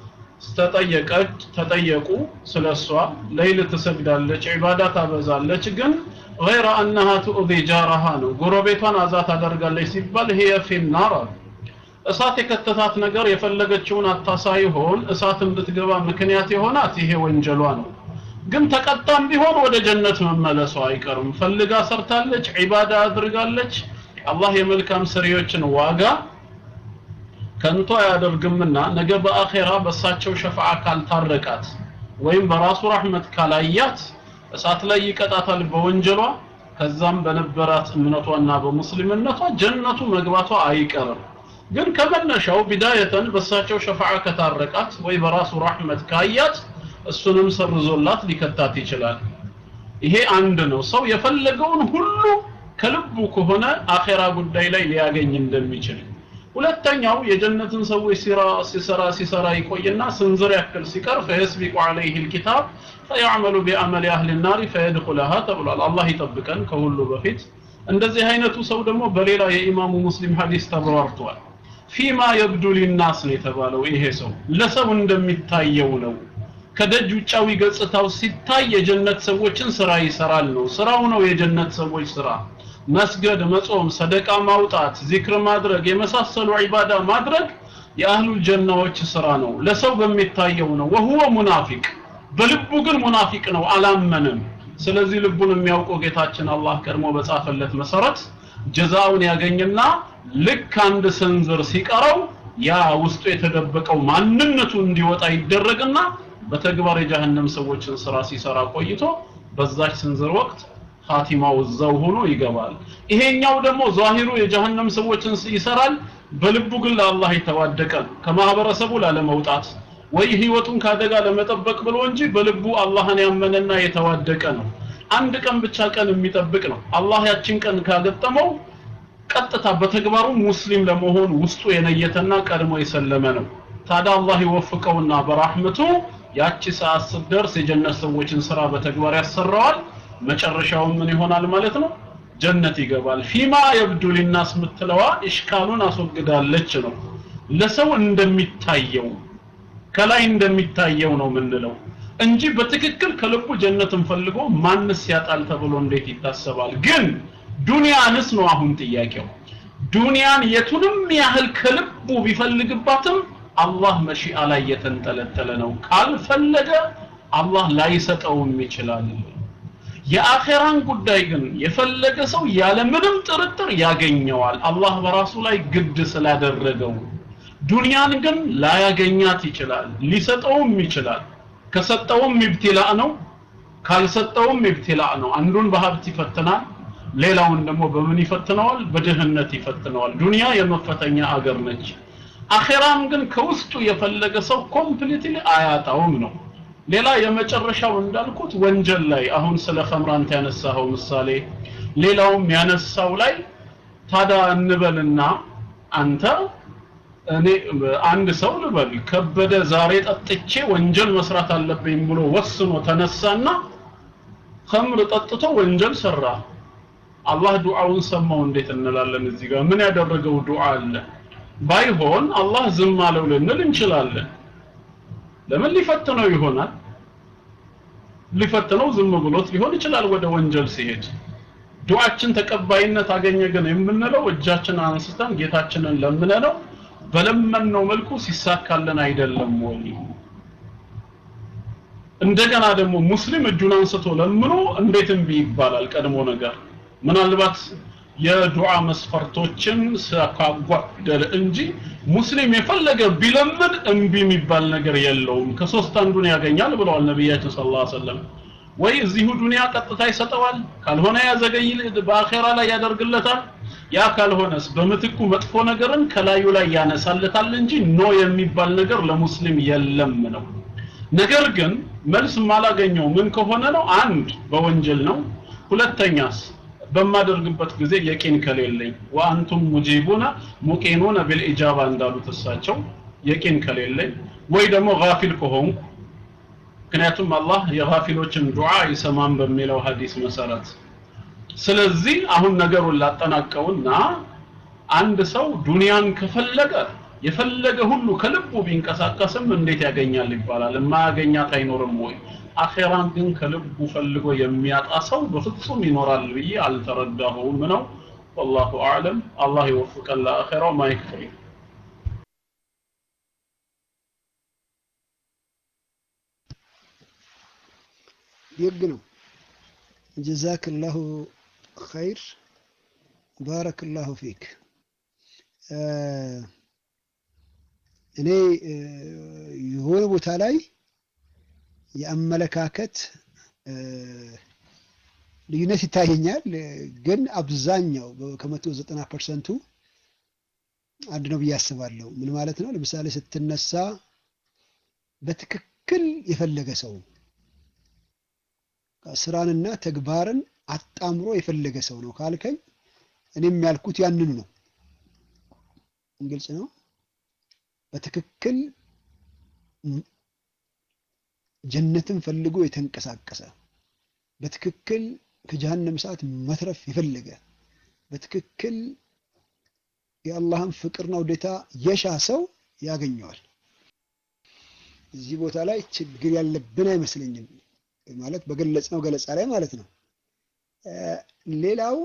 [SPEAKER 5] ተጠየቀች ተጠየቁ ስለሷ ለይል ትሰግዳለች ዒባዳ ታበዛለች ግን غير انها تؤذي جارها ነው ጎረቤቷን አዛ ታደርጋለች ሲባል هي في النار እሳት የከተታት ነገር የፈለገችውን አታ ሳይሆን እሳት እንድትገባ ምክንያት የሆናት ይሄ ወንጀሏ ነው ግን ተቀጣም ቢሆን ወደ ጀነት መመለሷ አይቀርም ፈልጋ ሰርታለች ዒባዳ አድርጋለች አላህ የመልካም ሰሪዎችን ዋጋ ከንቶ አያደርግምና ነገ በአኼራ በሳቸው ሸፋዓ ካልታረቃት ወይም በራሱ ረህመት ካላያት እሳት ላይ ይቀጣታል በወንጀሏ ከዛም በነበራት እምነቷና በሙስሊምነቷ ጀነቱ መግባቷ አይቀርም ግን ከመነሻው ቢዳየተን በሳቸው ሸፋዓ ከታረቃት ወይ በራሱ ረህመት ካያት እሱንም ሰርዞላት ሊከታት ይችላል ይሄ አንድ ነው ሰው የፈለገውን ሁሉ ከልቡ ከሆነ አኼራ ጉዳይ ላይ ሊያገኝ እንደሚችል ሁለተኛው የጀነትን ሰዎች ሲራ ሲሰራ ሲሰራ ይቆይና ስንዝር ያክል ሲቀር ፈየስቢቁ ዐለይሂ الكتاب فيعمل بعمل اهل النار فيدخلها ተብሏል አላህ ይጠብቀን ከሁሉ በፊት እንደዚህ አይነቱ ሰው ደግሞ በሌላ የኢማሙ ሙስሊም ሐዲስ ተብራርቷል ፊማ የብዱ ሊናስ ነው የተባለው ይሄ ሰው ለሰው እንደሚታየው ነው ከደጅ ውጫዊ ገጽታው ሲታይ የጀነት ሰዎችን ስራ ይሰራል ነው ስራው ነው የጀነት ሰዎች ስራ መስገድ መጾም ሰደቃ ማውጣት ዚክር ማድረግ የመሳሰሉ ዒባዳ ማድረግ የአህሉል ጀናዎች ስራ ነው ለሰው በሚታየው ነው ወሁወ ሙናፊቅ በልቡ ግን ሙናፊቅ ነው አላመንም ስለዚህ ልቡን የሚያውቀው ጌታችን አላህ ቀድሞ በጻፈለት መሰረት ጀዛውን ያገኝና ልክ አንድ ስንዝር ሲቀረው ያ ውስጡ የተደበቀው ማንነቱ እንዲወጣ ይደረግና በተግባር የጀሃነም ሰዎችን ስራ ሲሰራ ቆይቶ በዛች ስንዝር ወቅት ኻቲማው እዛው ሆኖ ይገባል ይሄኛው ደግሞ ዛሂሩ የጀሃነም ሰዎችን ይሰራል በልቡ ግን ለአላህ የተዋደቀ ከማህበረሰቡ ላለመውጣት ወይ ህይወቱን ካደጋ ለመጠበቅ ብሎ እንጂ በልቡ አላህን ያመነና የተዋደቀ ነው አንድ ቀን ብቻ ቀን የሚጠብቅ ነው አላህ ያችን ቀን ካገጠመው ቀጥታ በተግባሩ ሙስሊም ለመሆን ውስጡ የነየተና ቀድሞ የሰለመ ነው ታዲያ አላህ ይወፍቀውና በራህመቱ ያቺ ሰዓት ስትደርስ የጀነት ሰዎችን ስራ በተግባር ያሰራዋል መጨረሻው ምን ይሆናል ማለት ነው ጀነት ይገባል ፊማ የብዱ ሊናስ ምትለዋ ኢሽካሉን አስወግዳለች ነው ለሰው እንደሚታየው ከላይ እንደሚታየው ነው ምንለው እንጂ በትክክል ከልቡ ጀነትን ፈልጎ ማንስ ያጣል ተብሎ እንዴት ይታሰባል ግን ዱንያንስ ነው አሁን ጥያቄው ዱንያን የቱንም ያህል ከልቡ ቢፈልግባትም አላህ መሺአ ላይ የተንጠለጠለ ነው ካልፈለገ አላህ ላይሰጠውም ይችላል የአኼራን ጉዳይ ግን የፈለገ ሰው ያለ ምንም ጥርጥር ያገኘዋል አላህ በራሱ ላይ ግድ ስላደረገው ዱንያን ግን ላያገኛት ይችላል ሊሰጠውም ይችላል ከሰጠውም ኢብቲላእ ነው ካልሰጠውም ኢብቲላእ ነው አንዱን በሀብት ይፈትናል ሌላውን ደግሞ በምን ይፈትነዋል በድህነት ይፈትነዋል ዱንያ የመፈተኛ አገር ነች አኼራም ግን ከውስጡ የፈለገ ሰው ኮምፕሊትሊ አያጣውም ነው ሌላ የመጨረሻው እንዳልኩት ወንጀል ላይ አሁን ስለ ኸምራንት ያነሳኸው ምሳሌ ሌላውም ያነሳው ላይ ታዳ እንበልና አንተ እኔ አንድ ሰው ልበል ከበደ ዛሬ ጠጥቼ ወንጀል መስራት አለብኝ ብሎ ወስኖ ተነሳና ኸምር ጠጥቶ ወንጀል ሰራ አላህ ዱዓውን ሰማው እንዴት እንላለን እዚህ ጋር ምን ያደረገው ዱዓ አለ ባይሆን አላህ ዝም አለው ልንል እንችላለን ለምን ሊፈትነው ይሆናል ሊፈትነው ዝም ብሎት ሊሆን ይችላል ወደ ወንጀል ሲሄድ ዱዓችን ተቀባይነት አገኘ ግን የምንለው እጃችን አንስተን ጌታችንን ለምነነው በለመነው መልኩ ሲሳካልን አይደለም ወይ? እንደገና ደግሞ ሙስሊም እጁን አንስቶ ለምኖ እንዴት እምቢ ይባላል? ቀድሞ ነገር ምናልባት የዱዓ መስፈርቶችን ካጓደለ እንጂ ሙስሊም የፈለገ ቢለምን እምቢ የሚባል ነገር የለውም። ከሶስት አንዱን ያገኛል ብለዋል ነቢያችን ሰለላሁ ዐለይሂ ወሰለም። ወይ እዚሁ ዱንያ ቀጥታ ይሰጠዋል፣ ካልሆነ ያዘገይ በአኼራ ላይ ያደርግለታል። ያ ካልሆነስ በምትኩ መጥፎ ነገርን ከላዩ ላይ ያነሳለታል እንጂ ኖ የሚባል ነገር ለሙስሊም የለም ነው። ነገር ግን መልስ ማላገኘው ምን ከሆነ ነው? አንድ በወንጀል ነው። ሁለተኛስ በማደርግበት ጊዜ የቂን ከሌለኝ ወአንቱም ሙጂቡና ሙቂኑነ ቢልኢጃባ እንዳሉት እሳቸው የቂን ከሌለኝ ወይ ደግሞ ጋፊል ከሆንኩ ምክንያቱም አላህ የጋፊሎችን ዱዓ አይሰማም በሚለው ሐዲስ መሰረት ስለዚህ አሁን ነገሩን ላጠናቀውና አንድ ሰው ዱንያን ከፈለገ የፈለገ ሁሉ ከልቡ ቢንቀሳቀስም እንዴት ያገኛል ይባላል? የማያገኛት አይኖርም ወይ? አኼራን ግን ከልቡ ፈልጎ የሚያጣ ሰው በፍጹም ይኖራል ብዬ አልተረዳሁም ነው። ወላሁ አዕለም። አላህ ይወፍቀን ለአኼራው። ማይክ ፍሪ
[SPEAKER 1] ደግ ነው። ጀዛክላሁ ኸይር ባረክላሁ ፊክ። እኔ የሆነ ቦታ ላይ የአመለካከት ልዩነት ይታየኛል፣ ግን አብዛኛው ከመቶ ዘጠና ፐርሰንቱ አንድ ነው ብዬ አስባለሁ። ምን ማለት ነው? ለምሳሌ ስትነሳ በትክክል የፈለገ ሰው ስራንና ተግባርን አጣምሮ የፈለገ ሰው ነው ካልከኝ እኔም ያልኩት ያንኑ ነው። ግልጽ ነው። በትክክል ጀነትን ፈልጎ የተንቀሳቀሰ በትክክል ከጀሃነም ሰዓት መትረፍ የፈለገ በትክክል የአላህን ፍቅርና ውዴታ የሻ ሰው ያገኘዋል። እዚህ ቦታ ላይ ችግር ያለብን አይመስለኝም። ማለት በገለጽነው ገለጻ ላይ ማለት ነው። ሌላው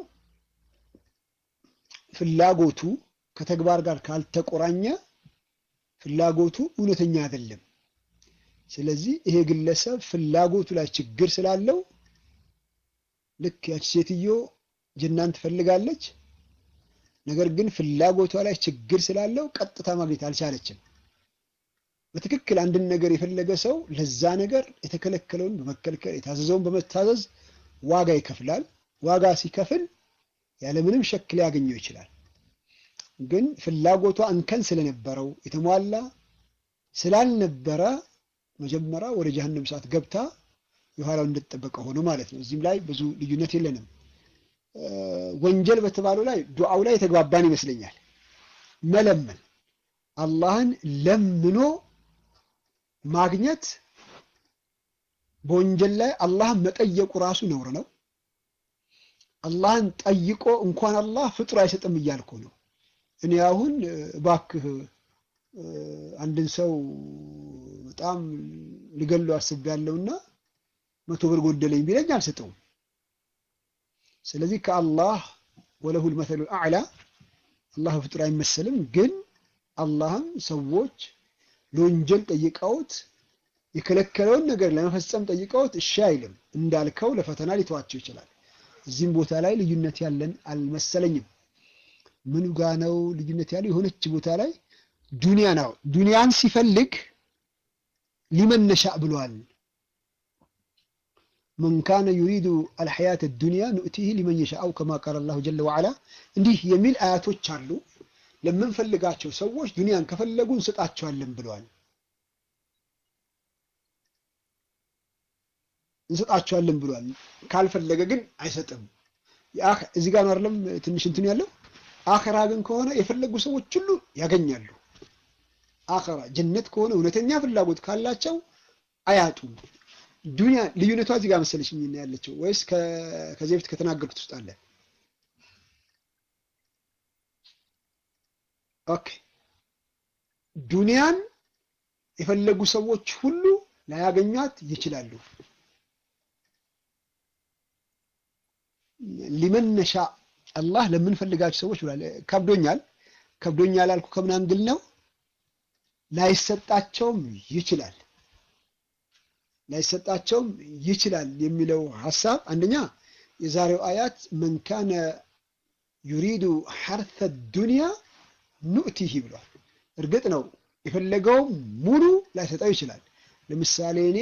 [SPEAKER 1] ፍላጎቱ ከተግባር ጋር ካልተቆራኘ ፍላጎቱ እውነተኛ አይደለም። ስለዚህ ይሄ ግለሰብ ፍላጎቱ ላይ ችግር ስላለው ልክ ያች ሴትዮ ጀናን ትፈልጋለች፣ ነገር ግን ፍላጎቷ ላይ ችግር ስላለው ቀጥታ ማግኘት አልቻለችም። በትክክል አንድን ነገር የፈለገ ሰው ለዛ ነገር የተከለከለውን በመከልከል የታዘዘውን በመታዘዝ ዋጋ ይከፍላል። ዋጋ ሲከፍል ያለምንም ሸክ ሊያገኘው ይችላል። ግን ፍላጎቷ እንከን ስለነበረው የተሟላ ስላልነበረ መጀመሪያ ወደ ጀሀነም ሰዓት ገብታ የኋላው እንደተጠበቀ ሆኖ ማለት ነው። እዚህም ላይ ብዙ ልዩነት የለንም። ወንጀል በተባለው ላይ ዱዓው ላይ የተግባባን ይመስለኛል። መለመን አላህን ለምኖ ማግኘት በወንጀል ላይ አላህን መጠየቁ ራሱ ነውር ነው። አላህን ጠይቆ እንኳን አላህ ፍጡር አይሰጥም እያልኩ ነው። እኔ አሁን እባክህ አንድን ሰው በጣም ልገለው አስቤያለሁና መቶ ብር ጎደለኝ ቢለኝ አልሰጠውም። ስለዚህ ከአላህ ወለሁል መሰሉል አዕላ አላህ ፍጡር አይመሰልም። ግን አላህም ሰዎች ለወንጀል ጠይቀውት የከለከለውን ነገር ለመፈጸም ጠይቀውት እሺ አይልም። እንዳልከው ለፈተና ሊተዋቸው ይችላል። እዚህም ቦታ ላይ ልዩነት ያለን አልመሰለኝም። ምኑ ጋ ነው ልዩነት ያለው? የሆነች ቦታ ላይ ዱንያ ነው። ዱንያን ሲፈልግ ሊመን ነሻእ ብሏል። መን ካነ ዩሪዱ አልሐያት ዱንያ ኑእቲህ ሊመን የሻአው ከማ ቃል አላሁ ጀለ ወዓላ። እንዲህ የሚል አያቶች አሉ። ለምንፈልጋቸው ሰዎች ዱንያን ከፈለጉ እንሰጣቸዋለን ብለዋል። እንሰጣቸዋለን ብሏል። ካልፈለገ ግን አይሰጥም። እዚህ ጋር ነው አይደለም ትንሽ እንትን ያለው። አኸራ ግን ከሆነ የፈለጉ ሰዎች ሁሉ ያገኛሉ። አኸራ ጀነት ከሆነ እውነተኛ ፍላጎት ካላቸው አያጡም። ዱንያ ልዩነቷ እዚህ ጋር መሰለሽኝ ያለችው ወይስ ከዚህ በፊት ከተናገርኩት ውስጥ አለ? ኦኬ ዱንያን የፈለጉ ሰዎች ሁሉ ላያገኟት ይችላሉ። ሊመን ነሻ አላህ ለምንፈልጋቸው ሰዎች ብሏል። ከብዶኛል ከብዶኛል አልኩ ከምን አንግል ነው? ላይሰጣቸውም ይችላል ላይሰጣቸውም ይችላል የሚለው ሀሳብ አንደኛ የዛሬው አያት መን ካነ ዩሪዱ ሐርተ ዱንያ ኑእቲሂ ብሏል። እርግጥ ነው የፈለገው ሙሉ ላይሰጠው ይችላል። ለምሳሌ እኔ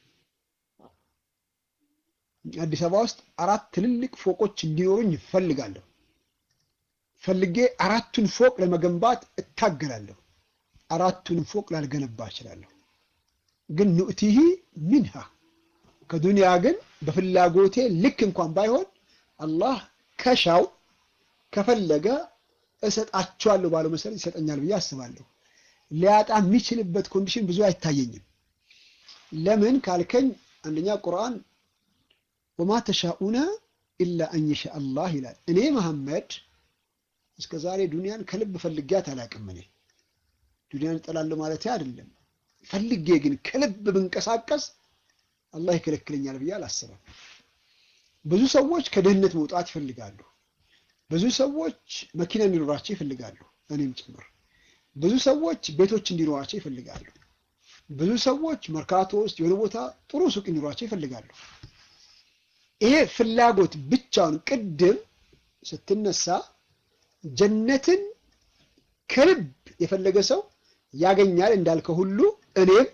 [SPEAKER 1] አዲስ አበባ ውስጥ አራት ትልልቅ ፎቆች እንዲኖሩኝ እፈልጋለሁ። ፈልጌ አራቱን ፎቅ ለመገንባት እታገላለሁ። አራቱንም ፎቅ ላልገነባ እችላለሁ። ግን ኑእቲሂ ሚንሃ ከዱንያ ግን በፍላጎቴ ልክ እንኳን ባይሆን አላህ ከሻው ከፈለገ እሰጣቸዋለሁ ባለው መሰረት ይሰጠኛል ብዬ አስባለሁ። ሊያጣ የሚችልበት ኮንዲሽን ብዙ አይታየኝም። ለምን ካልከኝ አንደኛ ቁርአን ወማ ተሻኡነ ኢላ አን የሻ አላህ ይላል። እኔ መሐመድ እስከ ዛሬ ዱንያን ከልብ ፈልጊያት አላውቅም። እኔ ዱንያን እጠላለሁ ማለት አይደለም። ፈልጌ ግን ከልብ ብንቀሳቀስ አላህ ይከለክለኛል ብዬ አላስብም። ብዙ ሰዎች ከድህነት መውጣት ይፈልጋሉ። ብዙ ሰዎች መኪና እንዲኖራቸው ይፈልጋሉ፣ እኔም ጭምር። ብዙ ሰዎች ቤቶች እንዲኖራቸው ይፈልጋሉ። ብዙ ሰዎች መርካቶ ውስጥ የሆነ ቦታ ጥሩ ሱቅ እንዲኖራቸው ይፈልጋሉ። ይሄ ፍላጎት ብቻውን ቅድም ስትነሳ ጀነትን ከልብ የፈለገ ሰው ያገኛል እንዳልከው ሁሉ እኔም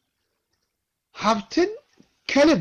[SPEAKER 1] ሀብትን ከልብ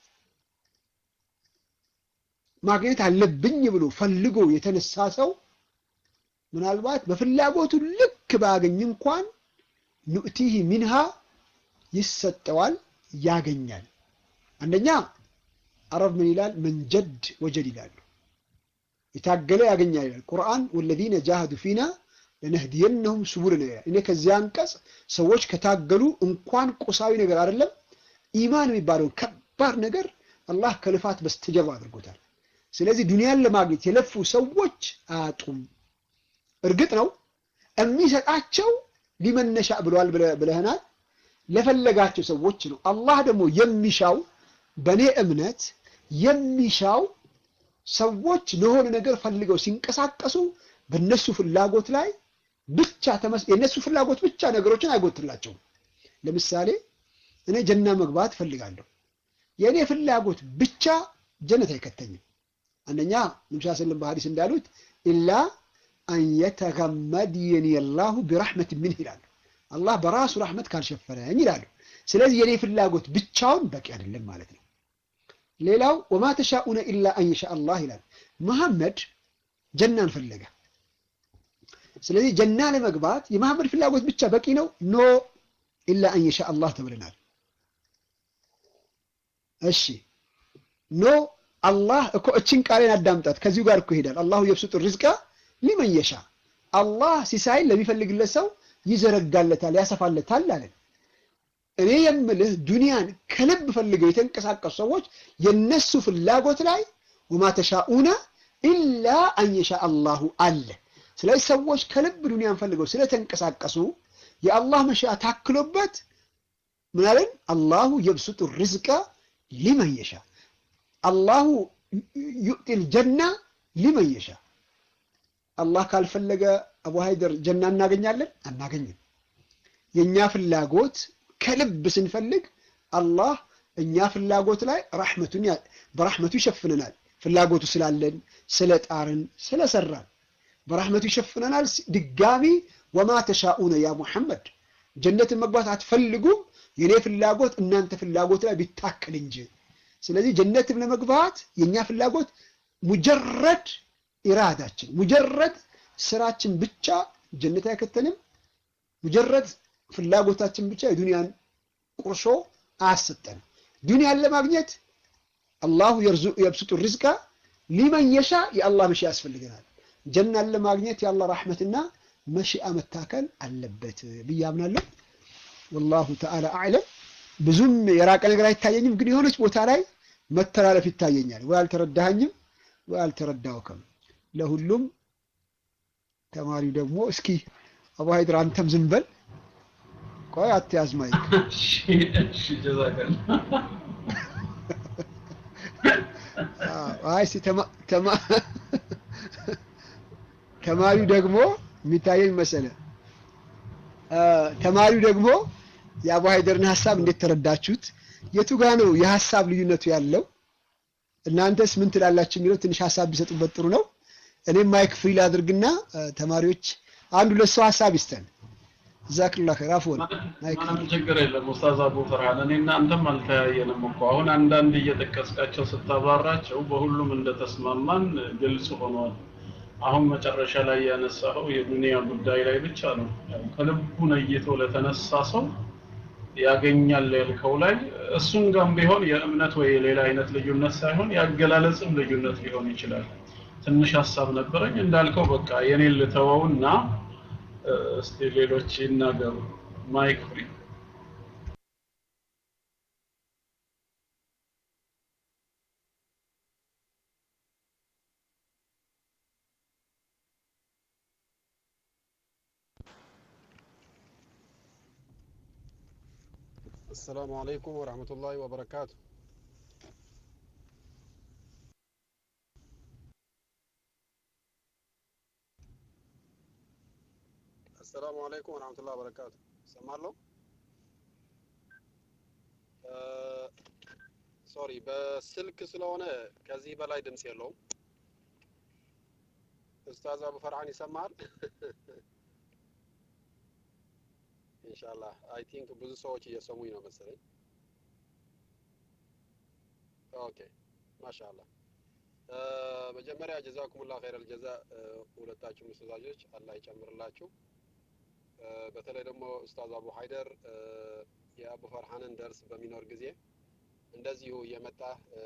[SPEAKER 1] ማግኘት አለብኝ ብሎ ፈልጎ የተነሳ ሰው ምናልባት በፍላጎቱ ልክ ባያገኝ እንኳን ኑእቲህ ሚንሃ ይሰጠዋል፣ ያገኛል። አንደኛ አረብ ምን ይላል? መንጀድ ወጀድ ይላሉ። የታገለ ያገኛል ይላል ቁርአን። ወለዚነ ጃሃዱ ፊና ለነህዲየነሁም ሱቡልና ይላል። እኔ ከዚያ አንቀጽ ሰዎች ከታገሉ እንኳን ቁሳዊ ነገር አይደለም ኢማን የሚባለውን ከባድ ነገር አላህ ከልፋት በስተጀርባ አድርጎታል። ስለዚህ ዱንያን ለማግኘት የለፉ ሰዎች አያጡም። እርግጥ ነው የሚሰጣቸው ሊመነሻ ብለዋል ብለህናል። ለፈለጋቸው ሰዎች ነው። አላህ ደግሞ የሚሻው በእኔ እምነት የሚሻው ሰዎች ለሆነ ነገር ፈልገው ሲንቀሳቀሱ በእነሱ ፍላጎት ላይ ብቻ የእነሱ ፍላጎት ብቻ ነገሮችን አይጎትላቸውም። ለምሳሌ እኔ ጀና መግባት እፈልጋለሁ። የእኔ ፍላጎት ብቻ ጀነት አይከተኝም። አንደኛ ነብዩ ሰለላሁ በሐዲስ እንዳሉት ኢላ አን የተገመድየኒ አላሁ ቢረሕመት ሚንህ ይላሉ። አላህ በራሱ ረሕመት ካልሸፈነኝ ይላሉ። ስለዚህ የኔ ፍላጎት ብቻውን በቂ አይደለም ማለት ነው። ሌላው ወማ ተሻኡነ ኢላ አን የሻ አላህ ይላል። መሐመድ ጀናን ፈለገ። ስለዚህ ጀና ለመግባት የመሐመድ ፍላጎት ብቻ በቂ ነው? ኖ ኢላ አን የሻ አላህ ተብለናል። እሺ ኖ አላህ እኮ እችን ቃሌን አዳምጣት። ከዚሁ ጋር እኮ ይሄዳል። አላሁ የብሱጡ ሪዝቃ ሊመን የሻ አላህ ሲሳይን ለሚፈልግለት ሰው ይዘረጋለታል፣ ያሰፋለታል አለን። እኔ የምልህ ዱንያን ከልብ ፈልገው የተንቀሳቀሱ ሰዎች የነሱ ፍላጎት ላይ ወማ ተሻኡነ ኢላ አን የሻ አላሁ አለ። ስለዚህ ሰዎች ከልብ ዱንያን ፈልገው ስለተንቀሳቀሱ የአላህ መሻ ታክሎበት ምናለን አላሁ የብሱጡ ሪዝቃ ሊመን የሻ አላሁ ዩእቲል ጀና ሊመን የሻ አላህ ካልፈለገ አቡ ሀይደር ጀና እናገኛለን? አናገኝም። የእኛ ፍላጎት ከልብ ስንፈልግ አላህ እኛ ፍላጎት ላይ ራሕመቱን በራሕመቱ ይሸፍነናል። ፍላጎቱ ስላለን ስለ ጣርን ስለሰራን በራሕመቱ ይሸፍነናል። ድጋሚ ወማ ተሻኡነ ያ ሙሐመድ ጀነትን መግባት አትፈልጉም፣ የኔ ፍላጎት እናንተ ፍላጎት ላይ ቢታከል እንጂ። ስለዚህ ጀነትን ለመግባት የእኛ ፍላጎት ሙጀረድ ኢራዳችን ሙጀረድ ስራችን ብቻ ጀነት አይከተንም። ሙጀረድ ፍላጎታችን ብቻ የዱንያን ቁርሾ አያሰጠንም። ዱንያን ለማግኘት አላሁ የብስጡ ሪዝቃ ሊመን የሻ የአላህ መሺ ያስፈልገናል። ጀናን ለማግኘት የአላህ ራሕመትና መሺአ መታከል አለበት ብዬ አምናለሁ። ወላሁ ተዓላ አዕለም። ብዙም የራቀ ነገር አይታየኝም፣ ግን የሆነች ቦታ ላይ መተላለፍ ይታየኛል። ወይ አልተረዳኸኝም ወይ አልተረዳውክም። ለሁሉም ተማሪው ደግሞ እስኪ አቡ ሀይድር አንተም ዝም በል ቆይ አትያዝ ማይክ አይ እስኪ ተማ- ተማ- ተማሪው ደግሞ የሚታየኝ መሰለ እ፣ ተማሪው ደግሞ የአቡ ሀይደርን ሀሳብ እንዴት ተረዳችሁት? የቱ ጋ ነው የሀሳብ ልዩነቱ ያለው? እናንተስ ምን ትላላችሁ የሚለው ትንሽ ሀሳብ ቢሰጡበት ጥሩ ነው። እኔም ማይክ ፍሪ ላድርግና እ፣ ተማሪዎች አንድ ሁለት ሰው ሀሳብ ይስጠን። ጀዛክላ ኸይር አፍወን ማይክ ፍሪ።
[SPEAKER 5] ምንም ችግር የለም ኡስታዝ አቡ ፈርሃን እኔ እናንተም አልተያየንም እኮ አሁን አንዳንድ እየጠቀስካቸው ስታብራራቸው በሁሉም እንደተስማማን ግልጽ ሆኗል አሁን መጨረሻ ላይ ያነሳኸው የዱንያ ጉዳይ ላይ ብቻ ነው ያው ከልቡ ነይቶ ለተነሳ ሰው ያገኛል ያልከው ላይ እሱን ጋም ቢሆን የእምነት ወይ የሌላ አይነት ልዩነት ሳይሆን ያገላለጽም ልዩነት ሊሆን ይችላል ትንሽ ሀሳብ ነበረኝ እንዳልከው በቃ የኔን ልተወውና እ፣ እስቲ ሌሎች ይናገሩ ማይክ ፍሪ
[SPEAKER 6] السلام عليكم ورحمة الله وبركاته السلام عليكم ورحمة الله وبركاته سمع ሶሪ በስልክ ስለሆነ ከዚህ በላይ ድምፅ የለውም ኡስታዝ አቡ ፈርሃን ይሰማል ኢንሻአላህ አይ ቲንክ ብዙ ሰዎች እየሰሙኝ ነው መሰለኝ ኦኬ ማሻአላህ እ፣ መጀመሪያ ጀዛኩሙላ ኸይረል ጀዛ እ፣ ሁለታችሁም ኡስታዞች አላህ ይጨምርላችሁ እ፣ በተለይ ደግሞ ኡስታዝ አቡ ሀይደር እ፣ የአቡ ፈርሃንን ደርስ በሚኖር ጊዜ እንደዚሁ እየመጣ እ፣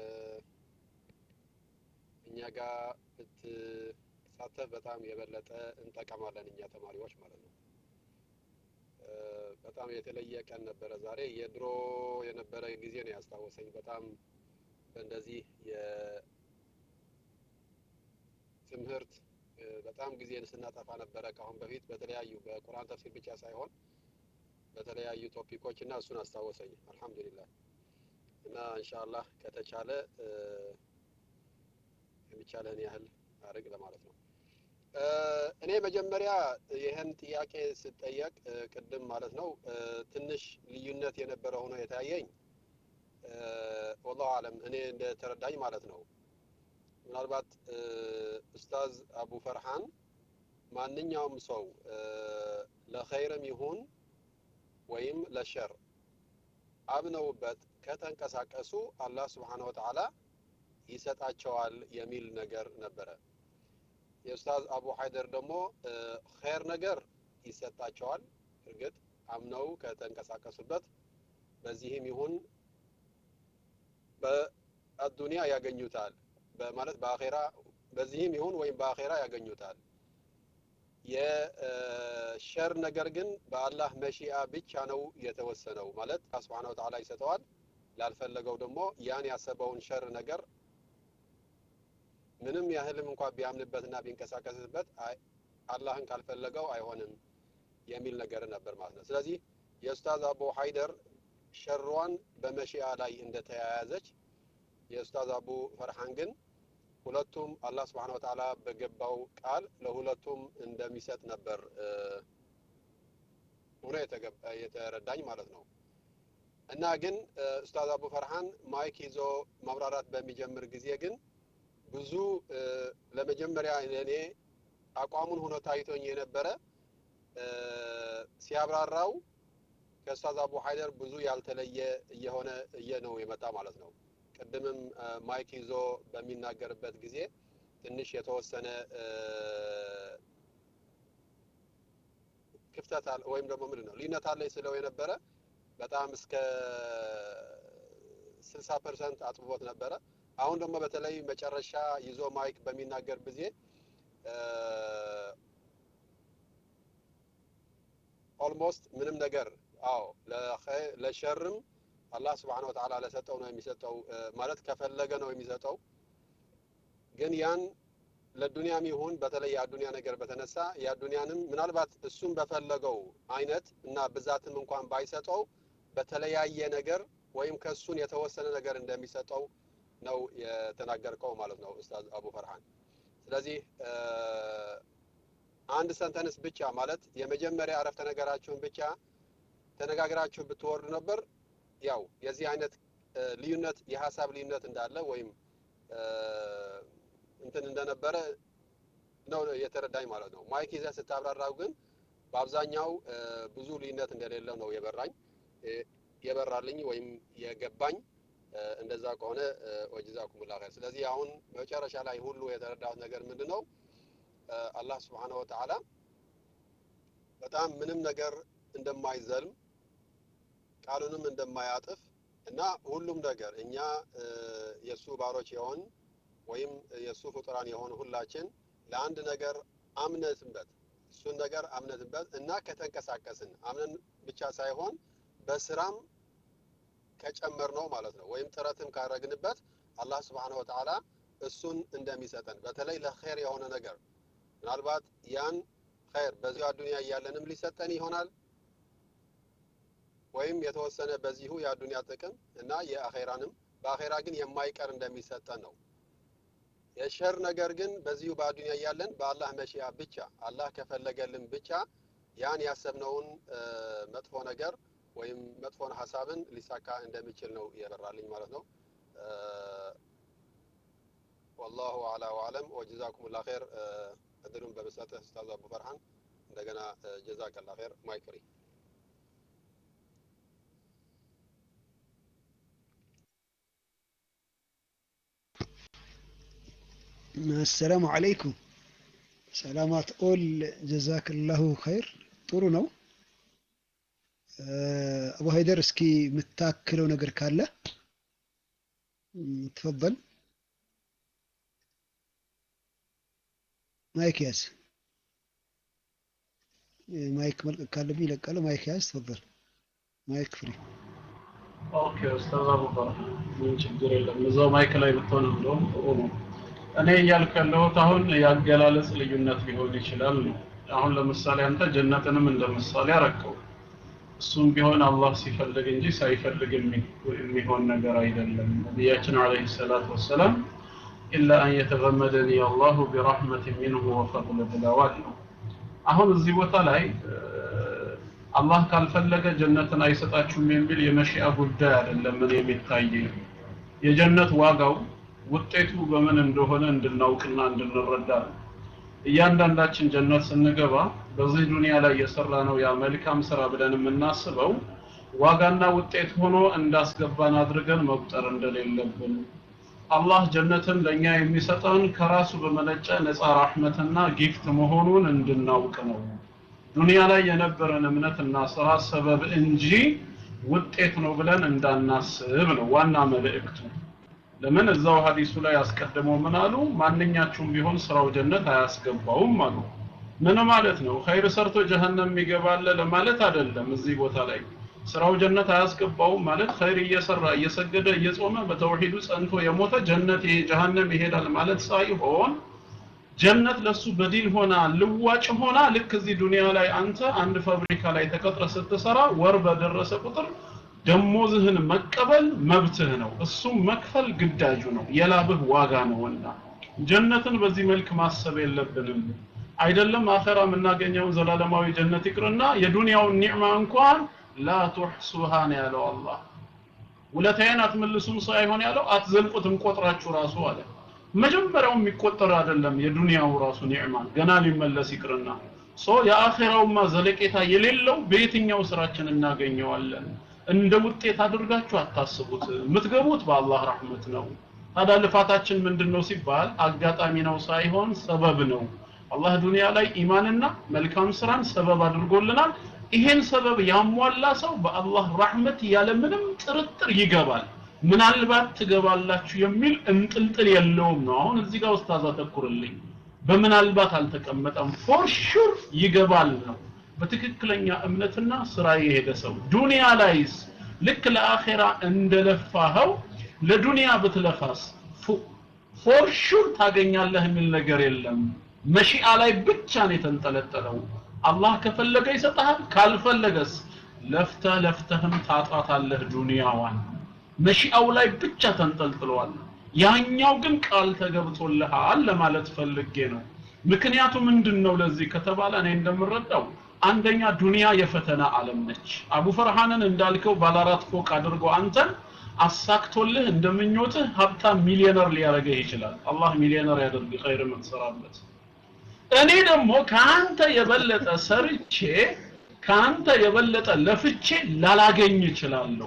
[SPEAKER 6] እኛ ጋር ብትሳተፍ በጣም የበለጠ እንጠቀማለን እኛ ተማሪዎች ማለት ነው እ፣ በጣም የተለየ ቀን ነበረ ዛሬ የድሮ የነበረ ጊዜ ነው ያስታወሰኝ በጣም በእንደዚህ የትምህርት እ፣ በጣም ጊዜን ስናጠፋ ነበረ ከአሁን በፊት በተለያዩ በቁርአን ተፍሲር ብቻ ሳይሆን በተለያዩ ቶፒኮች እና እሱን አስታወሰኝ አልሐምዱሊላህ እና ኢንሻአላህ ከተቻለ እ፣ የሚቻለህን ያህል አድርግ ለማለት ነው እ፣ እኔ መጀመሪያ ይህን ጥያቄ ስጠየቅ እ፣ ቅድም ማለት ነው እ፣ ትንሽ ልዩነት የነበረ ሆኖ የታየኝ እ፣ ወላሁ አለም እኔ እንደተረዳኝ ማለት ነው ምናልባት እ፣ ኡስታዝ አቡ ፈርሃን ማንኛውም ሰው እ፣ ለኸይርም ይሁን ወይም ለሸር አምነውበት ከተንቀሳቀሱ አላህ ስብሓነ ወተዓላ ይሰጣቸዋል የሚል ነገር ነበረ። የኡስታዝ አቡ ሀይደር ደግሞ እ፣ ኸይር ነገር ይሰጣቸዋል። እርግጥ አምነው ከተንቀሳቀሱበት በዚህም ይሁን በአዱንያ ያገኙታል በማለት በአኼራ በዚህም ይሁን ወይም በአኼራ ያገኙታል። የሸር ነገር ግን በአላህ መሺአ ብቻ ነው የተወሰነው። ማለት አላህ ሱብሓነሁ ወተዓላ ይሰጠዋል። ላልፈለገው ደግሞ ያን ያሰበውን ሸር ነገር ምንም ያህልም እንኳን ቢያምንበትና ቢንቀሳቀስበት አይ- አላህን ካልፈለገው አይሆንም የሚል ነገር ነበር ማለት ነው። ስለዚህ የኡስታዝ አቡ ሀይደር ሸሯን በመሺአ ላይ እንደተያያዘች የኡስታዝ አቡ ፈርሃን ግን ሁለቱም አላህ ስብሐነ ወተዓላ በገባው ቃል ለሁለቱም እንደሚሰጥ ነበር እ፣ ሆኖ የተገባ- የተረዳኝ ማለት ነው። እና ግን እ፣ ኡስታዝ አቡ ፈርሃን ማይክ ይዞ ማብራራት በሚጀምር ጊዜ ግን ብዙ እ፣ ለመጀመሪያ እኔ አቋሙን ሆኖ ታይቶኝ የነበረ እ፣ ሲያብራራው ከኡስታዝ አቡ ሀይደር ብዙ ያልተለየ እየሆነ እየ ነው የመጣ ማለት ነው። ቅድምም እ፣ ማይክ ይዞ በሚናገርበት ጊዜ ትንሽ የተወሰነ እ፣ ክፍተት አለ ወይም ደግሞ ምንድን ነው ልዩነት አለኝ ስለው የነበረ በጣም እስከ ስልሳ ፐርሰንት አጥብቦት ነበረ። አሁን ደግሞ በተለይ መጨረሻ ይዞ ማይክ በሚናገር ጊዜ ኦልሞስት ምንም ነገር አዎ ለኸይ- ለሸርም አላህ ስብሐነ ወተዓላ ለሰጠው ነው የሚሰጠው እ፣ ማለት ከፈለገ ነው የሚሰጠው። ግን ያን ለዱንያም ይሁን በተለይ የአዱንያ ነገር በተነሳ የአዱንያንም ምናልባት እሱም በፈለገው አይነት እና ብዛትም እንኳን ባይሰጠው በተለያየ ነገር ወይም ከእሱን የተወሰነ ነገር እንደሚሰጠው ነው የተናገርከው ማለት ነው ኡስታዝ አቡ ፈርሃን። ስለዚህ አንድ ሰንተንስ ብቻ ማለት የመጀመሪያ አረፍተ ነገራችሁን ብቻ ተነጋግራችሁ ብትወርዱ ነበር ያው የዚህ አይነት ልዩነት የሀሳብ ልዩነት እንዳለ ወይም እንትን እንደነበረ ነው የተረዳኝ ማለት ነው። ማይክ ይዘህ ስታብራራው ግን በአብዛኛው ብዙ ልዩነት እንደሌለው ነው የበራኝ የበራልኝ ወይም የገባኝ። እንደዛ ከሆነ ወጀዛኩሙላህ ኸይር። ስለዚህ አሁን መጨረሻ ላይ ሁሉ የተረዳሁት ነገር ምንድን ነው? አላህ ስብሓነሁ ወተዓላ በጣም ምንም ነገር እንደማይዘልም ቃሉንም እንደማያጥፍ እና ሁሉም ነገር እኛ የእሱ ባሮች የሆን ወይም የእሱ ፍጡራን የሆን ሁላችን ለአንድ ነገር አምነትበት እሱን ነገር አምነትበት እና ከተንቀሳቀስን አምነን ብቻ ሳይሆን በስራም ከጨመር ነው ማለት ነው ወይም ጥረትም ካረግንበት አላህ ስብሓነሁ ወተዓላ እሱን እንደሚሰጠን በተለይ ለኸይር የሆነ ነገር ምናልባት ያን ኸይር በዚሁ አዱንያ እያለንም ሊሰጠን ይሆናል ወይም የተወሰነ በዚሁ የአዱንያ ጥቅም እና የአኼራንም በአኼራ ግን የማይቀር እንደሚሰጠን ነው። የሸር ነገር ግን በዚሁ በአዱንያ እያለን በአላህ መሺያ ብቻ አላህ ከፈለገልን ብቻ ያን ያሰብነውን መጥፎ ነገር ወይም መጥፎን ሀሳብን ሊሳካ እንደሚችል ነው የበራልኝ ማለት ነው። ወላሁ አላ ወአለም ወጀዛኩም ላ ኸይር። እድሉን በመስጠትህ ኡስታዝ አቡ ፈርሃን እንደገና ጀዛከላ ኸይር። ማይክ ፍሪ
[SPEAKER 1] አሰላሙ አለይኩም ሰላማት ኦል ጀዛክላሁ ኸይር ጥሩ ነው አቡ ሀይደር እስኪ የምታክለው ነገር ካለ ትፈበል ማይክ ያዝ ማይክ መልቀቅ ካለብኝ ይለቃለሁ ማይክ ያዝ ትፈበል ማይክ ፍሪ
[SPEAKER 5] ኦኬ ኡስታዝ አቡበከር ምን ችግር የለም እዛው ማይክ ላይ ብትሆን እንደውም ጥሩ ነው እኔ እያልኩ ያለሁት አሁን የአገላለጽ ልዩነት ሊሆን ይችላል ነው አሁን ለምሳሌ አንተ ጀነትንም እንደ ምሳሌ አረከው እሱም ቢሆን አላህ ሲፈልግ እንጂ ሳይፈልግ የሚሆን ነገር አይደለም ነቢያችን አለይሂ ሰላቱ ወሰላም ኢላ አን የተገመደኒ አላሁ ቢረሕመት ሚንሁ ወፈضል ብለዋል ነው አሁን እዚህ ቦታ ላይ አላህ ካልፈለገ ጀነትን አይሰጣችሁም የሚል የመሺአ ጉዳይ አይደለም ምን የሚታየኝ የጀነት ዋጋው ውጤቱ በምን እንደሆነ እንድናውቅና እንድንረዳ ነው እያንዳንዳችን ጀነት ስንገባ በዚህ ዱንያ ላይ የሰራ ነው ያ መልካም ስራ ብለን የምናስበው ዋጋና ውጤት ሆኖ እንዳስገባን አድርገን መቁጠር እንደሌለብን አላህ ጀነትን ለእኛ የሚሰጠን ከራሱ በመነጨ ነፃ ራህመትና ጊፍት መሆኑን እንድናውቅ ነው ዱንያ ላይ የነበረን እምነትና ስራ ሰበብ እንጂ ውጤት ነው ብለን እንዳናስብ ነው ዋና መልእክቱ ለምን እዛው ሀዲሱ ላይ አስቀድመው ምን አሉ ማንኛችሁም ቢሆን ስራው ጀነት አያስገባውም አሉ ምን ማለት ነው ኸይር ሰርቶ ጀሀነም ይገባል ለማለት አይደለም እዚህ ቦታ ላይ ስራው ጀነት አያስገባውም ማለት ኸይር እየሰራ እየሰገደ እየጾመ በተውሂዱ ጸንቶ የሞተ ጀነት ጀሀነም ይሄዳል ማለት ሳይሆን ጀነት ለሱ በዲል ሆና ልዋጭ ሆና ልክ እዚህ ዱንያ ላይ አንተ አንድ ፋብሪካ ላይ ተቀጥረ ስትሰራ ወር በደረሰ ቁጥር ደሞዝህን መቀበል መብትህ ነው እሱም መክፈል ግዳጁ ነው የላብህ ዋጋ ነውና ጀነትን በዚህ መልክ ማሰብ የለብንም አይደለም አኸራ የምናገኘውን ዘላለማዊ ጀነት ይቅርና የዱንያውን ኒዕማ እንኳን ላ ቱሕሱሃ ነው ያለው አላህ ውለታዬን አትመልሱም ሳይሆን ያለው አትዘልቁትም ቆጥራችሁ ራሱ አለ መጀመሪያው የሚቆጠር አይደለም የዱንያው ራሱ ኒዕማ ገና ሊመለስ ይቅርና ሶ የአኺራውማ ዘለቄታ የሌለው በየትኛው ስራችን እናገኘዋለን እንደ ውጤት አድርጋችሁ አታስቡት የምትገቡት በአላህ ረህመት ነው ታዲያ ልፋታችን ምንድነው ሲባል አጋጣሚ ነው ሳይሆን ሰበብ ነው አላህ ዱንያ ላይ ኢማንና መልካም ስራን ሰበብ አድርጎልናል ይሄን ሰበብ ያሟላ ሰው በአላህ ረህመት ያለ ምንም ጥርጥር ይገባል ምናልባት ትገባላችሁ የሚል እንጥልጥል የለውም ነው አሁን እዚህ ጋር ኡስታዝ አተኩርልኝ በምናልባት አልተቀመጠም ፎር ሹር ይገባል ነው በትክክለኛ እምነትና ስራ የሄደ ሰው ዱንያ ላይስ ልክ ለአኼራ እንደለፋኸው ለዱንያ ብትለፋስ ፎር ሹር ታገኛለህ የሚል ነገር የለም መሺአ ላይ ብቻ ነው የተንጠለጠለው አላህ ከፈለገ ይሰጥሃል ካልፈለገስ ለፍተህ ለፍተህም ታጣታለህ ዱንያዋን መሺአው ላይ ብቻ ተንጠልጥለዋል ያኛው ግን ቃል ተገብቶልሃል ለማለት ፈልጌ ነው ምክንያቱ ምንድን ነው ለዚህ ከተባለ እኔ እንደምረዳው አንደኛ ዱንያ የፈተና ዓለም ነች አቡ ፈርሃንን እንዳልከው ባለአራት ፎቅ አድርጎ አንተን አሳክቶልህ እንደምኞትህ ሀብታም ሚሊዮነር ሊያደርግህ ይችላል አላህ ሚሊዮነር ያደርግ ኸይር የምትሰራበት እኔ ደግሞ ከአንተ የበለጠ ሰርቼ ከአንተ የበለጠ ለፍቼ ላላገኝ እችላለሁ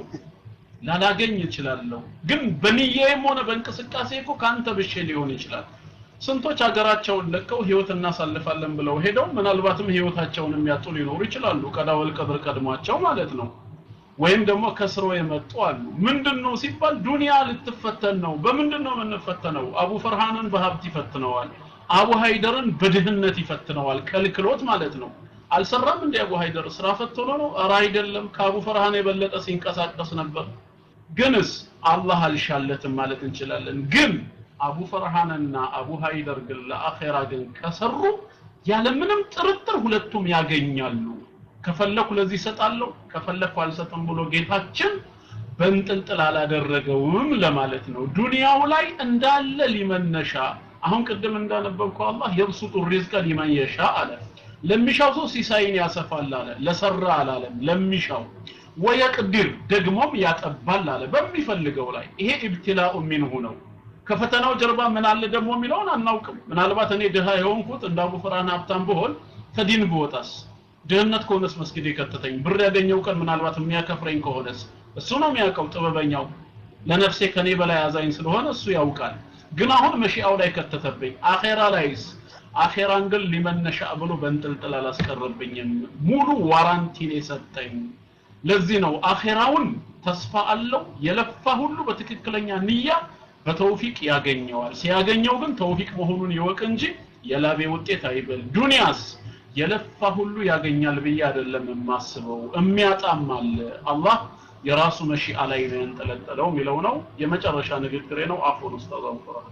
[SPEAKER 5] ላላገኝ እችላለሁ ግን በንዬም ሆነ በእንቅስቃሴ እኮ ከአንተ ብሼ ሊሆን ይችላል ስንቶች ሀገራቸውን ለቀው ህይወት እናሳልፋለን ብለው ሄደው ምናልባትም ህይወታቸውን የሚያጡ ሊኖሩ ይችላሉ ቀዳወል ቀድር ቀድሟቸው ማለት ነው ወይም ደግሞ ከስሮ የመጡ አሉ ምንድን ነው ሲባል ዱንያ ልትፈተን ነው በምንድን ነው የምንፈተነው አቡ ፈርሃንን በሀብት ይፈትነዋል አቡ ሃይደርን በድህነት ይፈትነዋል ከልክሎት ማለት ነው አልሰራም እንደ አቡ ሃይደር ስራ ፈትኖ ነው ኧረ አይደለም ከአቡ ፈርሃን የበለጠ ሲንቀሳቀስ ነበር ግንስ አላህ አልሻለትም ማለት እንችላለን ግን አቡ ፈርሃንና አቡ ሃይደር ግን ለአኼራ ግን ከሰሩ ያለምንም ጥርጥር ሁለቱም ያገኛሉ ከፈለኩ ለዚህ እሰጣለሁ ከፈለኩ አልሰጥም ብሎ ጌታችን በንጥልጥል አላደረገውም ለማለት ነው ዱንያው ላይ እንዳለ ሊመነሻ አሁን ቅድም እንዳነበብከው አላህ የብሱጡ ሪዝቀ ሊመን የሻ አለ ለሚሻው ሰው ሲሳይን ያሰፋል አለ ለሰራ አላለም ለሚሻው ወየቅዲር ደግሞም ያጠባል አለ በሚፈልገው ላይ ይሄ ኢብትላኡ ሚንሁ ነው ከፈተናው ጀርባ ምን አለ ደግሞ የሚለውን አናውቅም ምናልባት እኔ ድሃ የሆንኩት እንደ አቡ ፈርሃን ሀብታም ብሆን ከዲን ብወጣስ ድህነት ከሆነስ መስጊድ የከተተኝ ብር ያገኘው ቀን ምናልባት የሚያከፍረኝ ከሆነስ እሱ ነው የሚያውቀው ጥበበኛው ለነፍሴ ከኔ በላይ አዛኝ ስለሆነ እሱ ያውቃል ግን አሁን መሺአው ላይ ከተተብኝ አኼራ ላይስ አኼራን ግን ሊመነሻ ብሎ በንጥልጥል አላስቀረብኝም ሙሉ ዋራንቲን የሰጠኝ ለዚህ ነው አኼራውን ተስፋ አለው የለፋ ሁሉ በትክክለኛ ንያ በተውፊቅ ያገኘዋል ሲያገኘው ግን ተውፊቅ መሆኑን ይወቅ እንጂ የላቤ ውጤት አይበል ዱንያስ የለፋ ሁሉ ያገኛል ብዬ አይደለም የማስበው የሚያጣም አለ አላህ የራሱ መሺአ ላይ ነው ያንጠለጠለው የሚለው ነው የመጨረሻ ንግግሬ ነው አፉን ኡስታዝ አንፈራ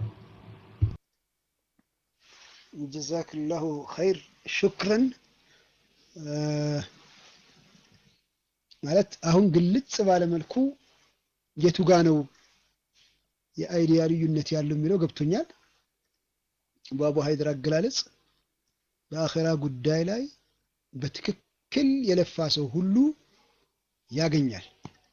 [SPEAKER 1] ጀዛክላሁ ኸይር ሹክረን ማለት አሁን ግልጽ ባለ መልኩ የቱ ጋ ነው የአይዲያ ልዩነት ያለው የሚለው ገብቶኛል በአቡ ሀይድር አገላለጽ በአኼራ ጉዳይ ላይ በትክክል የለፋ ሰው ሁሉ ያገኛል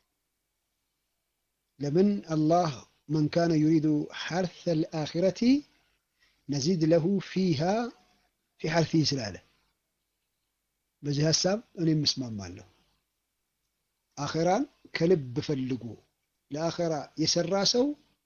[SPEAKER 1] ለምን አላህ መን ካነ ዩሪዱ ሐርث الآخرة ነዚድ ለሁ ፊሃ ፊ ሐርፊህ ስላለ በዚህ ሀሳብ እኔም እስማማለሁ አኼራን ከልብ ፈልጎ ለአኼራ የሰራ ሰው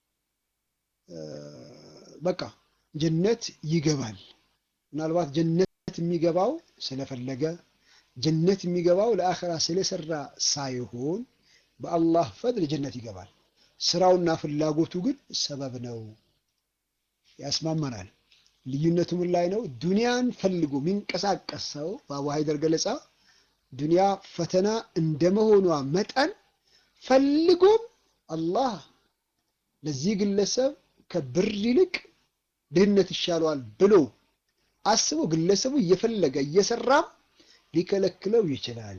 [SPEAKER 1] በቃ ጀነት ይገባል ምናልባት ጀነት የሚገባው ስለፈለገ ጀነት የሚገባው ለአኼራ ስለሰራ ሳይሆን በአላህ ፈድል ጀነት ይገባል ስራውና ፍላጎቱ ግን ሰበብ ነው ያስማማናል ልዩነቱ ምን ላይ ነው ዱንያን ፈልጎ የሚንቀሳቀስ ሰው በአቡ ሀይደር ገለጻ ዱንያ ፈተና እንደመሆኗ መጠን ፈልጎም አላህ ለዚህ ግለሰብ ከብር ይልቅ ድህነት ይሻለዋል ብሎ አስቦ ግለሰቡ እየፈለገ እየሰራም ሊከለክለው ይችላል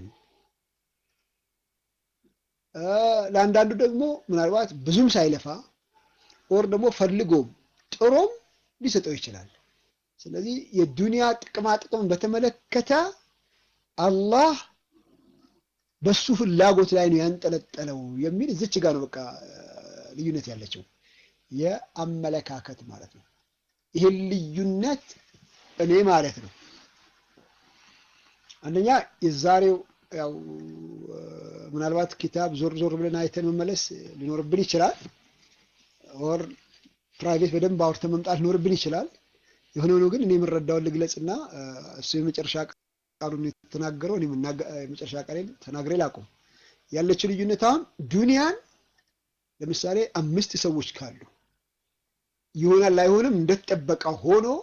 [SPEAKER 1] ለአንዳንዱ ደግሞ ምናልባት ብዙም ሳይለፋ ኦር ደግሞ ፈልጎም ጥሮም ሊሰጠው ይችላል ስለዚህ የዱንያ ጥቅማ ጥቅም በተመለከተ አላህ በሱ ፍላጎት ላይ ነው ያንጠለጠለው የሚል እዚች ጋር ነው በቃ ልዩነት ያለችው የአመለካከት ማለት ነው ይህን ልዩነት እኔ ማለት ነው አንደኛ የዛሬው ያው ምናልባት ኪታብ ዞር ዞር ብለን አይተን መመለስ ሊኖርብን ይችላል ኦር ፕራይቬት በደንብ አውርተን መምጣት ሊኖርብን ይችላል የሆነ ሆኖ ግን እኔ የምረዳውን ልግለጽና እሱ የመጨረሻ ቃሉን የተናገረው እኔ የመጨረሻ ቃሌን ተናግሬ ላቁም ያለችው ልዩነት አሁን ዱንያን ለምሳሌ አምስት ሰዎች ካሉ ይሆናል አይሆንም እንደተጠበቀ ሆኖ